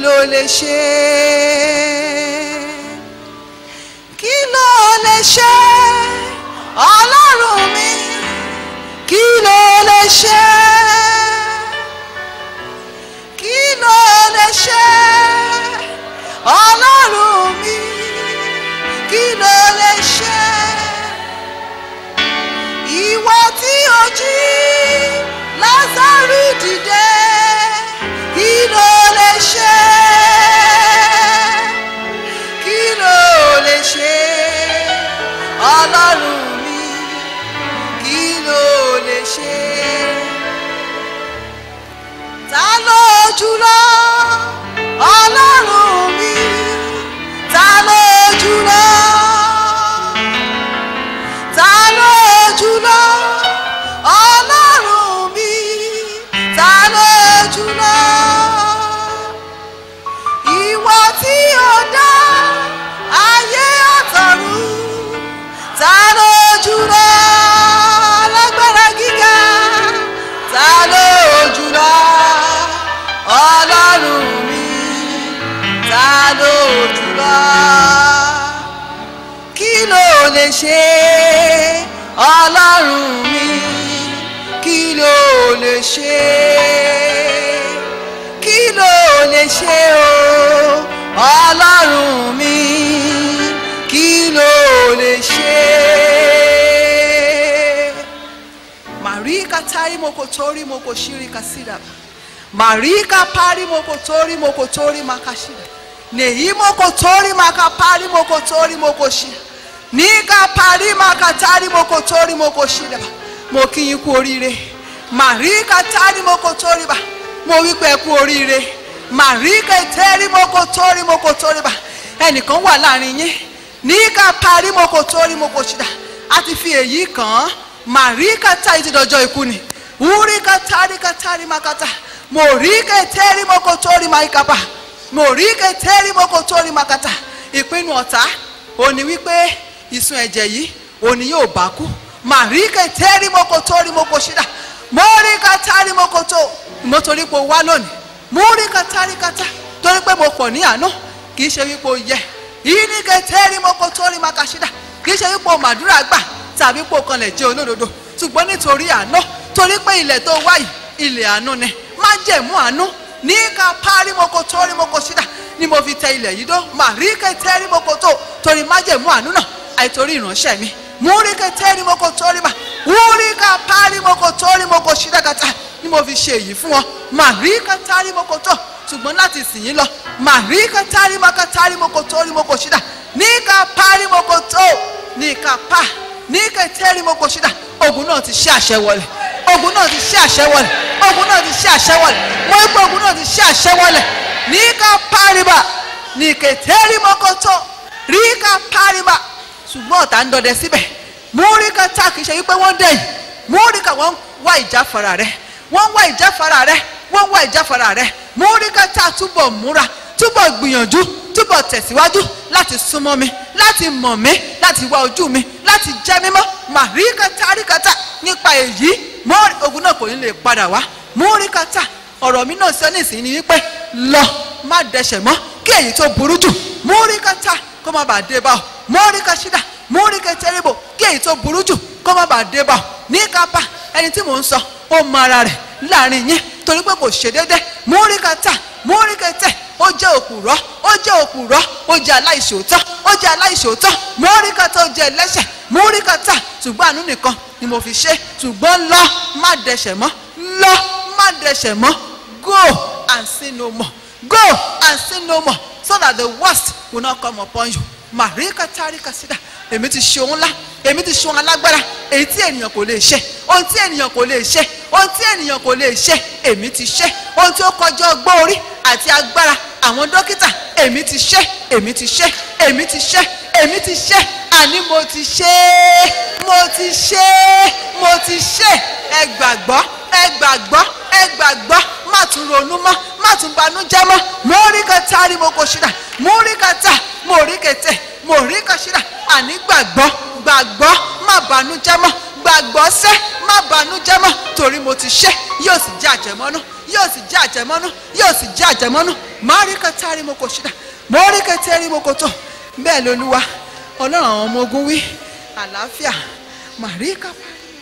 Kiloleshe. Kí ló lè ṣe ọlọ́run mi? Kí ló lè ṣe? Kí ló lè ṣe ọlọ́run mi? Kí ló lè ṣe? Ìwọ tí o jí Lázárù dìde, kí ló lè ṣe? Kí ló lè ṣe? Ọlọ́run mi, kí ló lè ṣe? Ta ló jùlọ? Ọlọ́run mi, jùlọ kí ló lè ṣe ọlọ́run mi kí ló lè ṣe kí ló lè ṣe o ọlọ́run mi kí ló lè ṣe. Marika tari mokotori mokoshiri kasida. Marika pari mokotori mokotori makashida. Nehi mokotori makapari mokotori mokoshida. Nika pari makatari mokotori mokoshida. Mo kí yín kú oríire. Marika tari mokotori ba. Mo wí pé ẹ kú oríire. Marika tẹ́rí mokotori mokotori ba. Ẹnìkan wà láàrin yín. Nika pari mokotori mokoshida. A ti fi èyí kàn án màríkà tá ìtì dọjọ́ ikú ni wúríkà táríkà tárí makata mòríkà tẹ́rí mọ́kò tórí máìkàpà mòríkà tẹ́rí mọ́kò tórí makata ìpinnu ọ̀tá òní wípé ìsun ẹ̀jẹ̀ yìí òní yóò bá kú màríkà tẹ́rí mọ́kò tórí mọ́kò ṣídà mòríkà tárí mọ́kò tó mo torí pé o wá lónìí mòríkà táríkà tá torí pé mo pọ̀ ní àná kì í ṣe wípé o yẹ ìníkà tẹ́rí mọ́kò tórí makashídà kì í ṣe wípé o màdúrà gbà tàbí pò kanlẹ̀ jẹ́ olódodo ṣùgbọ́n nítorí àánú torí pé ilẹ̀ tó wáyì ilẹ̀ àánú ni má jẹ̀mú àánú ní ká párí moko torí moko ṣídà ni mo fi tẹ ilẹ̀ yìí dó mà rí kẹtẹ́ rí moko tó torí má jẹ̀mú àánú náà àìtorí ìránṣẹ́ mi mú rí kẹtẹ́ rí moko torí mà wú rí ká párí moko torí moko ṣídà kàtà ni mo fi ṣe èyí fún wọn mà rí kẹtẹ́ rí moko tó ṣùgbọ́n láti sìn yín lọ mà rí kẹtẹ́ rí moko torí moko torí moko ṣídà ní ká párí moko tó ní ká pa ní kẹtẹ́rì mo kò ṣídà ogun náà ti ṣe àṣẹ wọlé ogun náà ti ṣe àṣẹ wọlé ogun náà ti ṣe àṣẹ wọlé mo ń pẹ́ ogun náà ti ṣe àṣẹ wọlé ní ká pariba ní kẹtẹ́rì mo kò tó rí ká pariba ṣùgbọ́n ọ̀tá ń dọdẹ síbẹ̀ mú rí ká tá kì í ṣe wípé wọ́n dẹ̀yìn mú rí ká wọ́n wá ìjáfara rẹ wọ́n wá ìjáfara rẹ wọ́n wá ìjáfara rẹ mú rí ká tá túbọ̀ múra túbọ̀ gbìyànjú túbọ̀ tẹ̀síwájú láti súnmọ́ mi láti mọ̀ mí láti wá ojú mi láti jẹ́ mímọ́ màríkàtà àríkàtà nípa èyí mọ́ ogun náà kò ní lè padà wá múríkàtà ọ̀rọ̀ mi náà sọ nísìnyí ni wípé lọ má dẹsẹ̀ mọ́ kí èyí tó burú jù múríkàtà kó má bàa dé bá ọ múríkàṣídà múríkàtẹ́rìbò kí èyí tó burú jù kó má bàa dé bá ọ ní kápá ẹni tí mò ń sọ ó mọ ara rẹ̀ láàrin yín torí pé kò ṣe déédéé múríkàtà múríkàtẹ́ ó jẹ́ òpùrọ́ ó jẹ́ òpùrọ́ ó jẹ́ aláìṣòótọ́ ó jẹ́ aláìṣòótọ́ múríkàtà ó jẹ́ ẹlẹ́ṣẹ̀ múríkàtà ṣùgbọ́n àánú nìkan ni mo fi ṣe ṣùgbọ́n lọ má dẹsẹ̀ mọ́ lọ má dẹsẹ̀ mọ́ go and sin no more go and sin no more so that the worst will not come upon you màríkàtà àríkàsídà èmi ti ṣe ohun ńlá èmi ti ṣe ohun alágbára èyí tí ènìyàn kò lè ṣe ohun tí ènìyàn kò lè ṣe ohun tí ènìyàn kò lè ṣe èmi ti ṣe ohun tí ó kọjá ọgbọ́n orí àti agbára àwọn dókítà èmi ti ṣe èmi ti ṣe èmi ti ṣe èmi ti ṣe àní mo ti ṣe mo ti ṣe mo ti ṣe ẹ gbàgbọ́ ẹ gbàgbọ́ ẹ gbàgbọ́ má tún ronú mọ́ má tún banújẹ́ mọ́ mo rí kẹta rí mo kò ṣíra mo rí kẹta mo rí kẹtẹ mo rí kẹṣíra àní gbàgbọ́ gbàgbọ́ má banújẹ́ mọ́ gbàgbọ́ sẹ́ má banújẹ́ mọ́ torí mo ti ṣe yóò sì jẹ́ àjẹmọ́nú yóò sì jẹ́ àjẹmọ́nú yóò sì jẹ́ àjẹmọ́nú má rí kẹta rí mo kò ṣíra mo rí kẹtẹ rí mo kò tó bẹ́ẹ̀ lolúwa ọlọ́run àwọn ọmọ ogun wí àlàáfíà màríkà.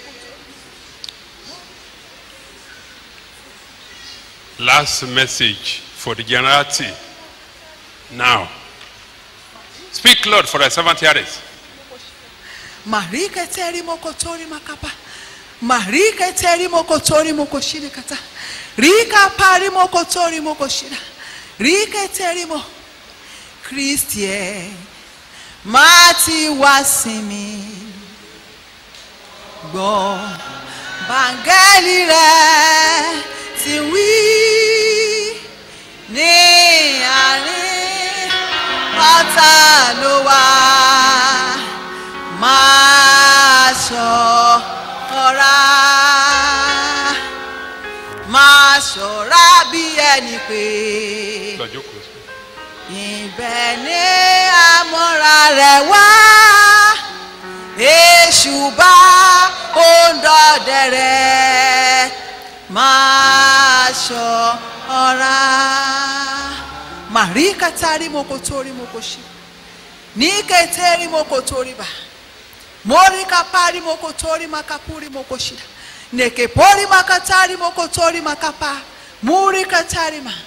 Last message for the generality. Now, speak, Lord, for thy servant heareth. Marika teri moko tori makapa. Marika teri moko tori moko shiri kata. Rika pari moko tori moko shira. Rika teri mo. Christie. Mati wasimi. Gbọ́ bàngẹ́lì rẹ̀ ti wí ní àárín pátá ló wà máa ṣọ́ra máa ṣọ́ra bí ẹni pé ibẹ̀ ní àmọ́ra rẹ̀ wá èṣù bá òǹdọ̀dẹ̀ rẹ̀ máa ṣọ́ra marika tari mokotori mokoshi niketeri mokotori ba morika pari mokotori makapuri mokoshida nekepori makatari mokotori makapa murika tari ma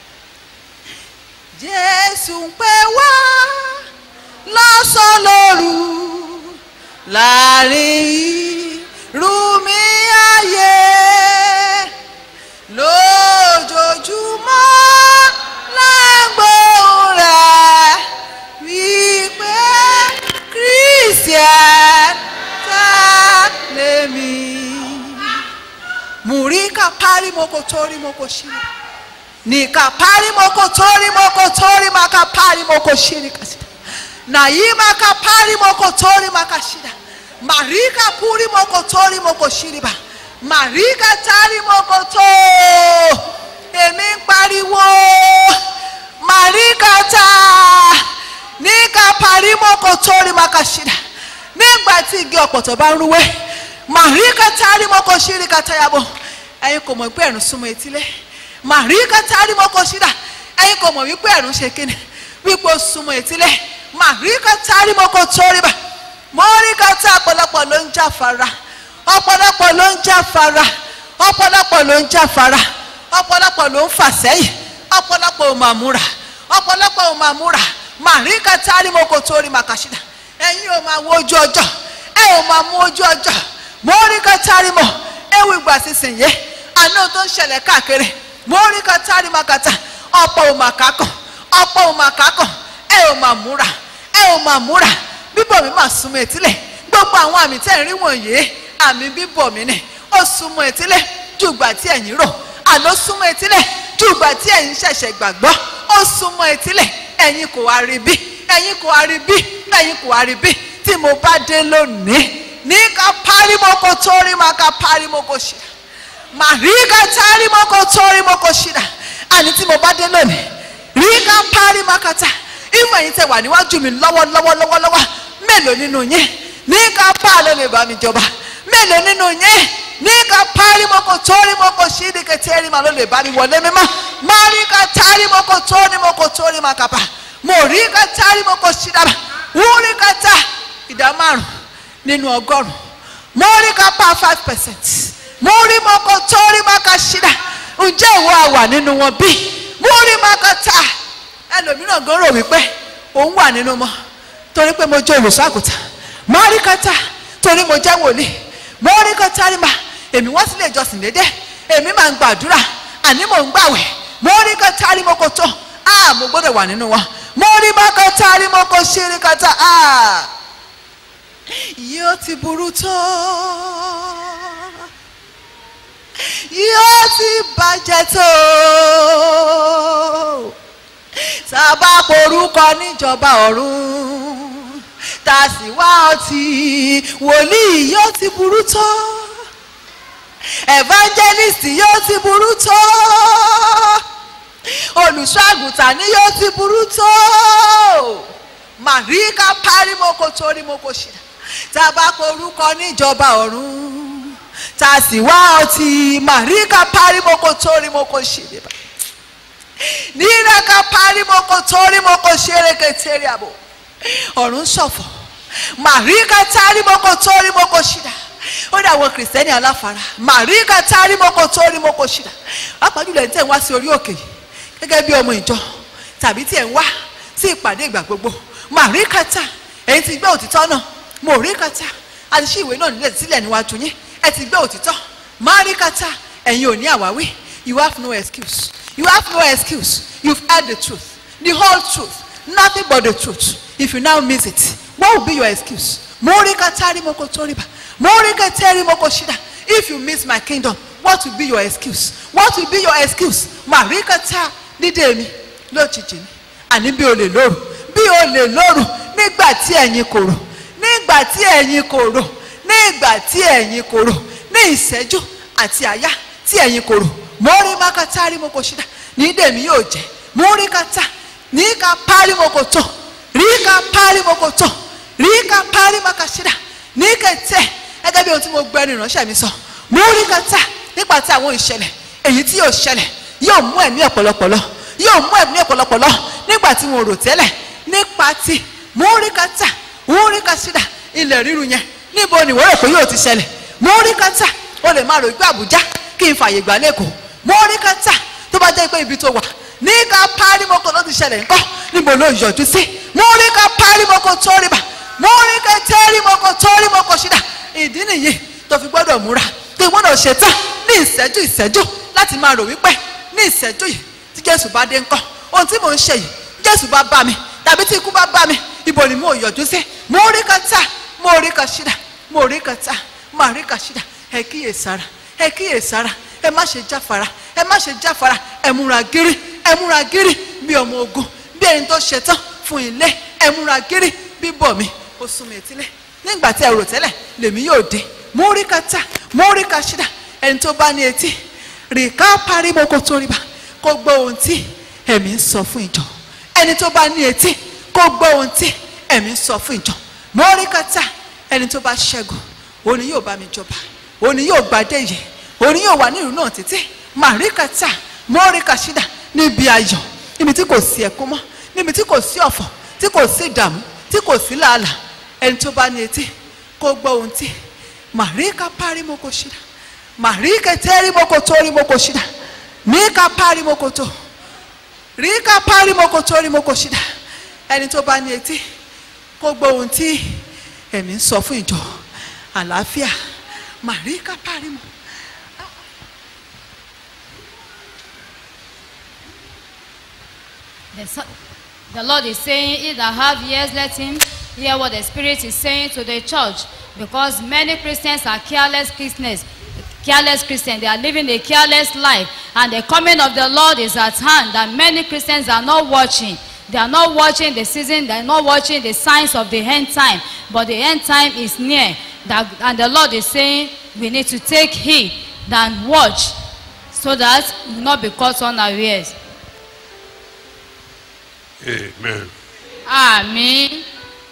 jésù ń pè wá lọ́sàn-án lóru láàrin rúmi ayé lójoojúmọ́ lágbóhùn rẹ̀ wípé christian ta lèmi. mùríkà parí moko torí moko ṣírí nìkà parí moko torí moko torí maka parí moko ṣírí kàṣídà nàyí maka parí moko torí maka ṣídà màríkà púrí moko torí moko ṣírí bá màríkà tárí moko tó èmi ń pariwo màríkà tá níkà parí moko torí maka ṣídà nígbà tí igi ọ̀pọ̀tọ̀ bá ń rúwé màríkà tárí moko ṣírí kàtàyàbọ̀ ẹ̀yin kò mọ̀ pé ẹ̀rùn súnmọ́ etílé màríkà tárí moko ṣídà ẹ̀yin kò mọ̀ wípé ẹ̀rùn ṣe kíni wípé ó súnmọ́ etílé màríkà tárí moko torí bá mọ́ríkà tá ọ̀pọ̀lọpọ̀ ló ń jáfara ọ̀pọ̀lọpọ̀ ló ń jáfara ọ̀pọ̀lọpọ̀ ló ń jáfara ọ̀pọ̀lọpọ̀ ló ń fà sẹ́yìn ọ̀pọ̀lọpọ̀ ò máa múra ọ̀pọ̀lọpọ̀ ò máa múra màríkà tárí moko torí màkàṣídà ẹ̀yin ò máa wo ojú ọjọ́ ẹ ò máa mú ojú ọjọ́ mọ́ríkà tárí mọ́ ewu ìgbà sísìn yé àná tó ń ṣẹlẹ̀ káàkiri mọ́ríkà tárí màkàtà ọ̀pọ̀ ò máa kákàn ọ̀pọ̀ ò máa kákàn ẹ ò máa múra ẹ ò máa múra bíbọ̀ mi máa súnmọ́ etílẹ̀ gbogbo àwọn àmì tẹ́ ń rí wọ̀nyí àmì bíbọ̀ mi nì ó súnmọ́ etílẹ̀ ju ìgbà tí ẹ̀yin rò àló súnmọ́ etílẹ̀ ju ìgbà tí ẹ̀yin ṣẹ̀ṣẹ̀ gbàgbọ́ ó súnmọ́ etílẹ̀ ẹ̀yin kò wá rí bí ẹ̀yin kò wá rí bí ẹ̀yin kò wá rí bí tí mo bá dé lónìí ní ká párímọ́kò torí máa ká párímọ́kò ṣe màríkà tárímọ́kò torí mọ́kò ṣìdá àní tí mo bá dé lónìí rí ká párímọ́kàtà ìmọ̀ ẹ̀yin tẹ wà níwájú mi lọ́wọ́lọ́wọ́ lọ́wọ́lọ́wọ́ mélòó nínú yín ní ká pa ló lè bá mi jọba mélòó nínú yín ní ká parí mọ́kò torí mọ́kò ṣídì kẹtẹ́rì mà ló lè bá mi wọlé mímọ́ má rí ká tárí mọ́kò torí mọ́kò torí mà kàpà mo rí ká tárí mọ́kò ṣídàbà wọ́n rí ká ta ìdá márùn nínú ọgọ́rùn mo rí ká pa five percent mo rí mọ́kò torí mọ́kò ṣídà ǹjẹ́ ìwọ àwà nínú wọn bí mo rí mọ́kò ta ẹlòmíràn gan rò wípé òun wà nínú mọ́ torí pé mo jẹ́ olùṣọ́ àgùntàn mọ́ríkátà torí mo jẹ́ wòlíì mọ́ríkátà rí ma èmi wá sílé ìjọsìn dédé èmi máa ń gbàdúrà àní mò ń gbàwẹ̀ mọ́ríkátà rí mo kò tó a mo gbọ́dọ̀ wà nínú wọn mọ́ríkátà rí mo kò ṣerékátà a yóò ti burú tó yóò ti bàjẹ́ tó tá a bá porúkọ níjọba ọ̀run tá a sì wá ọtí wòlíì yóò ti burú tó evangelist yóò ti burú tó olùṣọ́ àgùntàn ni yóò ti burú tó màríkà párímọ́kò torímọ́kò ṣìdá tá a bá porúkọ níjọba ọ̀run tá a sì wá ọtí màríkà párímọ́kò torímọ́kò ṣìdá níraka parimoko torimoko ṣeréketere àbò ọ̀run ṣọ̀fọ̀ màríkà tárímoko torimoko ṣìdá ó dà wọ kìrìsìtẹ́nì aláfara màríkà tárímoko torimoko ṣìdá pàápàá jùlọ ẹni tẹ̀ ń wá sí orí òkè gẹ́gẹ́ bí ọmọ ìjọ tàbí tí ẹ̀ ń wá sí ìpàdé ìgbà gbogbo màríkà tá èyí ti gbé òtítọ́ náà màríkà tá àti sí ìwé náà nílẹ̀ sílẹ̀ níwájú yín ẹ ti gbé òtítọ́ màríkà tá ẹ̀yin ò ní àwáwí you have no excuse You have no excuse. You've heard the truth, the whole truth, nothing but the truth. If you now miss it, what will be your excuse? Morika tari moko toriba. Morika tari moko shida. If you miss my kingdom, what will be your excuse? What will be your excuse? Marika ta dídé mi lójijì ni. Àní bí o lè lóru. Bí o lè lóru nígbà tí ẹ̀yin kò rò. Nígbà tí ẹ̀yin kò rò. Nígbà tí ẹ̀yin kò rò. Ní ìṣẹ́jú àti àyá tí ẹ̀yin kò rò mori makata rimoko shida ní dèmi yóò jẹ mori kata ní ka pari moko tó rí ka pari moko tó rí ka pari maka shida ní kẹtẹ gẹ́gẹ́ bí ohun tí mo gbẹ ní ìránṣẹ́ mi sọ mori kata nípa tí àwọn ìṣẹ̀lẹ̀ èyí tí yóò ṣẹlẹ̀ yóò mú ẹ̀mí ọ̀pọ̀lọpọ̀ lọ yóò mú ẹ̀mí ọ̀pọ̀lọpọ̀ lọ nígbà tí wọn ò rò tẹ́lẹ̀ nípa ti múríkátà múríkátà ilẹ̀ ríru yẹn níbo ni wọ́n rò pé yóò ti ṣẹlẹ̀ múríkátà o lè máa rò pé àbújá kí n fààyè gbà lẹ́kọ̀ọ́ múríkátà tó bá jẹ́ pé ibi tó wà ní ká párímọ́kọ ló ti ṣẹlẹ̀ ńkọ́ níbo ló yọjú sí múríkà párímọ́kọ tó rí bá múríkà tẹ́rímọ́kọ tó rí mọ́kọ ṣídà ìdí nìyí tó fi gbọ́dọ̀ múra tó gbọ́dọ̀ ṣetán ní ìṣẹ́jú ìṣẹ́jú láti máa rò wípé ní ìṣẹ́jú yìí tí jésù bá dé ńkọ́ ohun tí mò ń ṣe yìí jésù bá bá mi tàbí tí ikú bá bá mi ibo ni mo yọjú sí múríkà tá múríkà ṣídà múríkà tá múríkà ṣídà ẹ kíyè sára ẹ kíyè sára ẹ má ṣe jáfara ẹ má ṣe jáfara ẹ múra gírí ẹ múra gírí bí ọmọ ogun bí ẹni tó ṣetán fún ilé ẹ múra gírí bí bọ̀ mi ó sún mi etílé nígbà tí ẹ rò tẹ́lẹ̀ lèmi yóò dé múríkà tá múríkà ṣídà ẹni tó bá ní etí rìká pariwo kó tó rí bá kó gbọ́ ohun tí ẹ̀mí ń sọ fún ìjọ ẹni tó bá ní etí kó gbọ́ ohun tí ẹ̀mí ń sọ fún ìjọ múríkà tá ẹni tó bá ṣẹ́gun òun ni yóò bá mi jọba òun ni yóò gbadé yìí òun ni yóò wà ní ìlú náà títí màríkà tá múríkà ṣídà níbi ayọ̀ níbi tí kò sí ẹkún mọ́ níbi tí kò sí ọ̀fọ̀ tí kò sí ìdààmú tí kò sí làálàá ẹni tó bá ní etí kó gbọ́ ohun tí màríkà párímọ́kò ṣídà màríkà tẹ́rímọ́kò tórímọ́kò ṣídà níkà párímọ́kò tó ríkà párímọ́kò tórímọ́kò ṣídà ẹni tó bá ní etí kó gbọ́ ohun tí ẹ̀mí ń sọ fún ìjọ àlàáfíà màríkà párímọ́. The, Son- the Lord is saying, He that have ears, let him hear what the Spirit is saying to the church. Because many Christians are careless Christians. Careless Christians, they are living a careless life. And the coming of the Lord is at hand. And many Christians are not watching. They are not watching the season, they are not watching the signs of the end time. But the end time is near. That, and the Lord is saying, we need to take heed and watch so that we will not be caught unawares. Amen. Àmín.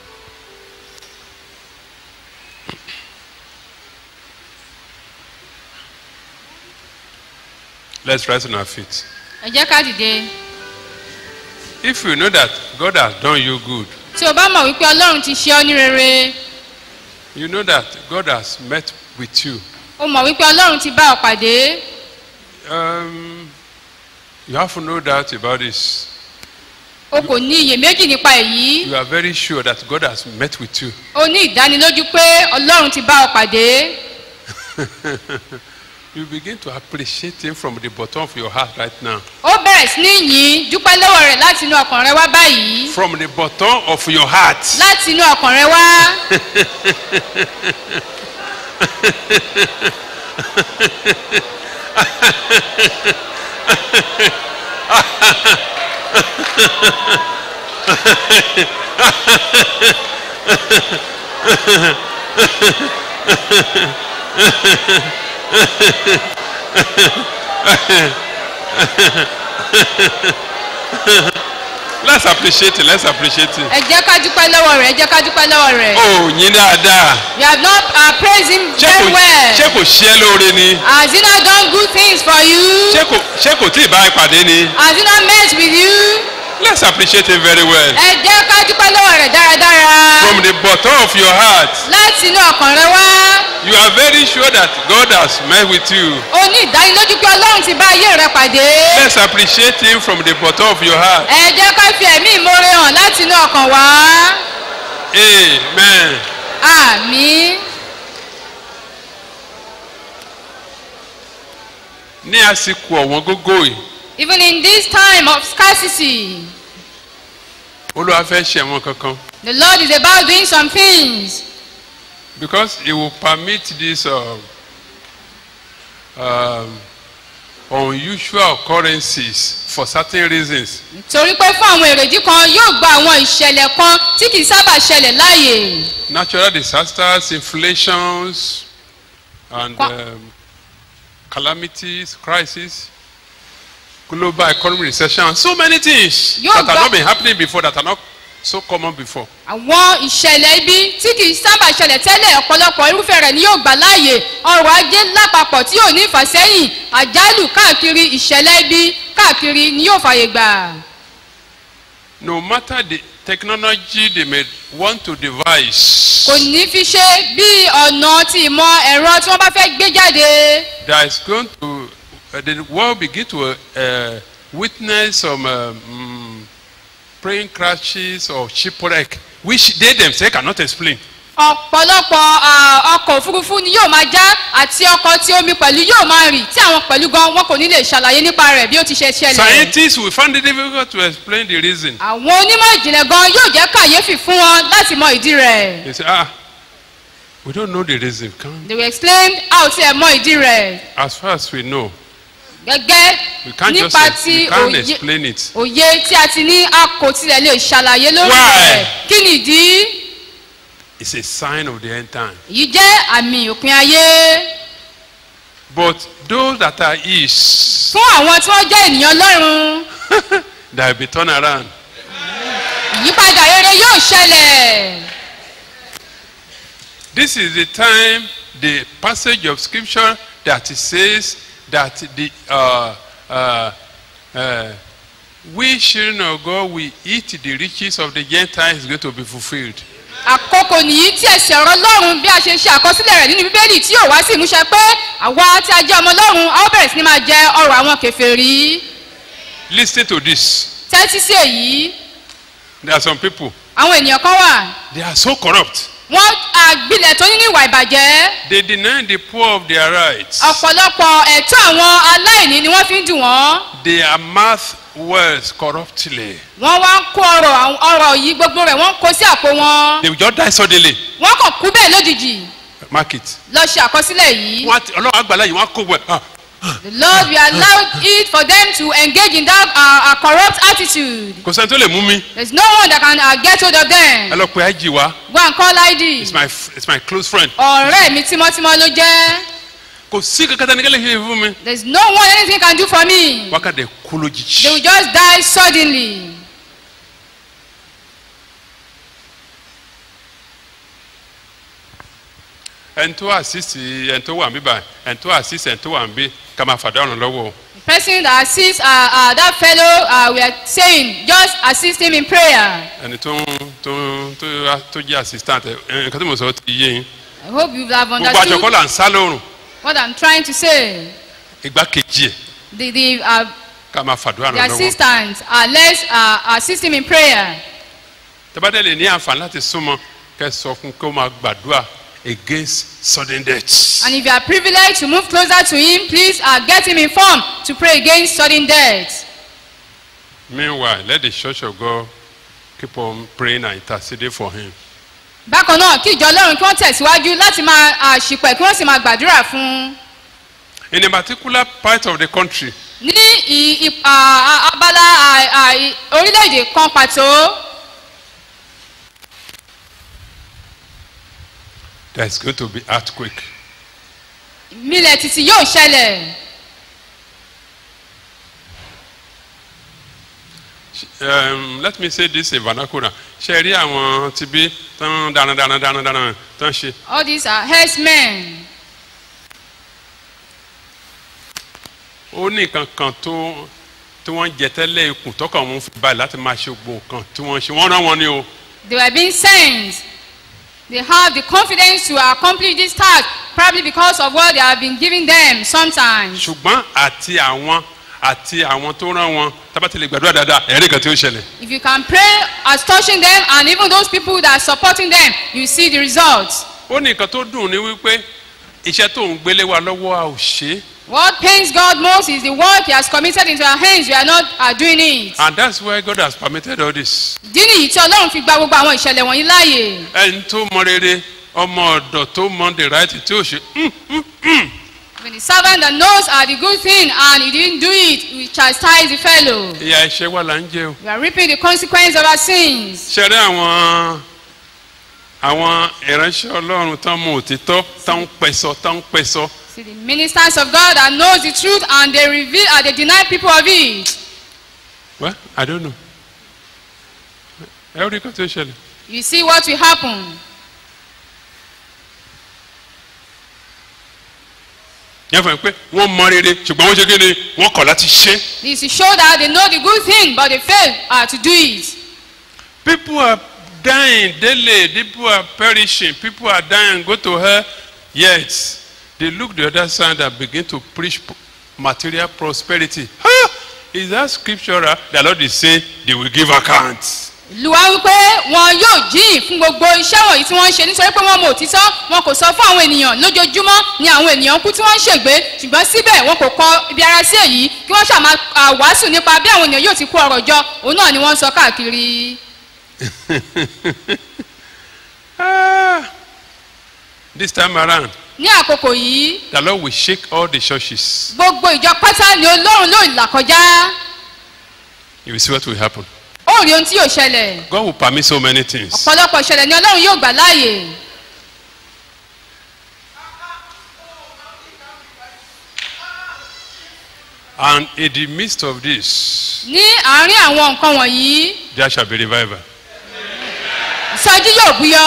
Let's rise on our feet. Ẹ jẹ́ ká dìde. If you know that God has done you good, Tí o bá mọ̀ wípé Ọlọ́run ti ṣe ọ́ ní rere, you know that God has met with you. o mọ̀ wípé Ọlọ́run ti bá ọ pàdé. Um, you have no doubt about this. O kò ní iyèméjì nípa èyí. You are very sure that God has met with you. O ní ìdánilójú pé Ọlọ́run ti bá ọ pàdé. you begin to appreciate Him from the bottom of your heart right now. Ó bẹ̀rẹ̀ sí ní yìn dúpẹ́ lọ́wọ́ rẹ̀ láti inú ọkàn rẹ wá báyìí. From the bottom of your heart. Láti inú ọkàn rẹ wá. let's appreciate it let's appreciate it. Ẹ jẹ́ ká dúpẹ́ lọ́wọ́ rẹ̀, ẹ jẹ́ ká dúpẹ́ lọ́wọ́ rẹ̀. ó yín dáadáa. You have not uh, praised him ṣé very kò well. ṣé kò ṣe é lóore ni. Has he not done good things for you? ṣé kò ṣé kò tí ì bá ẹ pàdé ni. Has he not met with you? let's appreciate him very well. Ẹ jẹ́ ká dúpẹ́ lọ́wọ́ rẹ̀ dáradára. from the bottom of your heart Láti inú ọkàn rẹ wá. you are very sure that God has met with you. O ní ìdánilójú pé Ọlọ́run ti bá ayé rẹ pàdé. let's appreciate him from the bottom of your heart. Ẹ jẹ́ ká fi ẹ̀mí ìmoore hàn láti inú ọkàn wá. amen. Àmín. ní àsìkò ọ̀wọ́n gógó yìí Even in this time of scarcity, olúwa fẹ́ ṣe àwọn kankan the Lord is about doing some things. because he will permit this um, um, unusual occurrences for certain reasons. Torí pé fún àwọn èrèdí kan yóò gba àwọn ìṣẹ̀lẹ̀ kan tí kì í sábà ṣẹlẹ̀ láàyè. natural disasters inflations and Qua- um, calamities crises global economic recession and so many things Yóò that have gba- not been happening before that are not so common before. àwọn ìṣẹ̀lẹ̀ ibi tí kì í sábà ṣẹlẹ̀ tẹ́lẹ̀ ọ̀pọ̀lọpọ̀ irúfẹ́ rẹ̀ ni yóò gbà láàyè ọrọ̀ ajé lápapọ̀ tí yóò ní ìfàsẹ́yìn àjálù káàkiri ìṣẹ̀lẹ̀ ibi káàkiri ni yóò fàyè gbà. No matter the technology they may want to devise, kò ní fi ṣe bí ọ̀nà ti ìmọ̀ ẹ̀rọ tí wọ́n bá fẹ́ gbé jáde. there is going to uh, the world begin to uh, witness some uh, mm, plane crashes or shipwreck which they themselves cannot explain. ọ̀pọ̀lọpọ̀ à, ọkọ̀ òfurufú ni yóò máa já àti ọkọ̀ tí omi pẹ̀lú yóò máa rì tí àwọn pẹ̀lú gan wọn kò ní lè ṣàlàyé nípa rẹ̀ bí ó ti ṣe ṣẹlẹ̀. Scientists will find it difficult to explain the reason. àwọn onímọ̀ ìjìnlẹ̀ gan yóò jẹ́ kàyéfì fún wọn láti mọ ìdí rẹ̀. They say, ah, we don't know the reason. Can't, they will explain how tí ẹ mọ ìdí rẹ̀ as far as we know, gẹ́gẹ́ we can't just nípa ex- ti we can't òye explain it. òye tí a ti ní a kò tilẹ̀ lè ṣàlàyé lórí Why? rẹ̀ kí nìdí It's a sign of the end time. èyí jẹ́ àmì òpin ayé But those that are east, fún àwọn tí wọ́n jẹ́ ènìyàn lọ́rùn they will be turned around. ìyípadà rere yóò ṣẹlẹ̀. This is the time, the passage of scripture that it says that the uh, uh, uh, we children of God will eat the riches of the Gentiles is going to be fulfilled. àkókò nìyí tí ẹsẹ̀ ọ̀rọ̀ lọ́run bí a ṣe ṣe àkọsílẹ̀ rẹ̀ nínú bíbélì tí yóò wá sí ìmúṣẹ pé àwa tí a jẹ́ ọmọ lọ́run a ó bẹ̀rẹ̀ sí ni máa jẹ ọrọ̀ àwọn kẹfẹ́rí. Listen to this. tẹ́tí sí èyí There are some people, àwọn ènìyàn kan wà they are so corrupt. wọ́n àgbilẹ̀ tó nínú ìwà ìbàjẹ́ They deny the poor of their rights. ọ̀pọ̀lọpọ̀ ẹ̀tọ́ àwọn aláìní ni wọ́n fi ń dùn wọ́n They amass wealth corruptly. wọ́n wá ń kó ọrọ̀ àwọn- ọrọ̀ yìí gbogbo rẹ̀ wọ́n ń kó sí àpò wọn They will just die suddenly. wọ́n kàn kú bẹ́ẹ̀ lójijì Mark it. lọ ṣe àkọsílẹ̀ yìí. Wọ́n á ti- Ọlọ́run àgbàlá yìí wọ́n á kó wẹ̀. Ah, The Lord will allow it for them to engage in that uh, uh, corrupt attitude. Kò sẹ́ni tó lè mú mi. There's no one that can uh, get hold of Ẹ them. lọ pe IG wa. Go and call ID. It's my f- it's my close friend. Ọ̀rẹ́ mi tímọ́tímọ́ ló jẹ́. Kò sí kankan tẹ́ni kẹ́lẹ́ ṣe fún mi. There's no one anything can do for me. Wákàtí kú They will lójijì. just die suddenly. Ẹni tó assist ẹni tó wà ń bí báyìí. Ẹni tó assist ẹni tó wà ń bí ká máa fàdá ọ̀run lọ́wọ́ o. The person that assists uh, uh, that fellow, uh, we are saying, just assist him in prayer. Ẹni tó ń tó ń tó tó jẹ́ assistant ẹ̀ ẹ̀, nǹkan tí mo sọ ti yé yín. I hope you have Gbogbo àjọkọ́ understood là ń sá lórun. what I'm trying to say. Igbákejì ẹ̀ The, the, uh, ká máa fàdúrà the ọ̀run lọ́wọ́. assistant, uh, let's uh, assist him in prayer. Tẹ́bátẹ́ lè ní àǹfààní láti súnmọ́ kẹ́ sọ fún kó máa gbàdúrà against sudden death. And if you are privileged to move closer to him, please uh, get him informed to pray against sudden death. Meanwhile, let the church of God keep on praying and interceding for him. Bákan náà kí ìjọ Ọlọ́run kí wọ́n tẹ̀síwájú láti máa uh, ṣìpẹ̀ kí wọ́n sì máa gbàdúrà fún un. In a particular part of the country, Ní ì- ì- à- à- abala à- à- ì- orílẹ̀-èdè kan pàtó, there is going to be earthquake. milẹ̀ títí yóò ṣẹlẹ̀. Um, let me say this in vernacular. Ṣé rí àwọn ti bí tán dáná dáná dáná dáná tán ṣe? All these are herdsmen. Ó ní nǹkan kan tó tí wọ́n jẹ tẹ́lẹ̀ ikùn tọkàn wọn fi báyìí láti máa ṣe gbogbo nǹkan tí wọ́n ṣe. Wọ́n rán wọn ní o. They were being sent. They have the confidence to accomplish this task, probably because of what they have been giving them sometimes. Ṣùgbọ́n àti àwọn àti àwọn tó rán wọn tábàtì lè gbàdúrà dáadáa ẹ̀rí kan tí ó ṣẹlẹ̀. If you can pray as touching them and even those people that are supporting them, you see the results. Ó ní nǹkan tó dùn ní wípé iṣẹ́ tó ń gbélé wa lọ́wọ́ a ò ṣe é. What pains God most is the work He has committed into our hands. We are not uh, doing it. And that's why God has permitted all this. Ìdí nìyí tí Ọlọ́run fi gba gbogbo àwọn ìṣẹ̀lẹ̀ wọ̀nyí láàyè. ẹni tó mọ rere ọmọ ọ̀dọ̀ tó mọ the right tí ó ṣe "Mm, When the servant that knows uh, the good thing and he didn't do it, we chastise the fellow. ìyá ẹ̀ṣẹ̀ wà là ń jẹ o. We are reaping the consequence of our sins. ṣẹ̀rẹ́ àwọn àwọn ìránṣẹ́ ọlọ́run tán mọ òtítọ́ tán ń pẹ̀sọ tán ń pẹ̀sọ See the ministers of God that knows the truth and they reveal and they deny people of it. well I don't know ẹ rí kan tó ṣẹlẹ̀ You see what will happen. yẹn fún mi pé wọ́n mọ rere ṣùgbọ́n wọ́n ṣe kí ni wọ́n kọ̀ láti ṣe. This to show that they know the good thing, but they fail uh, to do it. people are dying daily people are perishing people are dying go to hell yet they look the other side and begin to preach p- material prosperity ah is that scriptural the lord is saying they will give account. Olúwa wípé wọn yóò jíìn fún gbogbo iṣẹ́ wọ̀nyí tí wọ́n ń ṣe nítorí pé wọ́n mọ òtítọ́ wọn kò sọ fún àwọn ènìyàn lójoojúmọ́ ni àwọn ènìyàn kú tí wọ́n ń ṣègbé ṣùgbọ́n síbẹ̀ wọn kò kọ ibi ara sí èyí kí wọ́n ṣàmà à, wàásù nípa bí àwọn ènìyàn yóò ti kó ọrọ̀ jọ òun náà ni wọ́n ń sọ káàkiri. ah this time around ní àkókò yìí the lord will shake all the churches gbogbo ìjọ pátá ni olórun ló là kọjá you will see what will happen ó rí ohun tí yóò ṣẹlẹ̀ god will permit so many things ọ̀pọ̀lọpọ̀ ìṣẹ̀lẹ̀ ni ọlọ́run yóò gbà láàyè. and in the midst of this ní àárín àwọn nǹkan wọ̀nyí there shall be revival ìsọjí yóò búyọ.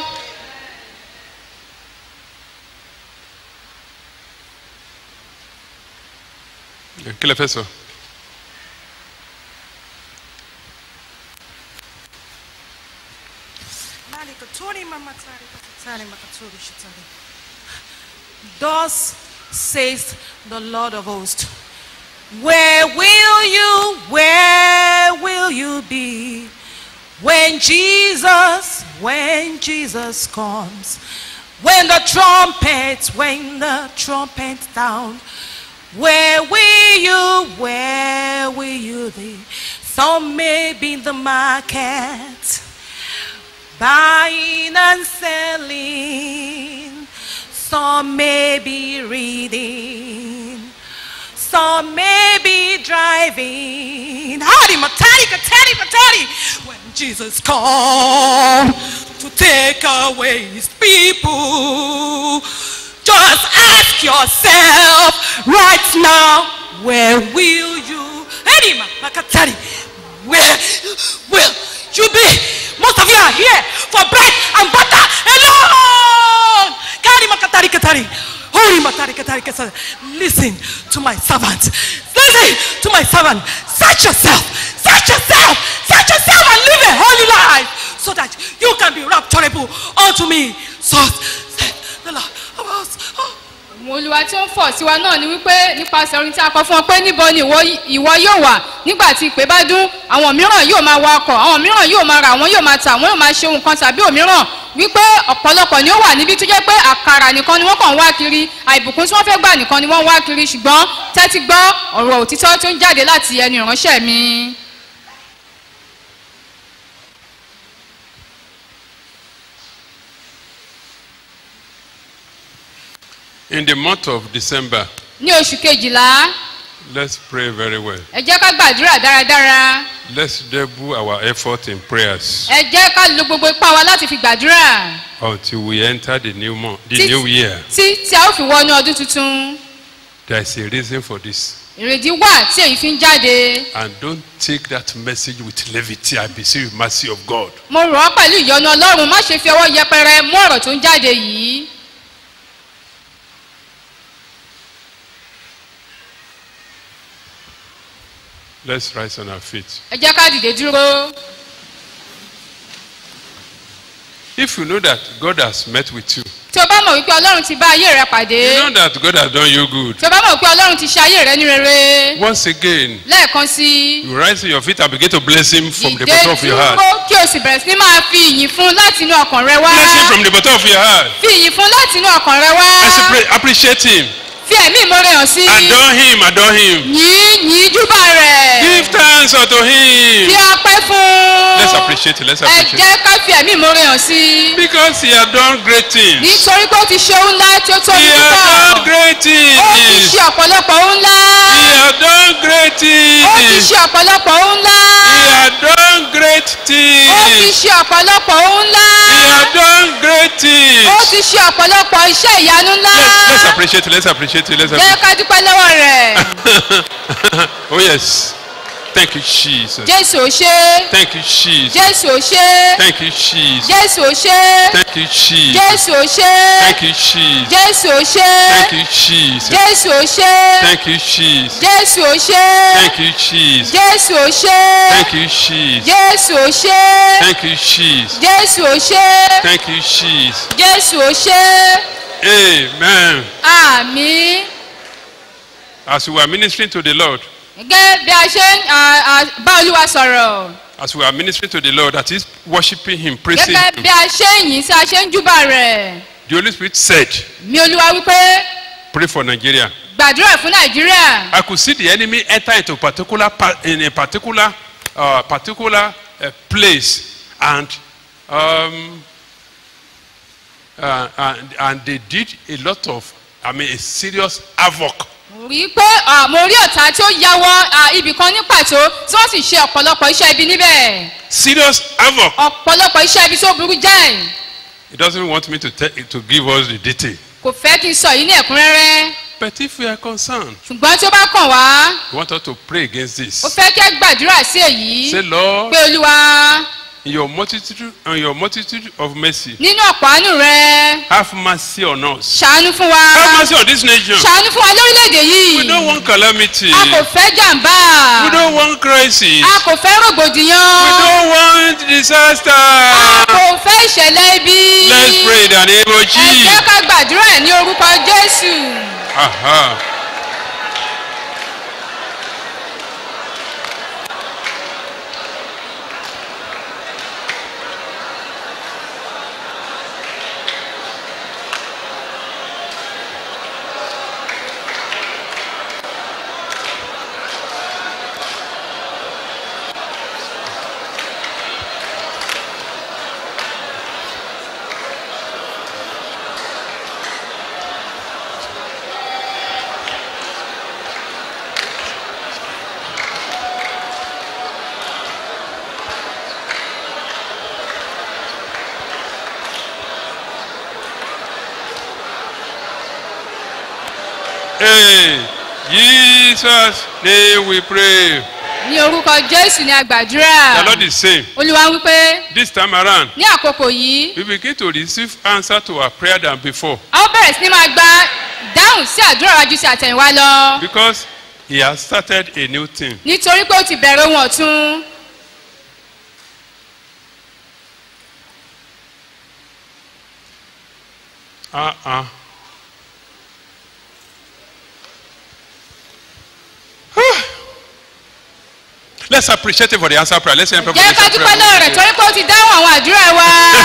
kí lè fẹ́ sọ. Thus says the Lord of hosts, Where will you, where will you be when Jesus, when Jesus comes? When the trumpet, when the trumpet sound, where will you, where will you be? Some may be in the market, buying and selling. Some may be reading. Some may be driving. Howdy, matati, katati, patati. When Jesus comes to take away his people, just ask yourself right now, where will you? Howdy, makatari. Where will you be? Most of you are here for bread and butter alone. Kari makatari katari. Holy matari katari katari. Listen to my servant. Listen to my servant. Search yourself. Search yourself. Search yourself and live a holy life so that you can be rapturable unto me. So said the Lord of hosts. Oh. àwọn olùwà tí ó ń fọ̀ sí wa náà ni wípé nípasẹ̀ orin tí a kọ fún ọ pé níbo ni ìwọ ìwọ yóò wà nígbà tí ìpè bá dún àwọn mìíràn yóò máa wa ọkọ̀ àwọn mìíràn yóò máa ra àwọn yóò máa ta àwọn yóò máa ṣe ohun kan tàbí òmíràn wípé ọ̀pọ̀lọpọ̀ ni ó wà níbi tó jẹ́ pé àkàrà nìkan ni wọ́n kàn ń wá kiri àìbùkún tí wọ́n fẹ́ gbà nìkan ni wọ́n ń wá kiri ṣùgbọ́n tẹ́tí gbọ́ ọ̀rọ̀ òtítọ́ tó ń jáde láti ẹnu ìránṣẹ́ mi. in the month of december ní oṣù kejìlá let's pray very well ẹ jẹ́ ká gbàdúrà dáradára let's double our effort in prayers ẹ jẹ́ ká lo gbogbo ipá wa láti fi gbàdúrà until we enter the new month the Tí- new year tí tí a ó fi wọnú ọdún tuntun there is a reason for this ìrèdí wà tí èyí fi ń jáde and don't take that message with levity i beseech you mercy of god mo rọ̀ ọ́ pẹ̀lú ìyọnu ọlọ́run má ṣe fi ọwọ́ yẹpẹrẹ mú ọ̀rọ̀ tó ń jáde yìí let's rise on our feet ẹ jẹ́ ká dìde dúró if you know that god has met with you tí o bá mọ̀ wípé ọlọ́run ti bá ayé rẹ pàdé you know that god has done you good tí o bá mọ̀ wípé ọlọ́run ti ṣe ayé rẹ ní rere once again lẹ́ẹ̀kan sí i you rise on your feet and begin to bless him from the dìde bottom of your heart dúró kí o sì bẹ̀rẹ̀ sí ní máa fi ìyìn fún láti inú ọkàn rẹ wá bless him from the bottom of your heart fi ìyìn fún láti inú ọkàn rẹ wá i say pray appreciate him fi ẹ̀mí ìmoore hàn sí adore him adore him yìn yìn júbà rẹ̀ give thanks unto him fi ọpẹ́ fún let's appreciate him let's ẹ appreciate jẹ́ ká fi ẹ̀mí ìmoore hàn sí because he has done great things nítorí pé ó ti ṣe ohun ńlá tí ó tóbi he has done púpọ̀ great ó ti things ṣe ọ̀pọ̀lọpọ̀ ohun ńlá he has done great ó ti things ṣe ọ̀pọ̀lọpọ̀ ohun ńlá he has done great ó ti things ṣe ọ̀pọ̀lọpọ̀ ohun ńlá he has done great things ó ti ṣe ọ̀pọ̀lọpọ̀ iṣẹ́ ìyanu ńlá let's let's appreciate it let's appreciate it let's jẹ́ appreciate ká dúpẹ́ lọ́wọ́ rẹ̀ oh yes Thank you, Jesus. jésù ò ṣe Thank you, Jesus. jésù ò ṣe Thank you, Jesus. jésù ò ṣe Thank you, Jesus. jésù ò ṣe Thank you, Jesus. jésù ò ṣe Thank you, Jesus. jésù ò ṣe Thank you, Jesus. jésù ò ṣe Thank you, Jesus. jésù ò ṣe Thank you, Jesus. jésù ò ṣe Thank you, Jesus. jésù ò ṣe Thank you, Jesus. jésù ò ṣe Amen. àmì As we are ministering to the Lord, gẹ́gẹ́ bí a ṣe ń à, à, bá olúwa sọ̀rọ̀ as we are ministering to the Lord, that is worshiping Him, praising gẹ́gẹ́ Him, bí a ṣe ń yìn sí a ṣe ń júbà rẹ̀ the Holy Spirit said, mi olúwa wípé Pray for Nigeria. gbàdúrà fún nàìjíríà I could see the enemy enter into particular pa- in a particular uh, particular uh, place and um, uh, and and they did a lot of I mean a serious havoc. rí i pé à, mo rí ọ̀tá tí ó ya wọ à, ibì kan ní pàtó tí wọ́n sì ṣe ọ̀pọ̀lọpọ̀ iṣẹ́ ibi níbẹ̀ Serious havoc. ọ̀pọ̀lọpọ̀ iṣẹ́ ibi tó burú jáì He doesn't want me to tell, to give us the detail. kò fẹ́ kí n sọ yìí ní ẹ̀kúnrẹ́rẹ́ But if we are concerned, ṣùgbọ́n tí ó bá kàn wá we want us to pray against ó this. fẹ́ kí ẹ gbàdúrà sí èyí Say, Lord, pé olúwa in your multitude, in your multitude of mercy, nínú ọ̀pọ̀ àánú rẹ have mercy on us. ṣàánú fún wa Have mercy on this nation. ṣàánú fún wa lórílẹ̀‐èdè yìí We don't want calamity. a kò fẹ́ jàǹbá We don't want crisis. a kò fẹ́ rògbòdìyàn We don't want disaster. a kò fẹ́ ìṣẹ̀lẹ̀ ibi Let's pray in the name of ẹ jẹ́ Jesus. ká gbàdúrà ní orúkọ jésù. Aha. Hey, Jesus' name we pray. ní orúkọ jésù ni a gbàdúrà The Lord is saying, olúwa wípé this time around, ní àkókò yìí we begin to receive answer to our prayer than before a ó bẹ̀rẹ̀ sí ní máa gba dáhùn sí àdúrà wa ju sí àtẹ̀yìnwá lọ because He has started a new thing. nítorí pé ó ti bẹ̀rẹ̀ ohun ọ̀tun Uh-uh. Let's appreciate him for the answer prayer. Let's hear him for the jẹ́ ká answer dúpẹ́ lọ́wọ́ rẹ̀ prayer. torí pé ó ti dáhùn àwọn àdúrà wa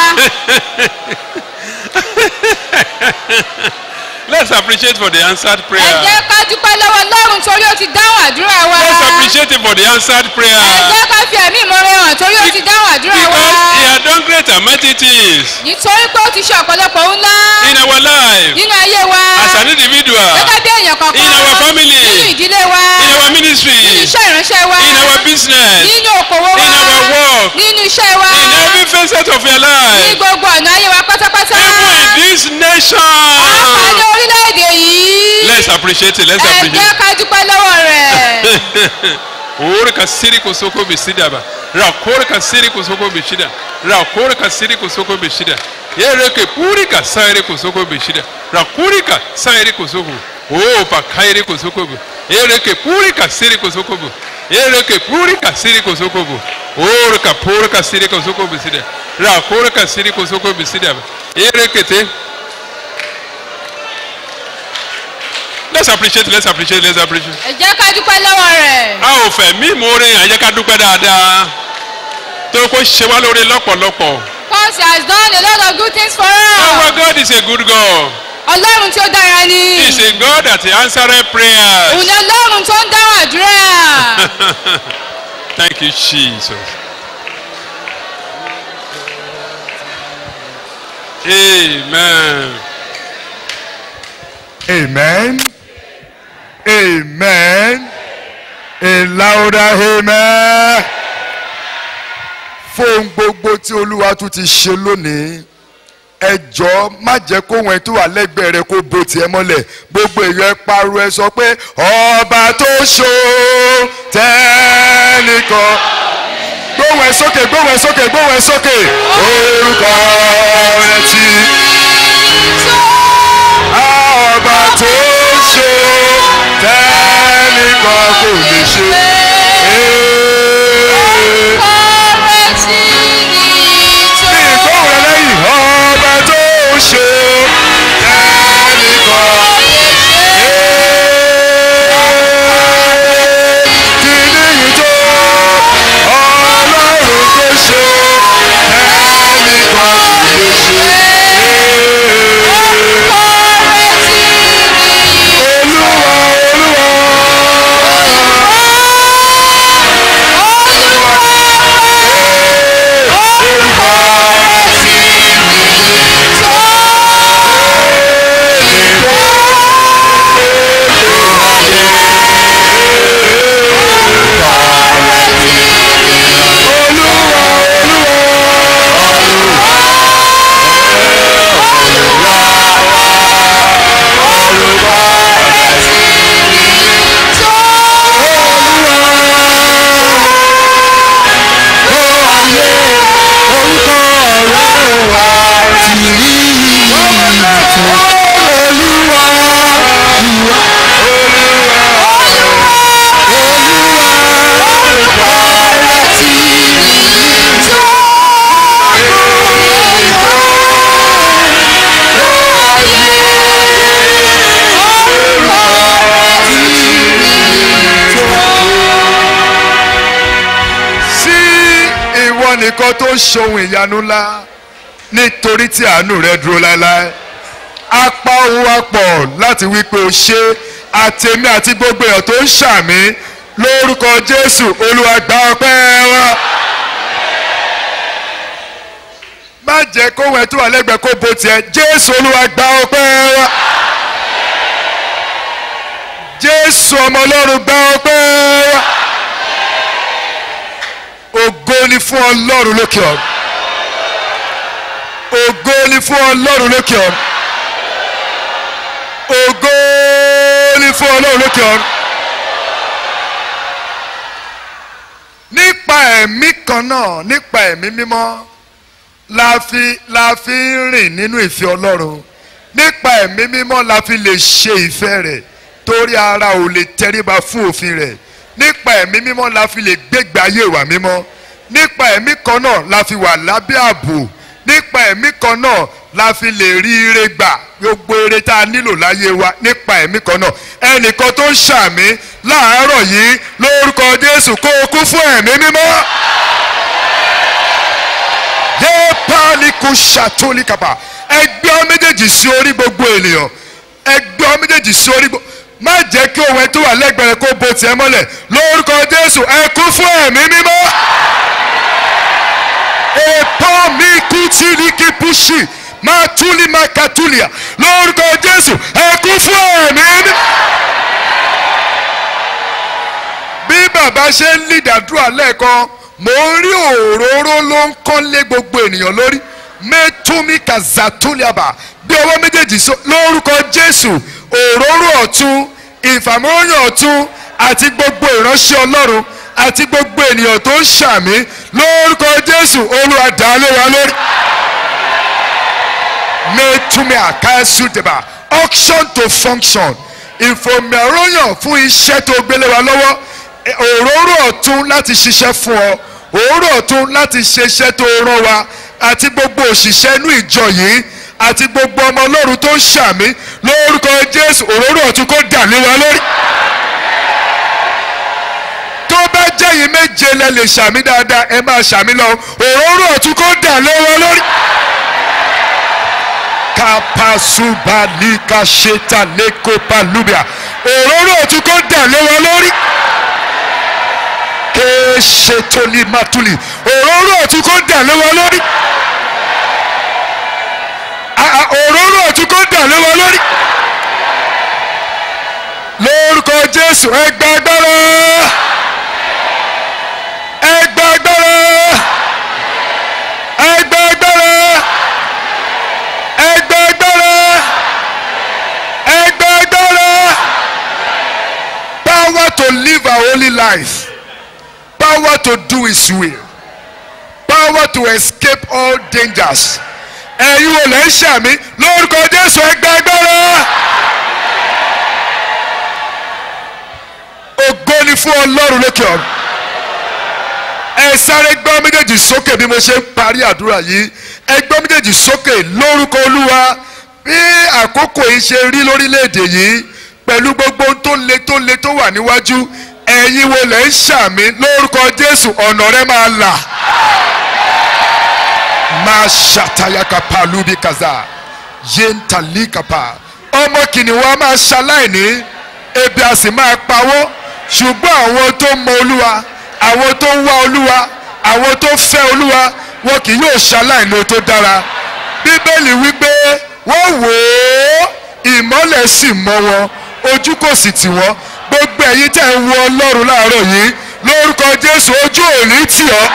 Let's appreciate for the answered ẹ prayer. jẹ́ ká dúpẹ́ lọ́wọ́ lọ́run torí ó ti dáhùn àdúrà wa Let's appreciate him for the answered prayer. ẹ jẹ́ ká fi ẹ̀mí ìmoore hàn torí ó ti dáhùn àdúrà wa Because he had done great and mighty things nítorí pé ó ti ṣe ọ̀pọ̀lọpọ̀ ohun ńlá in our life nínú ayé wa as an individual, gẹ́gẹ́ bí èèyàn kọ̀ọ̀kan in our family, nínú ìdílé wa in our ministry, nínú iṣẹ́ ìránṣẹ́ wa in our business, nínú òkòwò wa in our work, nínú iṣẹ́ wa in every facet of your ní life, gbogbo ọ̀nà ayé wa pátápátá even in this pàdé nation. orílẹ̀-èdè yìí Let's appreciate it. Let's ẹ appreciate jẹ́ it. ká dúpẹ́ lọ́wọ́ rẹ̀ Ori kasiri kusoko bisida ba. Rakori kasiri kusoko bishida. Rakori kasiri kusoko bishida. Yereke puri kasairi kusoko bishida. Rakuri kasairi kusoko. Oh, pakairi kusoko bu. Yereke puri kasiri kusoko bu. Yereke puri kasiri kusoko bu. Ori kapuri kasiri kusoko bisida. Rakori kasiri kusoko bisida ba. Yereke te. Let's appreciate, let's appreciate, let's appreciate. ẹ jẹ́ ká dúpẹ́ lọ́wọ́ rẹ̀ a ò fẹ́ mí ìmoore yẹn jẹ́ ká dúpẹ́ dáadáa torí kó ṣe wá lóore lọ́pọ̀lọpọ̀. because he has done a lot of good things for our us God is a good God ọlọ́run tí ó dára ni he is a God that answered òun prayers. ni ọlọ́run tó ń dáhùn àdúrà thank you Jesus. amen. Amen. Amen. A louder amen. Fóun gbogbo tí Olúwa tún ti ṣe lónìí, ẹ jọ̀ọ́ má jẹ́ kó wọn tó wà lẹ́gbẹ̀ẹ́ rẹ kó bo tiẹ̀ mọ́lẹ̀ gbogbo èèyàn ẹ pariwo ẹ sọ pé ọba tó ṣó tẹ́nìkan gbóhùn ẹ sókè gbóhùn ẹ sókè gbóhùn ẹ sókè orúkọ rẹ ti ọba tó ṣó tẹ́nìkan kò lè ṣe. Bí ìgbóhùn rẹ lẹ́yìn ọba tó ṣe tẹ́nìkan. Kí ni yìí tó ọlọ́run tó ṣe tẹ́nìkan kò lè ṣe. Olúwa sí ìwọ nìkan tó ń ṣohun ìyanu ńlá nítorí tí àánú rẹ dúró láéláé apá ohun wa pọ̀ láti wí pé o ṣe àtẹ̀mí àti gbogbo èèyàn tó ń ṣàmì lórúkọ jésù olúwa gba ọpẹ́ wa. má jẹ́ kóhun ẹ̀ tó wà lẹ́gbẹ̀ẹ́ kó bo tiẹ̀ jésù olúwa gba ọpẹ́ wa. jésù ọmọ ọlọ́run gba ọpẹ́ wa ògo ni fún ọlọ́run lókè ọ̀run ògo ni fún ọlọ́run lókè ọ̀run ògo ni fún ọlọ́run lókè ọ̀run nípa ẹ̀mí kan náà nípa ẹ̀mí mímọ́ la fi la fi ń rìn nínú ìfẹ́ ọlọ́run nípa ẹ̀mí mímọ́ la fi lè ṣe ìfẹ́ rẹ̀ torí ara ò lè tẹríba fún òfin rẹ̀ nípa ẹ̀mí mímọ́ la fi lè gbégbé ayé ìwà mímọ́ nípa ẹ̀mí kan náà la fi wà lábẹ́ ààbò nípa ẹ̀mí kan náà la fi lè rí ire gbà gbogbo ire tá a nílò láyé wa nípa ẹ̀mí kan náà ẹnìkan tó ń ṣàmì láàárọ̀ yìí lórúkọ jésù kó o kú fún ẹ̀mí mímọ́ yé pálíkù ṣàtúnìkàpà ẹgbẹ́ ọ méjèèjì sí orí gbogbo ènìyàn ẹgbẹ́ ọ méjèèjì sí orí gbogbo má jẹ́ kí òun ẹ tó wà lẹ́gbẹ̀rẹ̀ kó bo tiẹ̀ mọ́lẹ̀ lórúkọ jésù ẹ kú fún ẹ̀mí mímọ́. èpò mi kú tí ní kí púṣì máa túlí máa kàtúlìà lórúkọ jésù ẹ kú fún ẹ̀mí mímọ́. bí bàbá ṣe ń lì dàdúrà lẹ́ẹ̀kan mò ń rí òróró ló ń kán lé gbogbo ènìyàn lórí mẹ́túmí kàzàtúlìàbà bí ọwọ́ méjèèjì so lórúkọ jésù òróró ọ̀tún ìfàmọ́yàn ọ̀tún àti gbogbo ìránṣẹ́ ọlọ́run àti gbogbo ènìyàn tó ń ṣàmì lórúkọ jésù olúwa dá lé wa lórí. mẹ́túmí àkáṣùdìbà auction to function ìfòmìàròyàn fún iṣẹ́ tó gbélé wa lọ́wọ́ òróró ọ̀tún láti ṣiṣẹ́ fún ọ òróró ọ̀tún láti ṣe iṣẹ́ tó rán wa àti gbogbo òṣìṣẹ́ inú ìjọ yìí àti gbogbo ọmọ ọlọ́run tó ń ṣàmì lórúkọ jésù òróró ọ̀tún kó dà lé wa lórí. tó bá jẹ́ yìí méje lẹ lè ṣàmì dáadáa ẹ máa ṣàmì lọ òróró ọ̀tún kó dà lé wa lórí. kapasubalika ṣeta lekopa lubia òróró ọ̀tún kó dà lé wa lórí. kéṣetoli matuli òróró ọ̀tún kó dà lé wa lórí òróró ọ̀tún kó dà lé wa lórí. lórúkọ jésù ẹgbẹ́ agbára ẹgbẹ́ agbára ẹgbẹ́ agbára life power to do his will power to escape all dangers ẹ̀yin wo lẹ́ ń ṣàmì lórúkọ jésù ẹgbẹ́ agbára ògo ni fún ọlọ́run lókè ọ̀run ẹ sáré gbọ́ méjèèjì sókè bí mo ṣe ń parí àdúrà yìí ẹ gbọ́ méjèèjì sókè lórúkọ olúwa bí àkókò yìí ṣe rí lórílẹ̀‐èdè yìí pẹ̀lú gbogbo ohun tó le tó le tó wà níwájú ẹ̀yin wo lẹ́ ń ṣàmì lórúkọ jésù ọ̀nà rẹ máa là máa ṣàtàyàkàpà lúbi kàzà yéntàlíkàpà ọmọ kìnìún wa máa ṣaláìní ebi a sì máa pawó ṣùgbọ́n àwọn tó mọ olúwa àwọn tó ń wá olúwa àwọn tó fẹ́ olúwa wọn kì yóò ṣaláìní tó dára bíbélì wípé wọ́n wò ó ìmọ́lẹ̀ sì mọ́ wọn ojú kò sì tì wọ́n gbogbo ẹ̀yin tẹ̀ ń wo ọlọ́run láàárọ̀ yìí lórúkọ jésù ojú ò ní tì ọ́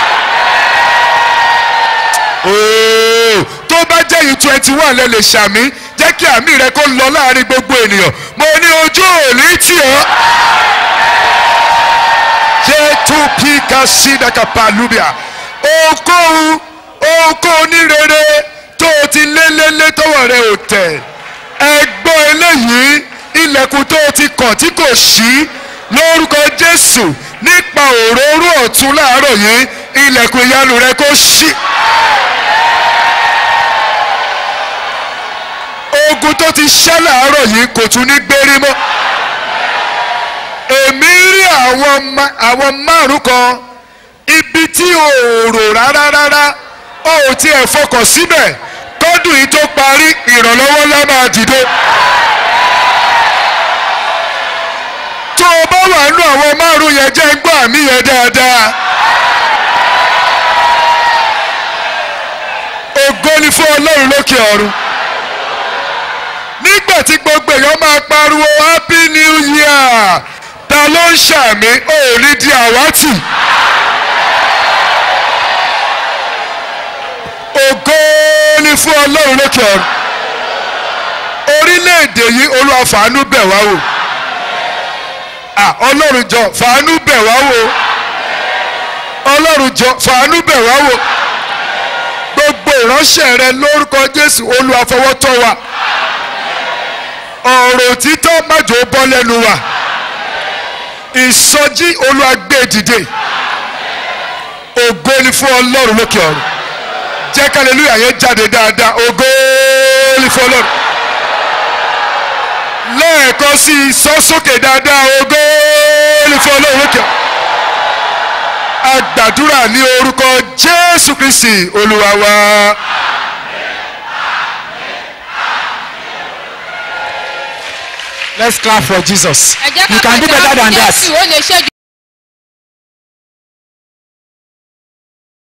ooo tó bá jẹ́ yìí twenty one lẹ lè ṣàmì jẹ́ kí àmì rẹ kó lọ láàrin gbogbo ènìyàn mo ní ojú òní tì ọ́. jẹ́tú píkà sídàkà pàlúbíà ohunkóhun ohunkóhun ní rere tó o ti lé lé lé tọwọ́ rẹ ò tẹ̀ ẹgbọ́n eléyìí ilẹ̀kùn tó o ti kàn tí kò ṣí lórúkọ jésù nípa òróró ọ̀tún láàárọ̀ yìí ilẹ̀kùn ìyanu rẹ kó ṣí. ogun tó ti ṣẹ́ láàárọ̀ yìí kò tún ní gbérí mọ́. èmi rí àwọn ma- àwọn márùn kan ibi tí o ò rò rárá rárá o ò tiẹ̀ fọkàn síbẹ̀ kọ́dùn yìí tó parí ìrànlọ́wọ́ ńlá máa dìde. tó o bá wà nù àwọn márùn yẹn jẹ́ gbọ́ àmì yẹn dáadáa. ògo ni fún ọlọ́run lókè ọ̀run nígbà tí gbogbo èèyàn máa pariwo happy new year ta ló ń ṣàmì òòrí di àwátì. ògo ni fún ọlọ́run lókè ọ̀run orílẹ̀-èdè yìí olúwa fàánú bẹ̀ wá wò Ah, ọlọ́run jọ fàánú bẹ̀ wá wò ọlọ́run jọ fàánú bẹ̀ wá wò gbogbo ìránṣẹ́ rẹ lórúkọ jésù olúwa fọwọ́ tọ́ wa ọ̀rọ̀ òtítọ́ májò bọ́ lẹ́nu wa ìsọjí olúwa gbé dìde ògo ni fún ọlọ́run lókè ọ̀run jẹ́ kálẹ́lúyà yẹn jáde dáadáa ògo ni fún ọlọ́run lẹ́ẹ̀kan sí i sọ sókè dáadáa ògo ni fún ọlọ́run lókè ọ̀run agbàdúrà ní orúkọ jésù kristi olúwa wa. Let's clap for Jesus. ẹ jẹ́ ká You can do pàtẹ́wọ́ better fún than that. jésù ó lè ṣe jù